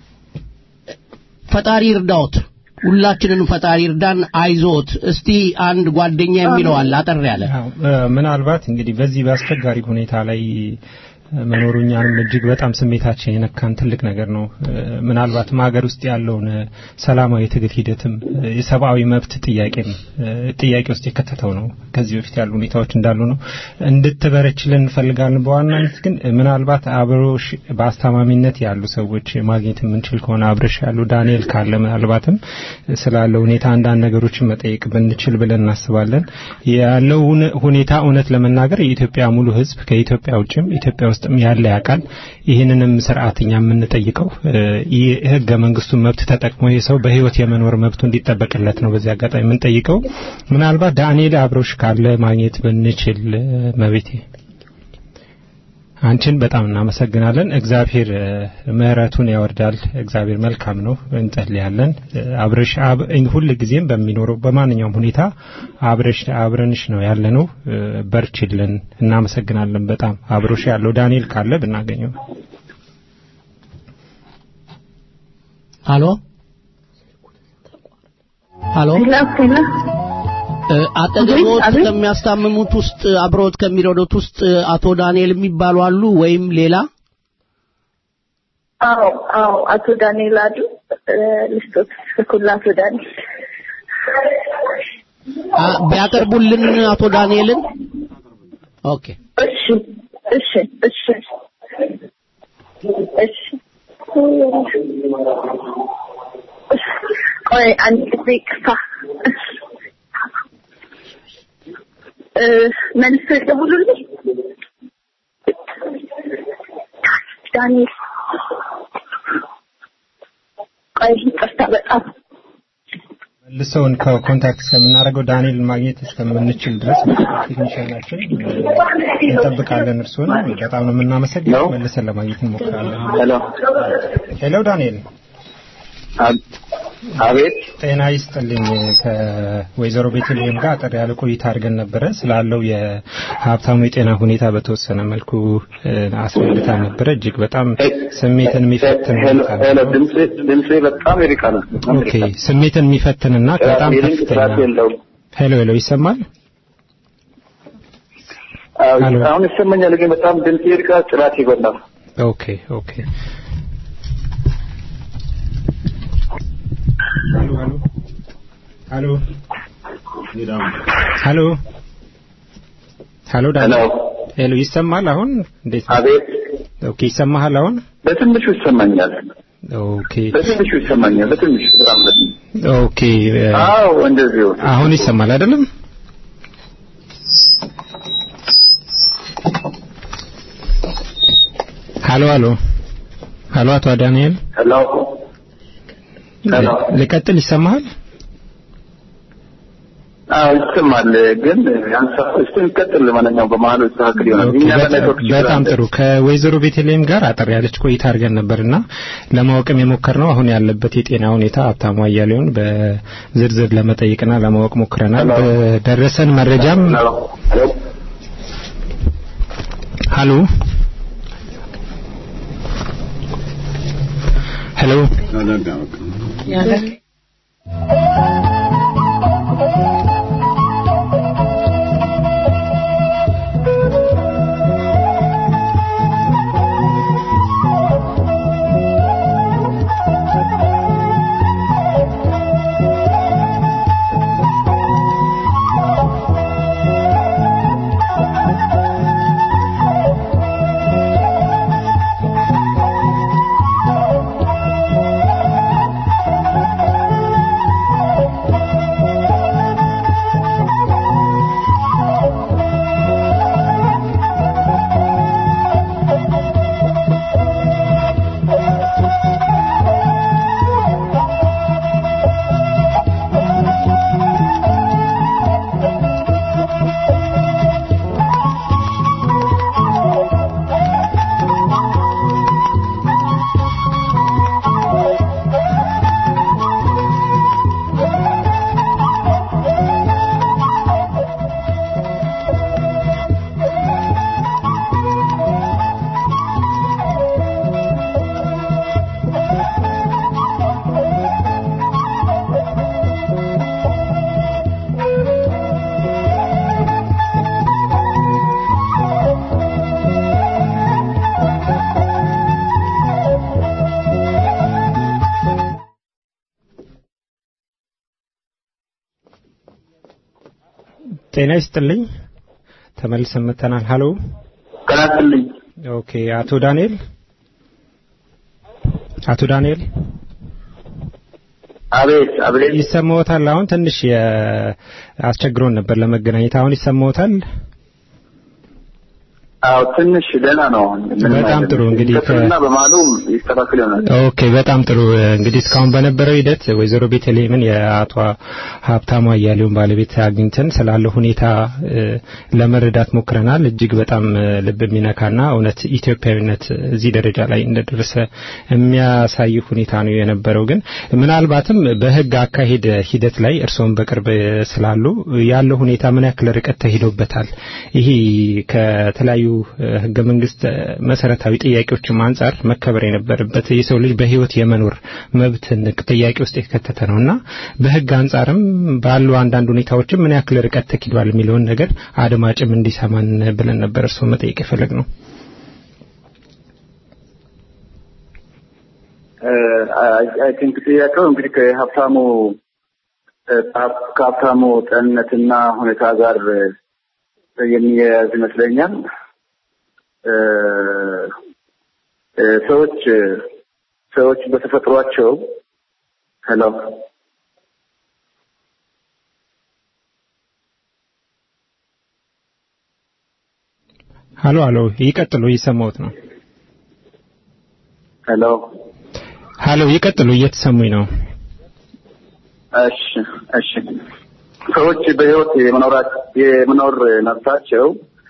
ፈጣሪ ይርዳዎት። ሁላችንንም ፈጣሪ ይርዳን። አይዞት። እስቲ አንድ ጓደኛ የሚለው አለ አጠር ያለ አዎ፣ እ፣ ምናልባት እንግዲህ በዚህ በአስቸጋሪ ሁኔታ ላይ እ፣ መኖሩ እኛንም እጅግ በጣም ስሜታችን የነካን ትልቅ ነገር ነው። እ፣ ምናልባትም ሀገር ውስጥ ያለውን እ፣ ሰላማዊ ትግል ሂደትም እ፣ የሰብአዊ መብት ጥያቄም እ፣ ጥያቄ ውስጥ የከተተው ነው። ከዚህ በፊት ያሉ ሁኔታዎች እንዳሉ ነው። እንድትበረችልን እንፈልጋለን። በዋናነት ግን እ፣ ምናልባት አብሮሽ በአስታማሚነት ያሉ ሰዎች ማግኘት የምንችል ከሆነ አብረሽ ያሉ ዳንኤል ካለ ምናልባትም ስላለው ሁኔታ አንዳንድ ነገሮችን መጠየቅ ብንችል ብለን እናስባለን። ያለው ሁነ- ሁኔታ እውነት ለመናገር የኢትዮጵያ ሙሉ ሕዝብ ከኢትዮጵያ ውጭም ኢትዮጵያ ውስጥም ያለ ያውቃል። ይህንንም ስርዓት እኛ የምንጠይቀው እ፣ ይህ ህገ መንግስቱን መብት ተጠቅሞ ይህ ሰው በህይወት የመኖር መብቱ እንዲጠበቅለት ነው። በዚህ አጋጣሚ የምንጠይቀው ምናልባት ዳንኤል አብሮሽ ካለ ማግኘት ብንችል እ፣ መቤቴ አንቺን በጣም እናመሰግናለን። እግዚአብሔር እ፣ ምሕረቱን ያወርዳል። እግዚአብሔር መልካም ነው። እንጸልያለን። እ፣ አብረሽ አብ- እኝ- ሁል ጊዜም በሚኖረው በማንኛውም ሁኔታ አብረሽ አብረንሽ ነው ያለነው። እ፣ በርችልን። እናመሰግናለን በጣም አብሮሽ ያለው ዳንኤል ካለ ብናገኘው ሀሎ ሀሎ ሄሎ ሄሎ እ፣ አጠገቦት አቤት። ከሚያስታምሙት ውስጥ አብሮት ከሚረዱት ውስጥ አቶ ዳንኤል የሚባሉ አሉ ወይም ሌላ አዎ አዎ አቶ ዳንኤል አሉ እ፣ ልስጦት ስልኩን ለአቶ ዳንኤል አ፣ ቢያቀርቡልን አቶ ዳንኤልን ኦኬ እሺ እሺ እሺ እሺ ቆይ አንድ ጊዜ ይቅርታ እ፣ መልሶ ይደውሉልኝ ዳንኤል ቆይ ይቅርታ በጣም መልሰውን ከኮንታክት እስከምናደርገው ዳንኤልን ማግኘት እስከምንችል ድረስ ቴክኒሽያናችን እንጠብቃለን። እርስዎን በጣም ነው የምናመሰግነው። መልሰን ለማግኘት እንሞክራለን። ሄሎ ሄሎ ዳንኤል አብ- አቤት ጤና ይስጥልኝ። ከወይዘሮ ቤተልሔም ጋር አጠር ያለ ቆይታ አድርገን ነበረ። ስላለው የሀብታሙ የጤና ሁኔታ በተወሰነ መልኩ እ፣ አስረድታ ነበረ። እጅግ በጣም ስሜትን የሚፈትን ሄሎ ሁኔታ ሄሎ ነው። ድምጼ ድምጼ በጣም ይርቃል በጣም ኦኬ፣ ይርቃል። ስሜትን የሚፈትንና በጣም የሊንክ ከፍተኛ ጥራት የለውም ሄሎ ሄሎ፣ ይሰማል? አዎ፣ ሄሎ። አሁን ይሰማኛል ግን በጣም ድምጼ ይርቃል ጥራት ይጎላል ኦኬ ኦኬ። ሄሎ ሄሎ ሄሎ ሄሎ ሄሎ ዳን ሄሎ ሄሎ ይሰማል አሁን እንዴት ነው? አቤት ኦኬ ይሰማሃል አሁን በትንሹ ይሰማኛል ኦኬ በትንሹ ይሰማኛል በትንሹ በጣም በትንሹ ኦኬ እ፣ አዎ እንደዚሁ አሁን ይሰማል አይደለም? ሄሎ ሄሎ ሄሎ አቶ ዳንኤል ሄሎ ሄሎ ልቀጥል ይሰማሃል? አዎ ይሰማል ግን ያንሳ እስቲ እንቀጥል ለማንኛውም በመሀሉ ይስተካከል ይሆናል ኦኬ፣ እኛ በጣም- በኔትወርክ ችግር በጣም አለ። ጥሩ ከወይዘሮ ቤተልሔም ጋር አጠር ያለች ቆይታ አድርገን ነበርና ለማወቅም የሞከርነው አሁን ያለበት የጤና ሁኔታ ሀብታሙ አያሌውን በዝርዝር ለመጠየቅና ለማወቅ ሞክረናል። ሄሎ። በደረሰን መረጃም ሄሎ ሄሎ ሀሎ ሄሎ ጤና ይስጥልኝ። ተመልሰን መጥተናል። ሀሎ ጤና ይስጥልኝ። ኦኬ፣ አቶ ዳንኤል አቶ ዳንኤል አቤት አቤት፣ ይሰማዎታል? አሁን ትንሽ አስቸግሮን ነበር ለመገናኘት። አሁን ይሰማዎታል? አዎ ትንሽ ደህና ነው። በጣም ጥሩ እንግዲህ ከና በማሉ ይስተካከል ይሆናል። ኦኬ በጣም ጥሩ እንግዲህ እስካሁን በነበረው ሂደት ወይዘሮ ቤተልሔምን የአቶ ሀብታሙ አያሌውን ባለቤት አግኝተን ስላለው ሁኔታ ለመረዳት ሞክረናል። እጅግ በጣም ልብ የሚነካና እውነት ኢትዮጵያዊነት እዚህ ደረጃ ላይ እንደደረሰ የሚያሳይ ሁኔታ ነው የነበረው። ግን ምናልባትም በህግ አካሄድ ሂደት ላይ እርስዎም በቅርብ ስላሉ ያለው ሁኔታ ምን ያክል ርቀት ተሄዶበታል? ይሄ ከተለያዩ ህገ መንግስት መሰረታዊ ጥያቄዎችም አንጻር መከበር የነበረበት የሰው ልጅ በህይወት የመኖር መብትን ጥያቄ ውስጥ የከተተ ነውና በህግ አንጻርም ባሉ አንዳንድ ሁኔታዎችም ምን ያክል ርቀት ተኪዷል የሚለውን ነገር አድማጭም እንዲሰማን ብለን ነበር እርስዎ መጠየቅ የፈለግ ነው። አይ ቲንክ ጥያቄው እንግዲህ ከሀብታሙ ከሀብታሙ ጤንነትና ሁኔታ ጋር የሚያያዝ ይመስለኛል። ሰዎች ሰዎች በተፈጥሯቸው ሄሎ ሀሎ ሀሎ ይቀጥሉ፣ እየሰማሁት ነው። ሄሎ ሀሎ ይቀጥሉ፣ እየተሰሙኝ ነው። እሺ እሺ ሰዎች በህይወት የመኖራት የመኖር መብታቸው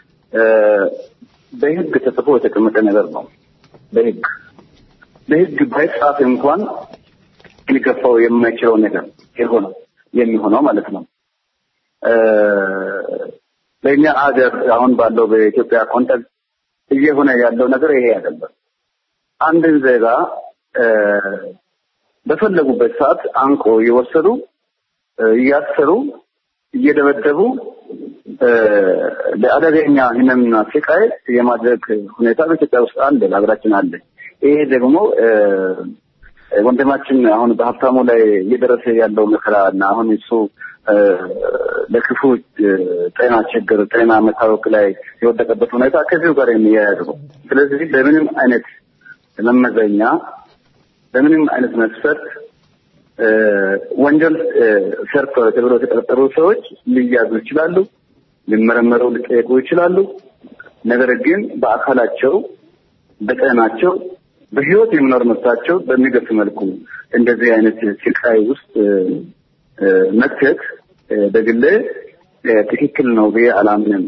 በህግ ተጽፎ የተቀመጠ ነገር ነው። በህግ በህግ ባይጻፍ እንኳን ሊገፋው የማይችለው ነገር የሆነው የሚሆነው ማለት ነው። በእኛ አገር አሁን ባለው በኢትዮጵያ ኮንቴክስት እየሆነ ያለው ነገር ይሄ አይደለም። አንድን ዜጋ በፈለጉበት ሰዓት አንቆ እየወሰዱ እያሰሩ እየደበደቡ ለአደገኛ ህመምና ስቃይ የማድረግ ሁኔታ በኢትዮጵያ ውስጥ አለ፣ በሀገራችን አለ። ይሄ ደግሞ ወንድማችን አሁን በሀብታሙ ላይ እየደረሰ ያለው መከራ እና አሁን እሱ ለክፉ ጤና ችግር ጤና መታወክ ላይ የወደቀበት ሁኔታ ከዚሁ ጋር የሚያያዝ ነው። ስለዚህ በምንም አይነት መመዘኛ በምንም አይነት መስፈርት ወንጀል ሰርተው ተብለው የተጠረጠሩ ሰዎች ሊያዙ ይችላሉ፣ ሊመረመሩ ሊጠየቁ ይችላሉ። ነገር ግን በአካላቸው፣ በጤናቸው፣ በህይወት የመኖር መብታቸው በሚገፍ መልኩ እንደዚህ አይነት ስቃይ ውስጥ መክተት በግሌ ትክክል ነው ብዬ አላምንም።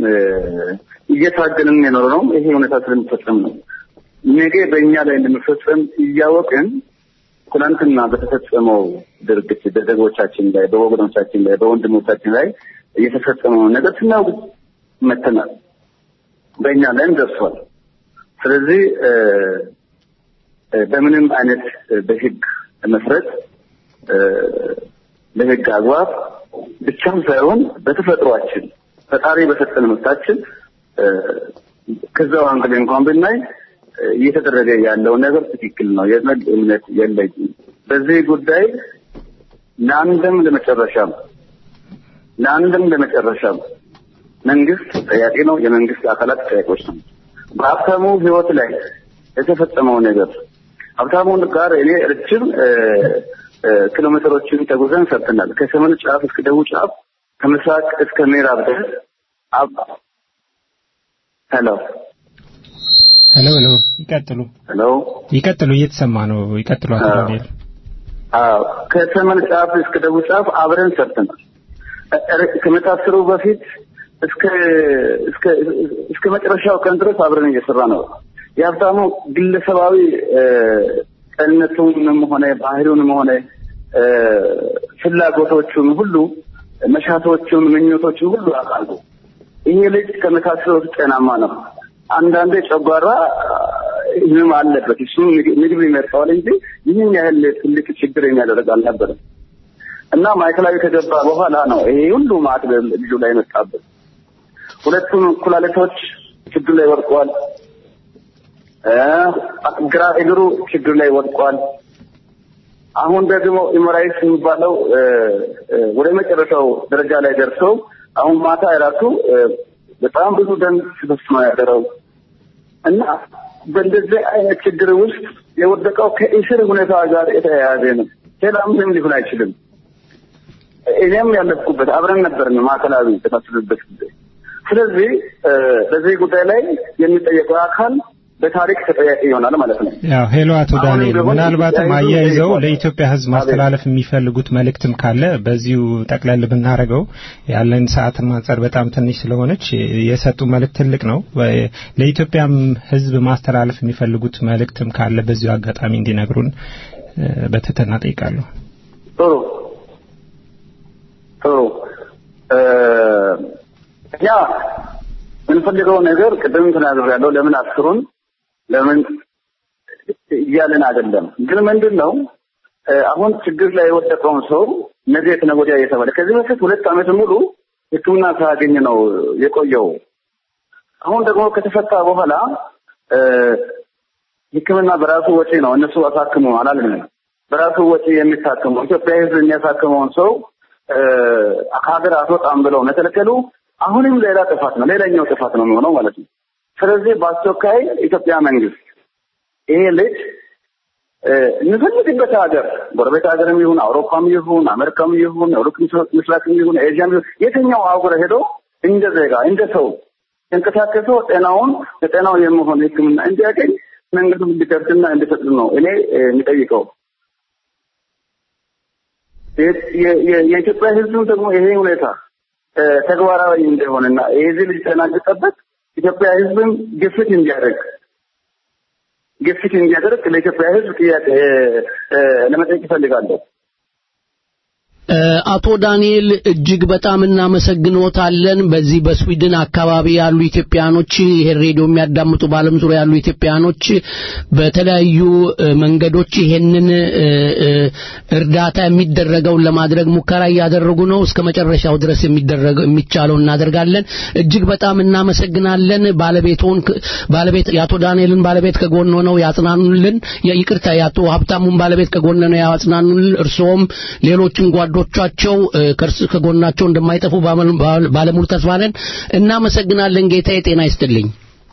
እየታገልን የኖረ ነው ይሄ ሁኔታ ስለሚፈጸም ነው። ነገ በእኛ ላይ እንደሚፈጸም እያወቅን ትናንትና በተፈጸመው ድርጊት በዜጎቻችን ላይ በወገኖቻችን ላይ በወንድሞቻችን ላይ እየተፈጸመው ነገር ስናውቅ መተናል። በእኛ ላይም ደርሷል። ስለዚህ በምንም አይነት በህግ መሰረት በህግ አግባብ ብቻም ሳይሆን በተፈጥሯችን ፈጣሪ በሰጠን መብታችን ከዛው አንግል እንኳን ብናይ እየተደረገ ያለው ነገር ትክክል ነው የሚል እምነት የለኝም። በዚህ ጉዳይ ለአንድም ለመጨረሻም ለአንድም ለመጨረሻም መንግስት ጠያቂ ነው፣ የመንግስት አካላት ጠያቂዎች ነው። በሀብታሙ ህይወት ላይ የተፈጸመው ነገር ሀብታሙን ጋር እኔ ረጅም ኪሎ ሜትሮችን ተጉዘን ሰርተናል። ከሰሜን ጫፍ እስከ ደቡብ ጫፍ ከምስራቅ እስከ ምዕራብ ድረስ ሄሎ ሄሎ ሄሎ፣ ይቀጥሉ ሄሎ ይቀጥሉ፣ እየተሰማ ነው። ይቀጥሉ አቶ ዳንኤል። አዎ ከሰሜን ጫፍ እስከ ደቡብ ጫፍ አብረን ሰርተናል። ከመታሰሩ በፊት እስከ እስከ እስከ መጨረሻው ቀን ድረስ አብረን እየሰራ ነው። የሀብታሙ ግለሰባዊ ጤንነቱንም ሆነ ባህሪውንም ሆነ ፍላጎቶቹን ሁሉ መሻቶቹን፣ ምኞቶቹን ሁሉ አውቃሉ። ይሄ ልጅ ከመታሰሩ ጤናማ ነው። አንዳንዴ ጨጓራ ህመም አለበት። እሱ ምግብ ይመርጠዋል እንጂ ይህን ያህል ትልቅ ችግር የሚያደርግ አልነበረም። እና ማዕከላዊ ከገባ በኋላ ነው ይሄ ሁሉ ማዕት ልጁ ላይ መጣበት። ሁለቱም ኩላሊቶች ችግር ላይ ወድቋል። ግራ እግሩ ችግር ላይ ወድቋል። አሁን ደግሞ ኢሞራይስ የሚባለው ወደ መጨረሻው ደረጃ ላይ ደርሰው አሁን ማታ የራሱ በጣም ብዙ ደም ሲፈስ ነው ያደረው እና በእንደዚህ አይነት ችግር ውስጥ የወደቀው ከእስር ሁኔታ ጋር የተያያዘ ነው። ሌላ ምንም ሊሆን አይችልም። እኔም ያለፍኩበት አብረን ነበርን ማዕከላዊ ተታስብበት ጊዜ። ስለዚህ በዚህ ጉዳይ ላይ የሚጠየቀው አካል በታሪክ ተጠያቂ ይሆናል ማለት ነው። ያው ሄሎ፣ አቶ አሁንም ዳንኤል ቢሆን ምናልባትም ጉዳዩ አያይዘው ተጠይቋል። ለኢትዮጵያ ሕዝብ ማስተላለፍ የሚፈልጉት መልእክትም ካለ በዚሁ ጠቅለል ብናደርገው ያለን ሰዓት አንጻር በጣም ትንሽ ስለሆነች የሰጡ መልእክት ትልቅ ነው። ለኢትዮጵያም ሕዝብ ማስተላለፍ የሚፈልጉት መልእክትም ካለ በዚሁ አጋጣሚ እንዲነግሩን እ፣ በትህትና ጠይቃለሁ። ጥሩ ጥሩ እ፣ እኛ የምንፈልገው ነገር ቅድም ተናግሬያለሁ። ለምን አስሩን ለምን እያልን አይደለም። ግን ምንድን ነው እ፣ አሁን ችግር ላይ የወደቀውን ሰው ነገ ከነገ ወዲያ እየተባለ ከዚህ በፊት ሁለት ዓመት ሙሉ ሕክምና ሳያገኝ ነው የቆየው። አሁን ደግሞ ከተፈታ በኋላ እ፣ ሕክምና በራሱ ወጪ ነው እነሱ አሳክሙ አላልንም። በራሱ ወጪ የሚታክመው ኢትዮጵያ ሕዝብ የሚያሳክመውን ሰው እ፣ ከሀገር አትወጣም ብለው መከልከሉ አሁንም ሌላ ጥፋት ነው፣ ሌላኛው ጥፋት ነው የሚሆነው ማለት ነው። ስለዚህ በአስቸኳይ ኢትዮጵያ መንግስት ይሄ ልጅ እ፣ የሚፈልግበት ሀገር ጎረቤት ሀገርም ይሁን አውሮፓም ይሁን አሜሪካም ይሁን ሩቅ ምስራቅም ይሁን ኤዥያም ይሁን የትኛው አህጉር ሄዶ እንደ ዜጋ እንደ ሰው ተንቀሳቀሶ ጤናውን ለጤናው የሚሆን ሕክምና እንዲያገኝ መንገዱ እንዲከፍትና እንዲፈቅድ ነው እኔ እ፣ የሚጠይቀው። የ- የ- የ- የኢትዮጵያ ሕዝብም ደግሞ ይሄ ሁኔታ እ፣ ተግባራዊ እንደሆነና የዚህ ልጅ ጤና እንዲጠበቅ ኢትዮጵያ ሕዝብም ግፊት እንዲያደርግ ግፊት እንዲያደርግ ለኢትዮጵያ ሕዝብ ጥያቄ እ፣ እ፣ ለመጠየቅ ይፈልጋለሁ። እ፣ አቶ ዳንኤል እጅግ በጣም እናመሰግኖታለን። በዚህ በስዊድን አካባቢ ያሉ ኢትዮጵያኖች ይሄን ሬዲዮ የሚያዳምጡ በዓለም ዙሪያ ያሉ ኢትዮጵያኖች በተለያዩ እ፣ መንገዶች ይሄንን እ፣ እ፣ እርዳታ የሚደረገውን ለማድረግ ሙከራ እያደረጉ ነው። እስከ መጨረሻው ድረስ የሚደረገው የሚቻለው እናደርጋለን። እጅግ በጣም እናመሰግናለን። ባለቤቶን ባለቤት የአቶ ዳንኤልን ባለቤት ከጎን ሆነው ያጽናኑልን። ይቅርታ የአቶ ሀብታሙን ባለቤት ከጎን ነው ያጽናኑልን። እርስዎም ሌሎችም ጓዶቻቸው እ፣ ከእርስ ከጎናቸው እንደማይጠፉ ባመል- ባለ- ባለሙሉ ተስፋ ነን። እናመሰግናለን። ጌታዬ ጤና ይስጥልኝ።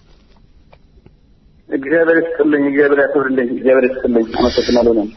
እግዚአብሔር ይስጥልኝ፣ እግዚአብሔር ያክብርልኝ፣ እግዚአብሔር ይስጥልኝ። አመሰግናለሁ ነው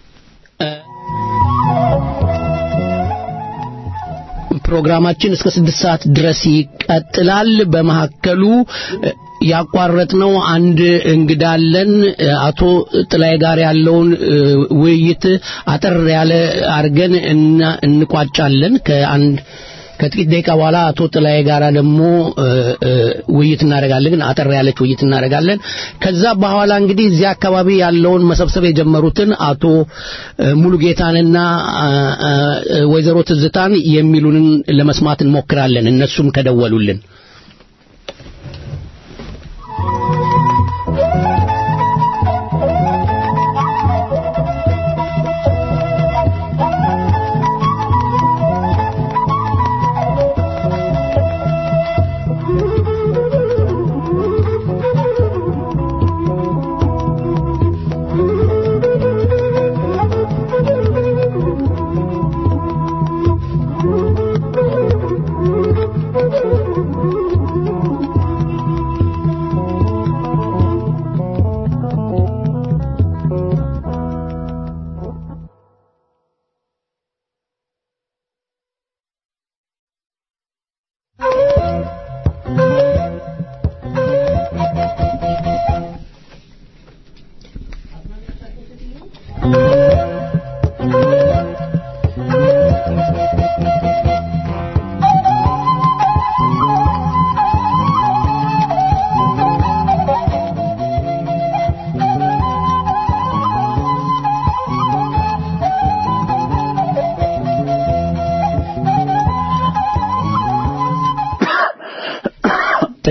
ፕሮግራማችን እስከ ስድስት ሰዓት ድረስ ይቀጥላል። በመካከሉ እ፣ ያቋረጥነው አንድ እንግዳ አለን። እ፣ አቶ ጥላይ ጋር ያለውን እ፣ ውይይት አጠር ያለ አድርገን እና- እንቋጫለን ከአንድ ከጥቂት ደቂቃ በኋላ አቶ ጥላዬ ጋራ ደግሞ እ፣ እ፣ ውይይት እናደርጋለን። ግን አጠር ያለች ውይይት እናደርጋለን። ከዛ በኋላ እንግዲህ እዚያ አካባቢ ያለውን መሰብሰብ የጀመሩትን አቶ እ፣ ሙሉጌታንና አ፣ አ፣ ወይዘሮ ትዝታን የሚሉንን ለመስማት እንሞክራለን። እነሱም ከደወሉልን Thank you.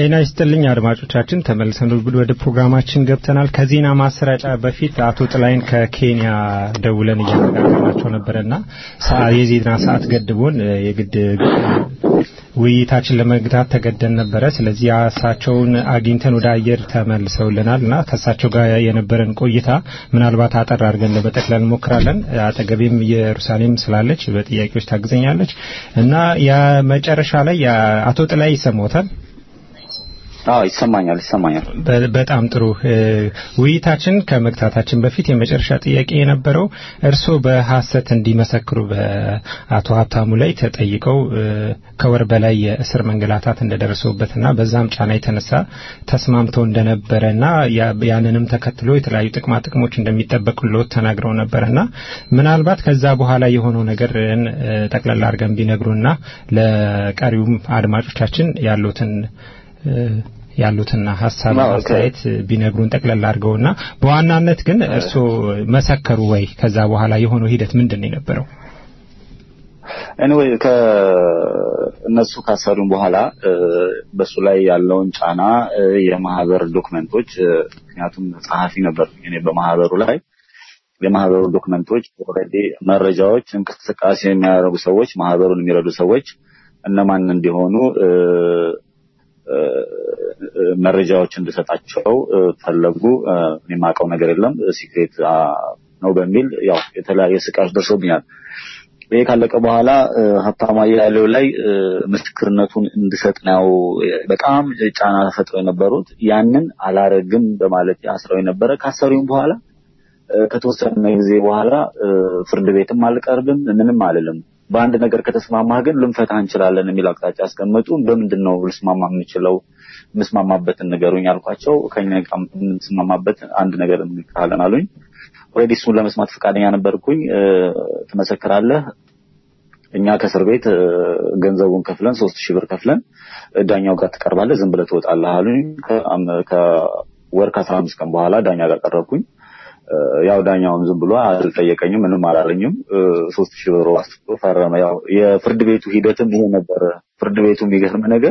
ጤና ይስጥልኝ አድማጮቻችን፣ ተመልሰን ወደ ፕሮግራማችን ገብተናል። ከዜና ማሰራጫ በፊት አቶ ጥላይን ከኬንያ ደውለን እያነጋገርናቸው ነበረና የዜና ሰዓት ገድቦን የግድ ውይይታችን ለመግታት ተገደን ነበረ። ስለዚህ እሳቸውን አግኝተን ወደ አየር ተመልሰውልናል እና ከእሳቸው ጋር የነበረን ቆይታ ምናልባት አጠር አድርገን ለመጠቅለል እንሞክራለን። አጠገቤም ኢየሩሳሌም ስላለች በጥያቄዎች ታግዘኛለች እና የመጨረሻ ላይ አቶ ጥላይ ይሰማዎታል? አዎ ይሰማኛል ይሰማኛል። በጣም ጥሩ ውይይታችን ከመግታታችን በፊት የመጨረሻ ጥያቄ የነበረው እርስዎ በሐሰት እንዲመሰክሩ በአቶ ሀብታሙ ላይ ተጠይቀው ከወር በላይ የእስር መንገላታት እንደደረሰውበትና በዛም ጫና የተነሳ ተስማምተው እንደነበረና ያንንም ተከትሎ የተለያዩ ጥቅማ ጥቅሞች እንደሚጠበቁልዎት ተናግረው ነበርና ምናልባት ከዛ በኋላ የሆነው ነገር ጠቅላላ አድርገን ቢነግሩና ለቀሪውም አድማጮቻችን ያሉትን ያሉትን ሀሳብ አስተያየት ቢነግሩን ጠቅለል አድርገውና በዋናነት ግን እርስዎ መሰከሩ ወይ? ከዛ በኋላ የሆነው ሂደት ምንድን ነው የነበረው? ኤኒዌይ ከእነሱ ካሰሩን በኋላ በሱ ላይ ያለውን ጫና የማህበር ዶክመንቶች ምክንያቱም ጸሐፊ ነበር እኔ በማህበሩ ላይ የማህበሩ ዶክመንቶች ኦልሬዲ መረጃዎች፣ እንቅስቃሴ የሚያደርጉ ሰዎች፣ ማህበሩን የሚረዱ ሰዎች እነማን እንዲሆኑ መረጃዎች እንድሰጣቸው ፈለጉ። እኔ የማውቀው ነገር የለም ሲክሬት ነው በሚል ያው የተለያየ ስቃዮች ደርሶብኛል። ይሄ ካለቀ በኋላ ሀብታሙ አያሌው ላይ ምስክርነቱን እንድሰጥ ነው በጣም ጫና ተፈጥሮ የነበሩት። ያንን አላረግም በማለት አስረው የነበረ ካሰሩኝ በኋላ ከተወሰነ ጊዜ በኋላ ፍርድ ቤትም አልቀርብም ምንም አልልም በአንድ ነገር ከተስማማህ ግን ልንፈታ እንችላለን የሚል አቅጣጫ አስቀመጡ። በምንድን ነው ልስማማ የምችለው? የምስማማበትን ንገሩኝ አልኳቸው። ከኛ ጋር የምንስማማበት አንድ ነገር እንካለን አሉኝ። ኦልሬዲ እሱን ለመስማት ፈቃደኛ ነበርኩኝ። ትመሰክራለህ፣ እኛ ከእስር ቤት ገንዘቡን ከፍለን ሶስት ሺህ ብር ከፍለን ዳኛው ጋር ትቀርባለህ፣ ዝም ብለህ ትወጣለህ አሉኝ። ከወር ከአስራ አምስት ቀን በኋላ ዳኛ ጋር ቀረብኩኝ። ያው ዳኛውን ዝም ብሎ አልጠየቀኝም፣ ምንም አላለኝም። ሶስት ሺህ ብር ዋስቶ ፈረመ። ያው የፍርድ ቤቱ ሂደትም ይሄ ነበረ። ፍርድ ቤቱ የሚገርም ነገር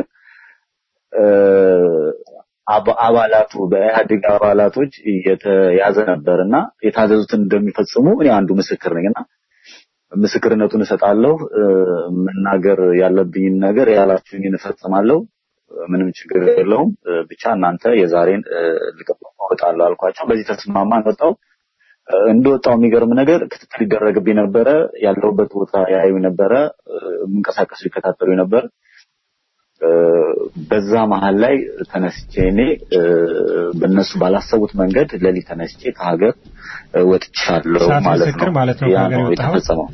አባላቱ በኢህአዴግ አባላቶች የተያዘ ነበር እና የታዘዙትን እንደሚፈጽሙ እኔ አንዱ ምስክር ነኝ እና ምስክርነቱን እሰጣለሁ። መናገር ያለብኝን ነገር ያላችሁኝን እፈጽማለሁ። ምንም ችግር የለውም። ብቻ እናንተ የዛሬን ልቀበል እወጣለሁ አልኳቸው። በዚህ ተስማማን። ወጣው እንደወጣው የሚገርም ነገር ክትትል ይደረግብኝ ነበረ። ያለሁበት ቦታ ያዩ ነበረ። የምንቀሳቀሱ ይከታተሉ ነበር። በዛ መሀል ላይ ተነስቼ እኔ በእነሱ ባላሰቡት መንገድ ሌሊት ተነስቼ ከሀገር ወጥቻለሁ ማለት ነው። ማለት ነው ያ ከሀገር ነው የወጣኸው? የተፈጸመው።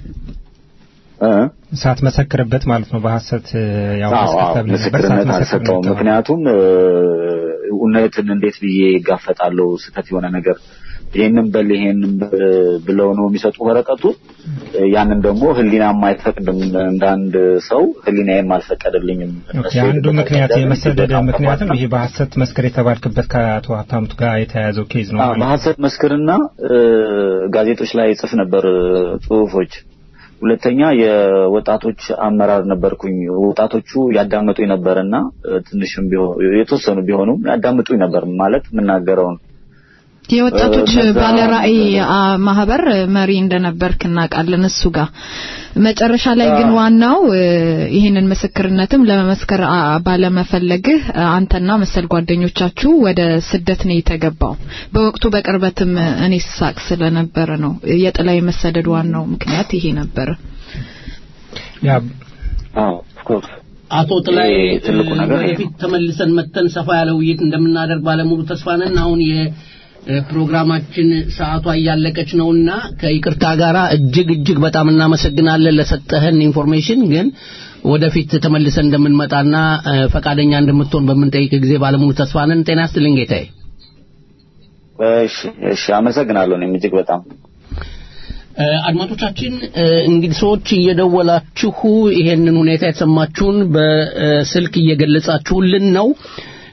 ሳትመሰክርበት ማለት ነው በሐሰት ያው አዎ አዎ፣ ተብለህ ነበር፣ ምስክርነት ሳትመሰክር አልሰጠውም። ነው ምክንያቱም እ፣ እውነትን እንዴት ብዬ ይጋፈጣለሁ? ስህተት የሆነ ነገር ይህንን በል ይሄንን በል ብለው ነው የሚሰጡ ወረቀቱ። ያንን ደግሞ ሕሊናም አይፈቅድም። እንደ አንድ ሰው ሕሊናዬም አልፈቀደልኝም። እነሱ የአንዱ የሄዱበት ምክንያት መንገድ የመሰደድ በጣም ምክንያትም ከባድ ይሄ በሐሰት መስከር የተባልክበት ከአቶ ሀብታሙት ጋር የተያያዘው ኬዝ ነው አዎ፣ ማለት ነው። በሐሰት መስክርና እ፣ ጋዜጦች ላይ ጽፍ ነበር እ፣ ጽሁፎች። ሁለተኛ የወጣቶች አመራር ነበርኩኝ። ወጣቶቹ ያዳምጡኝ ነበርና እ፣ ትንሽም ቢሆን የተወሰኑ ቢሆኑም ያዳምጡኝ ነበር ማለት የምናገረውን የወጣቶች እነዛ- ባለ ራዕይ አ, ማህበር መሪ እንደነበርክ እናውቃለን። እሱ ጋር መጨረሻ ላይ ግን ዋናው እ, ይህንን ምስክርነትም ለመመስከር አ, ባለመፈለግህ አ, አንተና መሰል ጓደኞቻችሁ ወደ ስደት ነው የተገባው። በወቅቱ በቅርበትም እኔ ስሳቅ ስለነበረ ነው የጥላይ መሰደድ ዋናው ምክንያት ይሄ ነበረ። ያ አዎ ኦፍ ኮርስ አቶ ጥላይ ይሄ ትልቁ ነገር ይሄ ወደፊት ተመልሰን መተን ሰፋ ያለ ውይይት እንደምናደርግ ባለሙሉ ተስፋ ነን። አሁን የፕሮግራማችን ሰዓቷ እያለቀች ነውና ከይቅርታ ጋራ እጅግ እጅግ በጣም እናመሰግናለን ለሰጠህን ኢንፎርሜሽን። ግን ወደፊት ተመልሰን እንደምንመጣና እ፣ ፈቃደኛ እንደምትሆን በምንጠይቅ ጊዜ ባለሙሉ ተስፋ ነን። ጤና ይስጥልኝ ጌታዬ። እሺ እሺ፣ አመሰግናለሁ። እኔም እጅግ በጣም እ፣ አድማጮቻችን እ፣ እንግዲህ ሰዎች እየደወላችሁ ይሄንን ሁኔታ የተሰማችሁን በስልክ እየገለጻችሁልን ነው።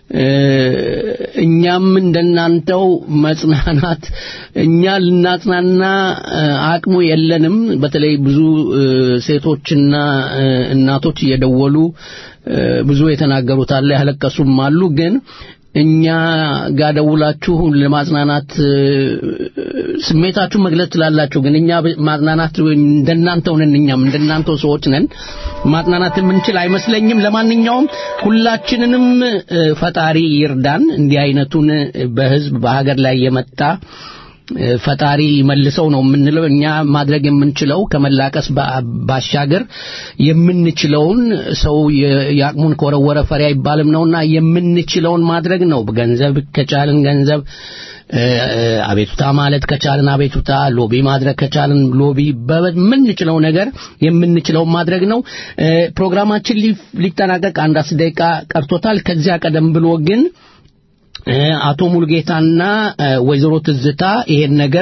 እኛም እንደናንተው መጽናናት እኛ ልናጽናና አቅሙ የለንም። በተለይ ብዙ ሴቶችና እናቶች እየደወሉ ብዙ የተናገሩት አለ፣ ያለቀሱም አሉ። ግን እኛ ጋር ደውላችሁ ለማጽናናት ስሜታችሁ መግለጽ ትላላችሁ። ግን እኛ ማጽናናት እንደናንተው ነን። እኛም እንደናንተው ሰዎች ነን። ማጽናናት የምንችል አይመስለኝም። ለማንኛውም ሁላችንንም ፈጣሪ ይርዳን። እንዲህ አይነቱን በህዝብ በሀገር ላይ የመጣ ፈጣሪ መልሰው ነው የምንለው። እኛ ማድረግ የምንችለው ከመላቀስ ባሻገር የምንችለውን ሰው የአቅሙን ከወረወረ ፈሪ አይባልም ነውና የምንችለውን ማድረግ ነው። ገንዘብ ከቻልን ገንዘብ አቤቱታ ማለት ከቻልን አቤቱታ፣ ሎቢ ማድረግ ከቻልን ሎቢ፣ በምንችለው ነገር የምንችለው ማድረግ ነው። ፕሮግራማችን ሊጠናቀቅ አንድ አስር ደቂቃ ቀርቶታል። ከዚያ ቀደም ብሎ ግን አቶ ሙሉጌታና ወይዘሮ ትዝታ ይሄን ነገር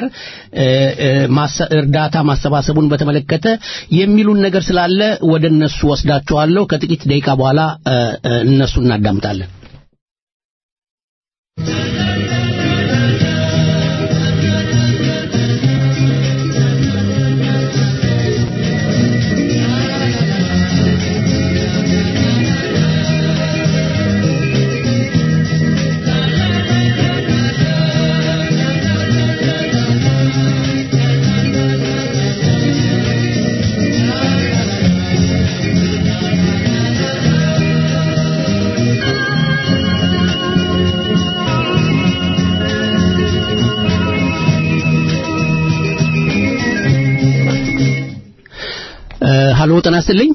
እርዳታ ማሰባሰቡን በተመለከተ የሚሉን ነገር ስላለ ወደ እነሱ ወስዳቸዋለሁ። ከጥቂት ደቂቃ በኋላ እነሱ እናዳምጣለን። ሀሎ ጤና ይስጥልኝ።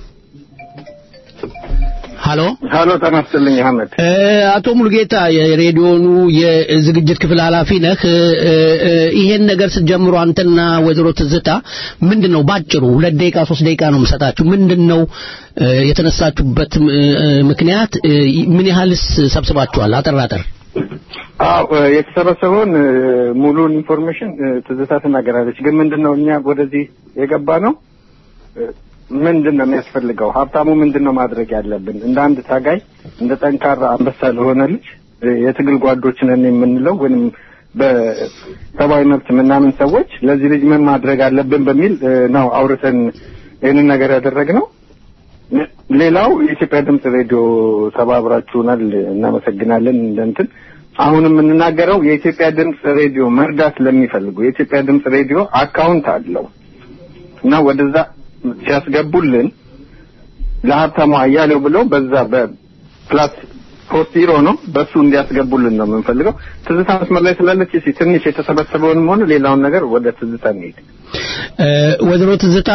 ሀሎ ሀሎ ጤና ይስጥልኝ አህመድ። አቶ ሙሉጌታ የሬዲዮኑ የዝግጅት ክፍል ኃላፊ ነህ። ይሄን ነገር ስትጀምሩ አንተና ወይዘሮ ትዝታ ምንድን ነው ባጭሩ ሁለት ደቂቃ ሶስት ደቂቃ ነው የምሰጣችሁ። ምንድን ነው የተነሳችሁበት ምክንያት? ምን ያህልስ ሰብስባችኋል? አጠር አጠር አዎ የተሰበሰበውን ሙሉን ኢንፎርሜሽን ትዝታ ትናገራለች። ግን ምንድን ነው እኛ ወደዚህ የገባ ነው ምንድን ነው የሚያስፈልገው? ሀብታሙ ምንድን ነው ማድረግ ያለብን? እንደ አንድ ታጋይ እንደ ጠንካራ አንበሳ ለሆነ ልጅ የትግል ጓዶች ነን የምንለው ወይም በሰብአዊ መብት ምናምን ሰዎች ለዚህ ልጅ ምን ማድረግ አለብን በሚል ነው አውርተን ይህንን ነገር ያደረግነው። ሌላው የኢትዮጵያ ድምፅ ሬዲዮ ተባብራችሁናል፣ እናመሰግናለን። እንደንትን አሁን የምንናገረው የኢትዮጵያ ድምፅ ሬዲዮ መርዳት ለሚፈልጉ የኢትዮጵያ ድምፅ ሬዲዮ አካውንት አለው እና ወደዛ ሲያስገቡልን ለሀብታሙ አያሌው ብለው በዛ በፕላስ ፖስት ሂሮ ነው በሱ እንዲያስገቡልን ነው የምንፈልገው። ትዝታ መስመር ላይ ስላለች እስኪ ትንሽ የተሰበሰበውንም ሆነ ሌላውን ነገር ወደ ትዝታ እንሄድ። ወይዘሮ ትዝታ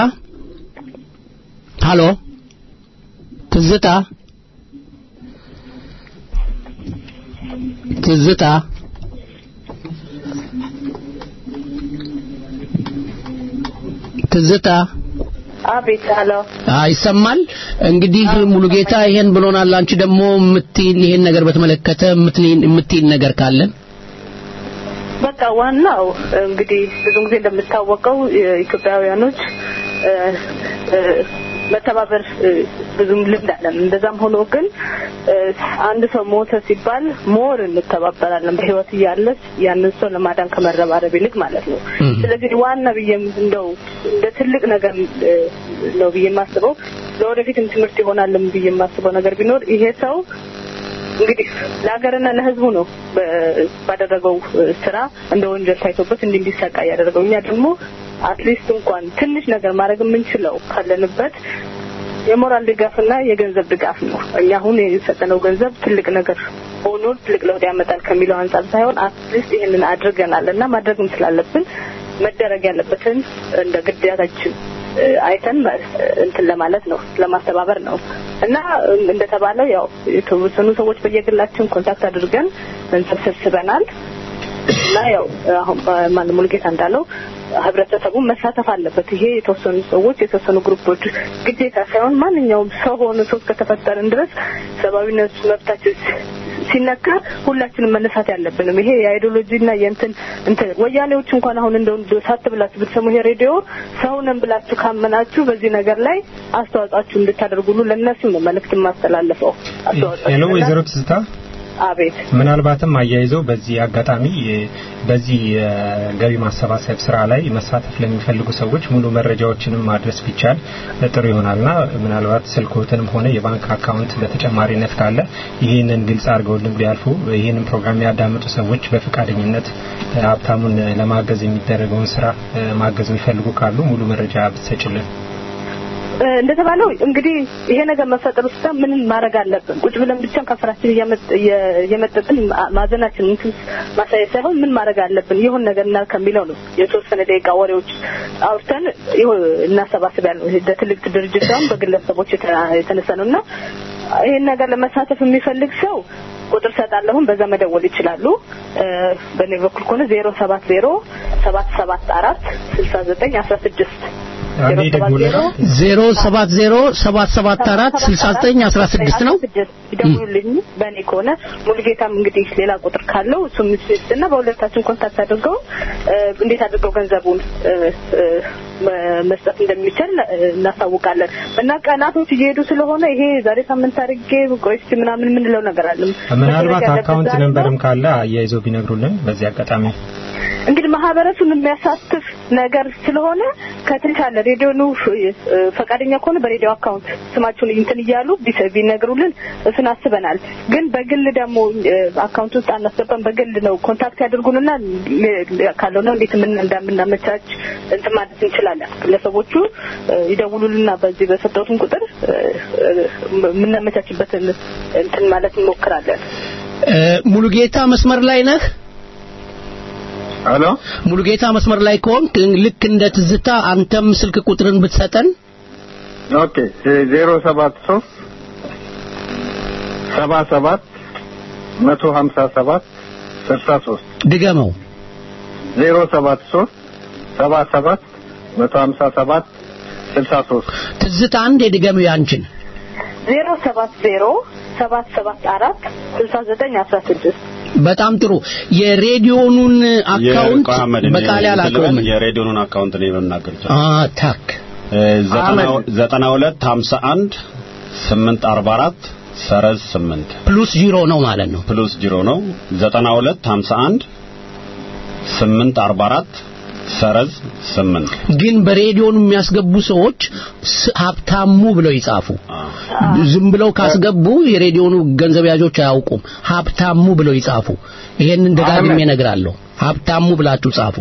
ሃሎ ትዝታ ትዝታ ትዝታ አቤት አሎ ይሰማል። እንግዲህ ሙሉጌታ ይሄን ብሎናል። አንቺ ደግሞ የምትይን ይሄን ነገር በተመለከተ የምትይን ነገር ካለን በቃ ዋናው እንግዲህ ብዙ ጊዜ እንደምታወቀው ኢትዮጵያውያኖች መተባበር ብዙም ልምድ አለን። እንደዛም ሆኖ ግን አንድ ሰው ሞተ ሲባል ሞር እንተባበራለን በህይወት እያለች ያንን ሰው ለማዳን ከመረባረብ ይልቅ ማለት ነው። ስለዚህ ዋና ብዬ እንደው እንደ ትልቅ ነገር ነው ብዬ የማስበው ለወደፊትም ትምህርት ይሆናልም ብዬ የማስበው ነገር ቢኖር ይሄ ሰው እንግዲህ ለሀገርና ለህዝቡ ነው ባደረገው ስራ እንደ ወንጀል ታይቶበት እንዲህ እንዲሰቃይ ያደረገው። እኛ ደግሞ አትሊስት እንኳን ትንሽ ነገር ማድረግ የምንችለው ካለንበት የሞራል ድጋፍና የገንዘብ ድጋፍ ነው። እኛ አሁን የሰጠነው ገንዘብ ትልቅ ነገር ሆኖ ትልቅ ለውጥ ያመጣል ከሚለው አንጻር ሳይሆን አትሊስት ይህንን አድርገናል እና ማድረግም ስላለብን መደረግ ያለበትን እንደ ግዴታችን አይተን እንትን ለማለት ነው ለማስተባበር ነው እና እንደተባለው ያው የተወሰኑ ሰዎች በየግላችን ኮንታክት አድርገን ገንዘብ ሰብስበናል እና ያው አሁን ማን ሙሉጌታ እንዳለው ህብረተሰቡ መሳተፍ አለበት። ይሄ የተወሰኑ ሰዎች የተወሰኑ ግሩፖች ግዴታ ሳይሆን ማንኛውም ሰው ሆነ ሰው እስከተፈጠርን ድረስ ሰብአዊነት መብታችን ሲነካ ሁላችንም መነሳት ያለብንም ይሄ የአይዲዮሎጂና የእንትን እንትን ወያኔዎች እንኳን አሁን እንደው ሳት ብላችሁ ብትሰሙ ይሄ ሬዲዮ ሰው ነን ብላችሁ ካመናችሁ በዚህ ነገር ላይ አስተዋጽኦአችሁ እንድታደርጉሉ ለእነሱ ነው መልእክት የማስተላልፈው። ሄሎ ወይዘሮ ትዝታ አቤት ምናልባትም አያይዘው በዚህ አጋጣሚ እ፣ በዚህ የገቢ ማሰባሰብ ስራ ላይ መሳተፍ ለሚፈልጉ ሰዎች ሙሉ መረጃዎችንም ማድረስ ቢቻል እ፣ ጥሩ ይሆናልና ምናልባት ስልኮትንም ሆነ የባንክ አካውንት በተጨማሪነት ካለ ይህንን ግልጽ አድርገውልን ቢያልፉ ይህንን ፕሮግራም ያዳምጡ ሰዎች በፈቃደኝነት እ፣ ሀብታሙን ለማገዝ የሚደረገውን ስራ እ፣ ማገዝ የሚፈልጉ ካሉ ሙሉ መረጃ ብትሰጭልን። እ፣ እንደተባለው እንግዲህ ይሄ ነገር መፈጠሩ ስታ ምን ማድረግ አለብን? ቁጭ ብለን ብቻን ከፍራችን እያመጥ- እየ- እየመጠጥን ማ- ማዘናችን እንትን ማሳየት ሳይሆን ምን ማድረግ አለብን ይሁን ነገር እና ከሚለው ነው የተወሰነ ደቂቃ ወሬዎች አውርተን ይሁ እናሰባስብ ያለው ይሄ በትልቅ ድርጅት ሳይሆን በግለሰቦች የተ- የተነሳ ነው እና ይህን ነገር ለመሳተፍ የሚፈልግ ሰው ቁጥር ሰጣለሁን በዛ መደወል ይችላሉ። እ፣ በእኔ በኩል ከሆነ ዜሮ ሰባት ዜሮ ሰባት ሰባት አራት ስልሳ ዘጠኝ አስራ ስድስት አንዴ ደግሞልን ዜሮ ሰባት ዜሮ ሰባት ሰባት አራት ስልሳ ዘጠኝ አስራ ስድስት ነው። ይደውሉልኝ በእኔ ከሆነ ሙሉጌታም እንግዲህ ሌላ ቁጥር ካለው እሱም እና በሁለታችን ኮንታክት አድርገው እ፣ እንዴት አድርገው ገንዘቡን እ፣ እ፣ መ- መስጠት እንደሚችል እ፣ እናሳውቃለን እና ቀናቶች እየሄዱ ስለሆነ ይሄ ዛሬ ሳምንት አድርጌ ቆይ እስኪ ምናምን የምንለው ነገር አለም ምናልባት አካውንት ነንበርም ካለ አያይዘው ቢነግሩልን በዚህ አጋጣሚ እንግዲህ ማህበረሰቡን የሚያሳትፍ ነገር ስለሆነ ከተቻለ ሬዲዮኑ እ፣ ፈቃደኛ ከሆነ በሬዲዮ አካውንት ስማቸውን እንትን እያሉ ቢሰ- ቢነግሩልን እሱን አስበናል። ግን በግል ደግሞ እ፣ አካውንት ውስጥ አናስገባም። በግል ነው ኮንታክት ያድርጉንና ል- ል- ካልሆነ እንዴት ምን እንደምናመቻች እንትን ማለት እንችላለን። ግለሰቦቹ እ፣ ይደውሉልና በዚህ በሰጠሁትን ቁጥር እ፣ እ፣ የምናመቻችበትን እንትን ማለት እንሞክራለን። እ፣ ሙሉጌታ መስመር ላይ ነህ? ሄሎ ሙሉጌታ መስመር ላይ ከሆንክ ልክ እንደ ትዝታ አንተም ስልክ ቁጥርን ብትሰጠን ኦኬ ዜሮ ሰባት ሶስት ሰባ ሰባት መቶ ሀምሳ ሰባት ስልሳ ሶስት ድገመው። ዜሮ ሰባት ሶስት ሰባ ሰባት መቶ ሀምሳ ሰባት ስልሳ ሶስት ትዝታ አንድ የድገመው ያንቺን ዜሮ ሰባት ዜሮ ሰባት ሰባት አራት ስልሳ ዘጠኝ አስራ ስድስት በጣም ጥሩ። የሬዲዮኑን አካውንት በቃል ያላቀውም የሬዲዮኑን አካውንት ነው የምናገር አ ታክ ዘጠና ሁለት ሀምሳ አንድ ስምንት አርባ አራት ሰረዝ ስምንት ፕሉስ ጂሮ ነው ማለት ነው። ፕሉስ ጂሮ ነው ዘጠና ሁለት ሀምሳ አንድ ስምንት አርባ አራት ሰረዝ ስምንት ግን በሬዲዮኑ የሚያስገቡ ሰዎች ስ- ሀብታሙ ብለው ይጻፉ። ዝም ብለው ካስገቡ የሬዲዮኑ ገንዘብ ያዦች አያውቁም። ሀብታሙ ብለው ይጻፉ። ይሄንን ደጋግሜ እነግራለሁ። ሀብታሙ ብላችሁ ጻፉ።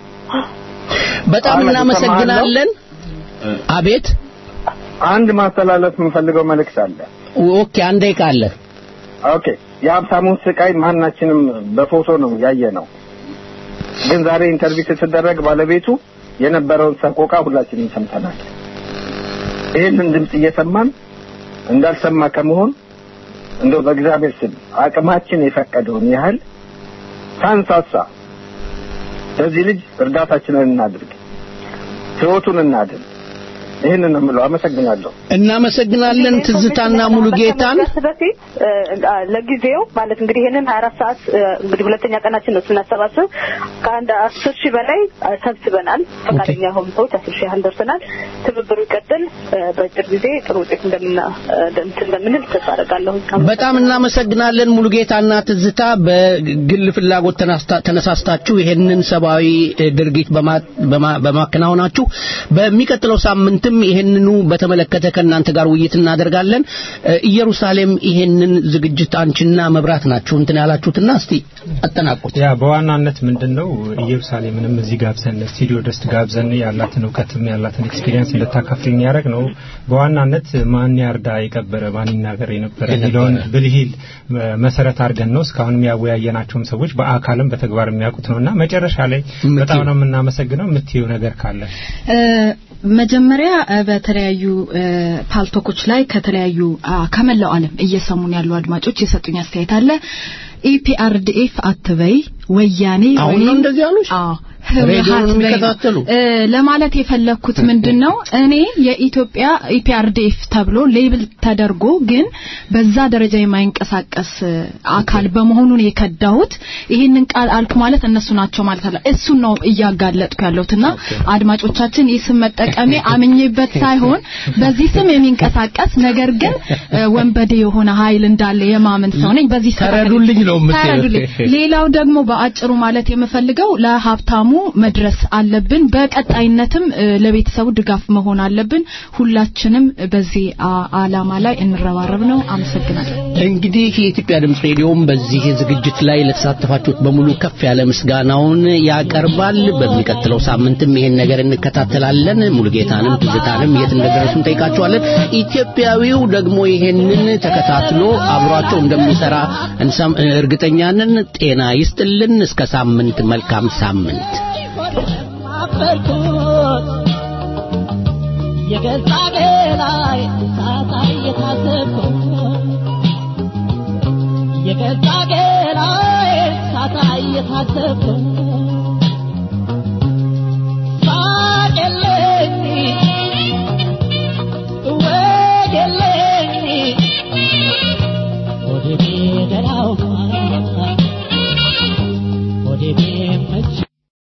በጣም አህመድ፣ እናመሰግናለን። አቤት አንድ ማስተላለፍ የምንፈልገው መልእክት አለ። ኦኬ፣ አንድ ደቂቃ አለ። ኦኬ የሀብታሙን ስቃይ ማናችንም በፎቶ ነው ያየ ነው። ግን ዛሬ ኢንተርቪው ስትደረግ ባለቤቱ የነበረውን ሰቆቃ ሁላችንም ሰምተናል። ይህንን ድምፅ እየሰማን እንዳልሰማ ከመሆን እንደው በእግዚአብሔር ስም አቅማችን የፈቀደውን ያህል ሳንሳሳ ለዚህ ልጅ እርዳታችንን እናድርግ፣ ህይወቱን እናድን። ይህንን ነው የምለው። አመሰግናለሁ። እናመሰግናለን ትዝታና ሙሉ ጌታን። ከመዘጋት በፊት እ፣ አ፣ ለጊዜው ማለት እንግዲህ ይሄንን ሀያ አራት ሰዓት እ፣ እንግዲህ ሁለተኛ ቀናችን ነው ስናሰባስብ ከአንድ አስር ሺህ በላይ አ፣ ሰብስበናል። ፈቃደኛ የሆኑ ሰዎች አስር ሺህ ያህል ደርሰናል። ትብብሩ ይቀጥል። እ፣ በአጭር ጊዜ ጥሩ ውጤት እንደምና እ፣ እንትን እንደምንል ተስፋ አደርጋለሁ። በጣም እናመሰግናለን ሙሉ ጌታና ትዝታ በግል ፍላጎት ተናስታ- ተነሳስታችሁ ይሄንን ሰብአዊ እ፣ ድርጊት በማ- በማ- በማከናወናችሁ በሚቀጥለው ሳምንትም ይሄንኑ በተመለከተ ከእናንተ ጋር ውይይት እናደርጋለን። እ፣ ኢየሩሳሌም ይሄንን ዝግጅት አንቺና መብራት ናችሁ እንትን ያላችሁትና እስቲ አጠናቁት። ያ በዋናነት ምንድነው ኢየሩሳሌምንም እዚህ ጋብዘን ስቱዲዮ ደስ ጋብዘን ያላትን እውቀትም ያላትን ኤክስፒሪየንስ እንድታካፍል የሚያደርግ ነው። በዋናነት ማን ያርዳ የቀበረ ማን ይናገር የነበረ የሚለውን ብልሂል እ፣ መሰረት አድርገን ነው እስካሁንም ያወያየናቸውም ሰዎች በአካልም በተግባር የሚያውቁት ነውና መጨረሻ ላይ በጣም ነው የምናመሰግነው። የምትይው ነገር ካለ እ፣ መጀመሪያ እ፣ በተለያዩ እ፣ ፓልቶኮች ላይ ከተለያዩ አ፣ ከመላው ዓለም እየሰሙን ያሉ አድማጮች የሰጡኝ አስተያየት አለ። ኢፒአርዲኤፍ አትበይ ወያኔ አሁን ነው ወይም- እንደዚህ ያሉሽ? አዎ ሬዲዮን ህወሓት ላይ ነው። የሚከታተሉ እ፣ ለማለት የፈለግኩት ምንድን ነው እኔ የኢትዮጵያ ኢፒአርዲኤፍ ተብሎ ሌብል ተደርጎ ግን በዛ ደረጃ የማይንቀሳቀስ እ፣ አካል በመሆኑን የከዳሁት ይህንን ቃል አልኩ ማለት እነሱ ናቸው ማለት አለ እሱን ነው እያጋለጥኩ ያለሁትና አድማጮቻችን ይህ ስም መጠቀሜ አምኜበት ሳይሆን በዚህ ስም የሚንቀሳቀስ ነገር ግን እ፣ ወንበዴ የሆነ ኃይል እንዳለ የማመን ሰው ነኝ በዚህ ስራ ተረዱልኝ ነው የምትይው። ተረዱልኝ ሌላው ደግሞ በአጭሩ ማለት የምፈልገው ለሀብታሙ መድረስ አለብን በቀጣይነትም እ፣ ለቤተሰቡ ድጋፍ መሆን አለብን ሁላችንም በዚህ አ- አላማ ላይ እንረባረብ ነው አመሰግናለሁ እንግዲህ የኢትዮጵያ ድምፅ ሬዲዮም በዚህ ዝግጅት ላይ ለተሳተፋችሁት በሙሉ ከፍ ያለ ምስጋናውን ያቀርባል። በሚቀጥለው ሳምንትም ይሄን ነገር እንከታተላለን። ሙሉጌታንም ትዝታንም የት እንደደረሱ እንጠይቃቸዋለን። ኢትዮጵያዊው ደግሞ ይሄንን ተከታትሎ አብሯቸው እንደሚሰራ እንሰም- እርግጠኛ ነን። ጤና ይስጥልን። እስከ ሳምንት፣ መልካም ሳምንት። የገዛ ገላይ ሳታይ የታሰብኩ የገዛ ገላይ ሳታይ የታሰብኩ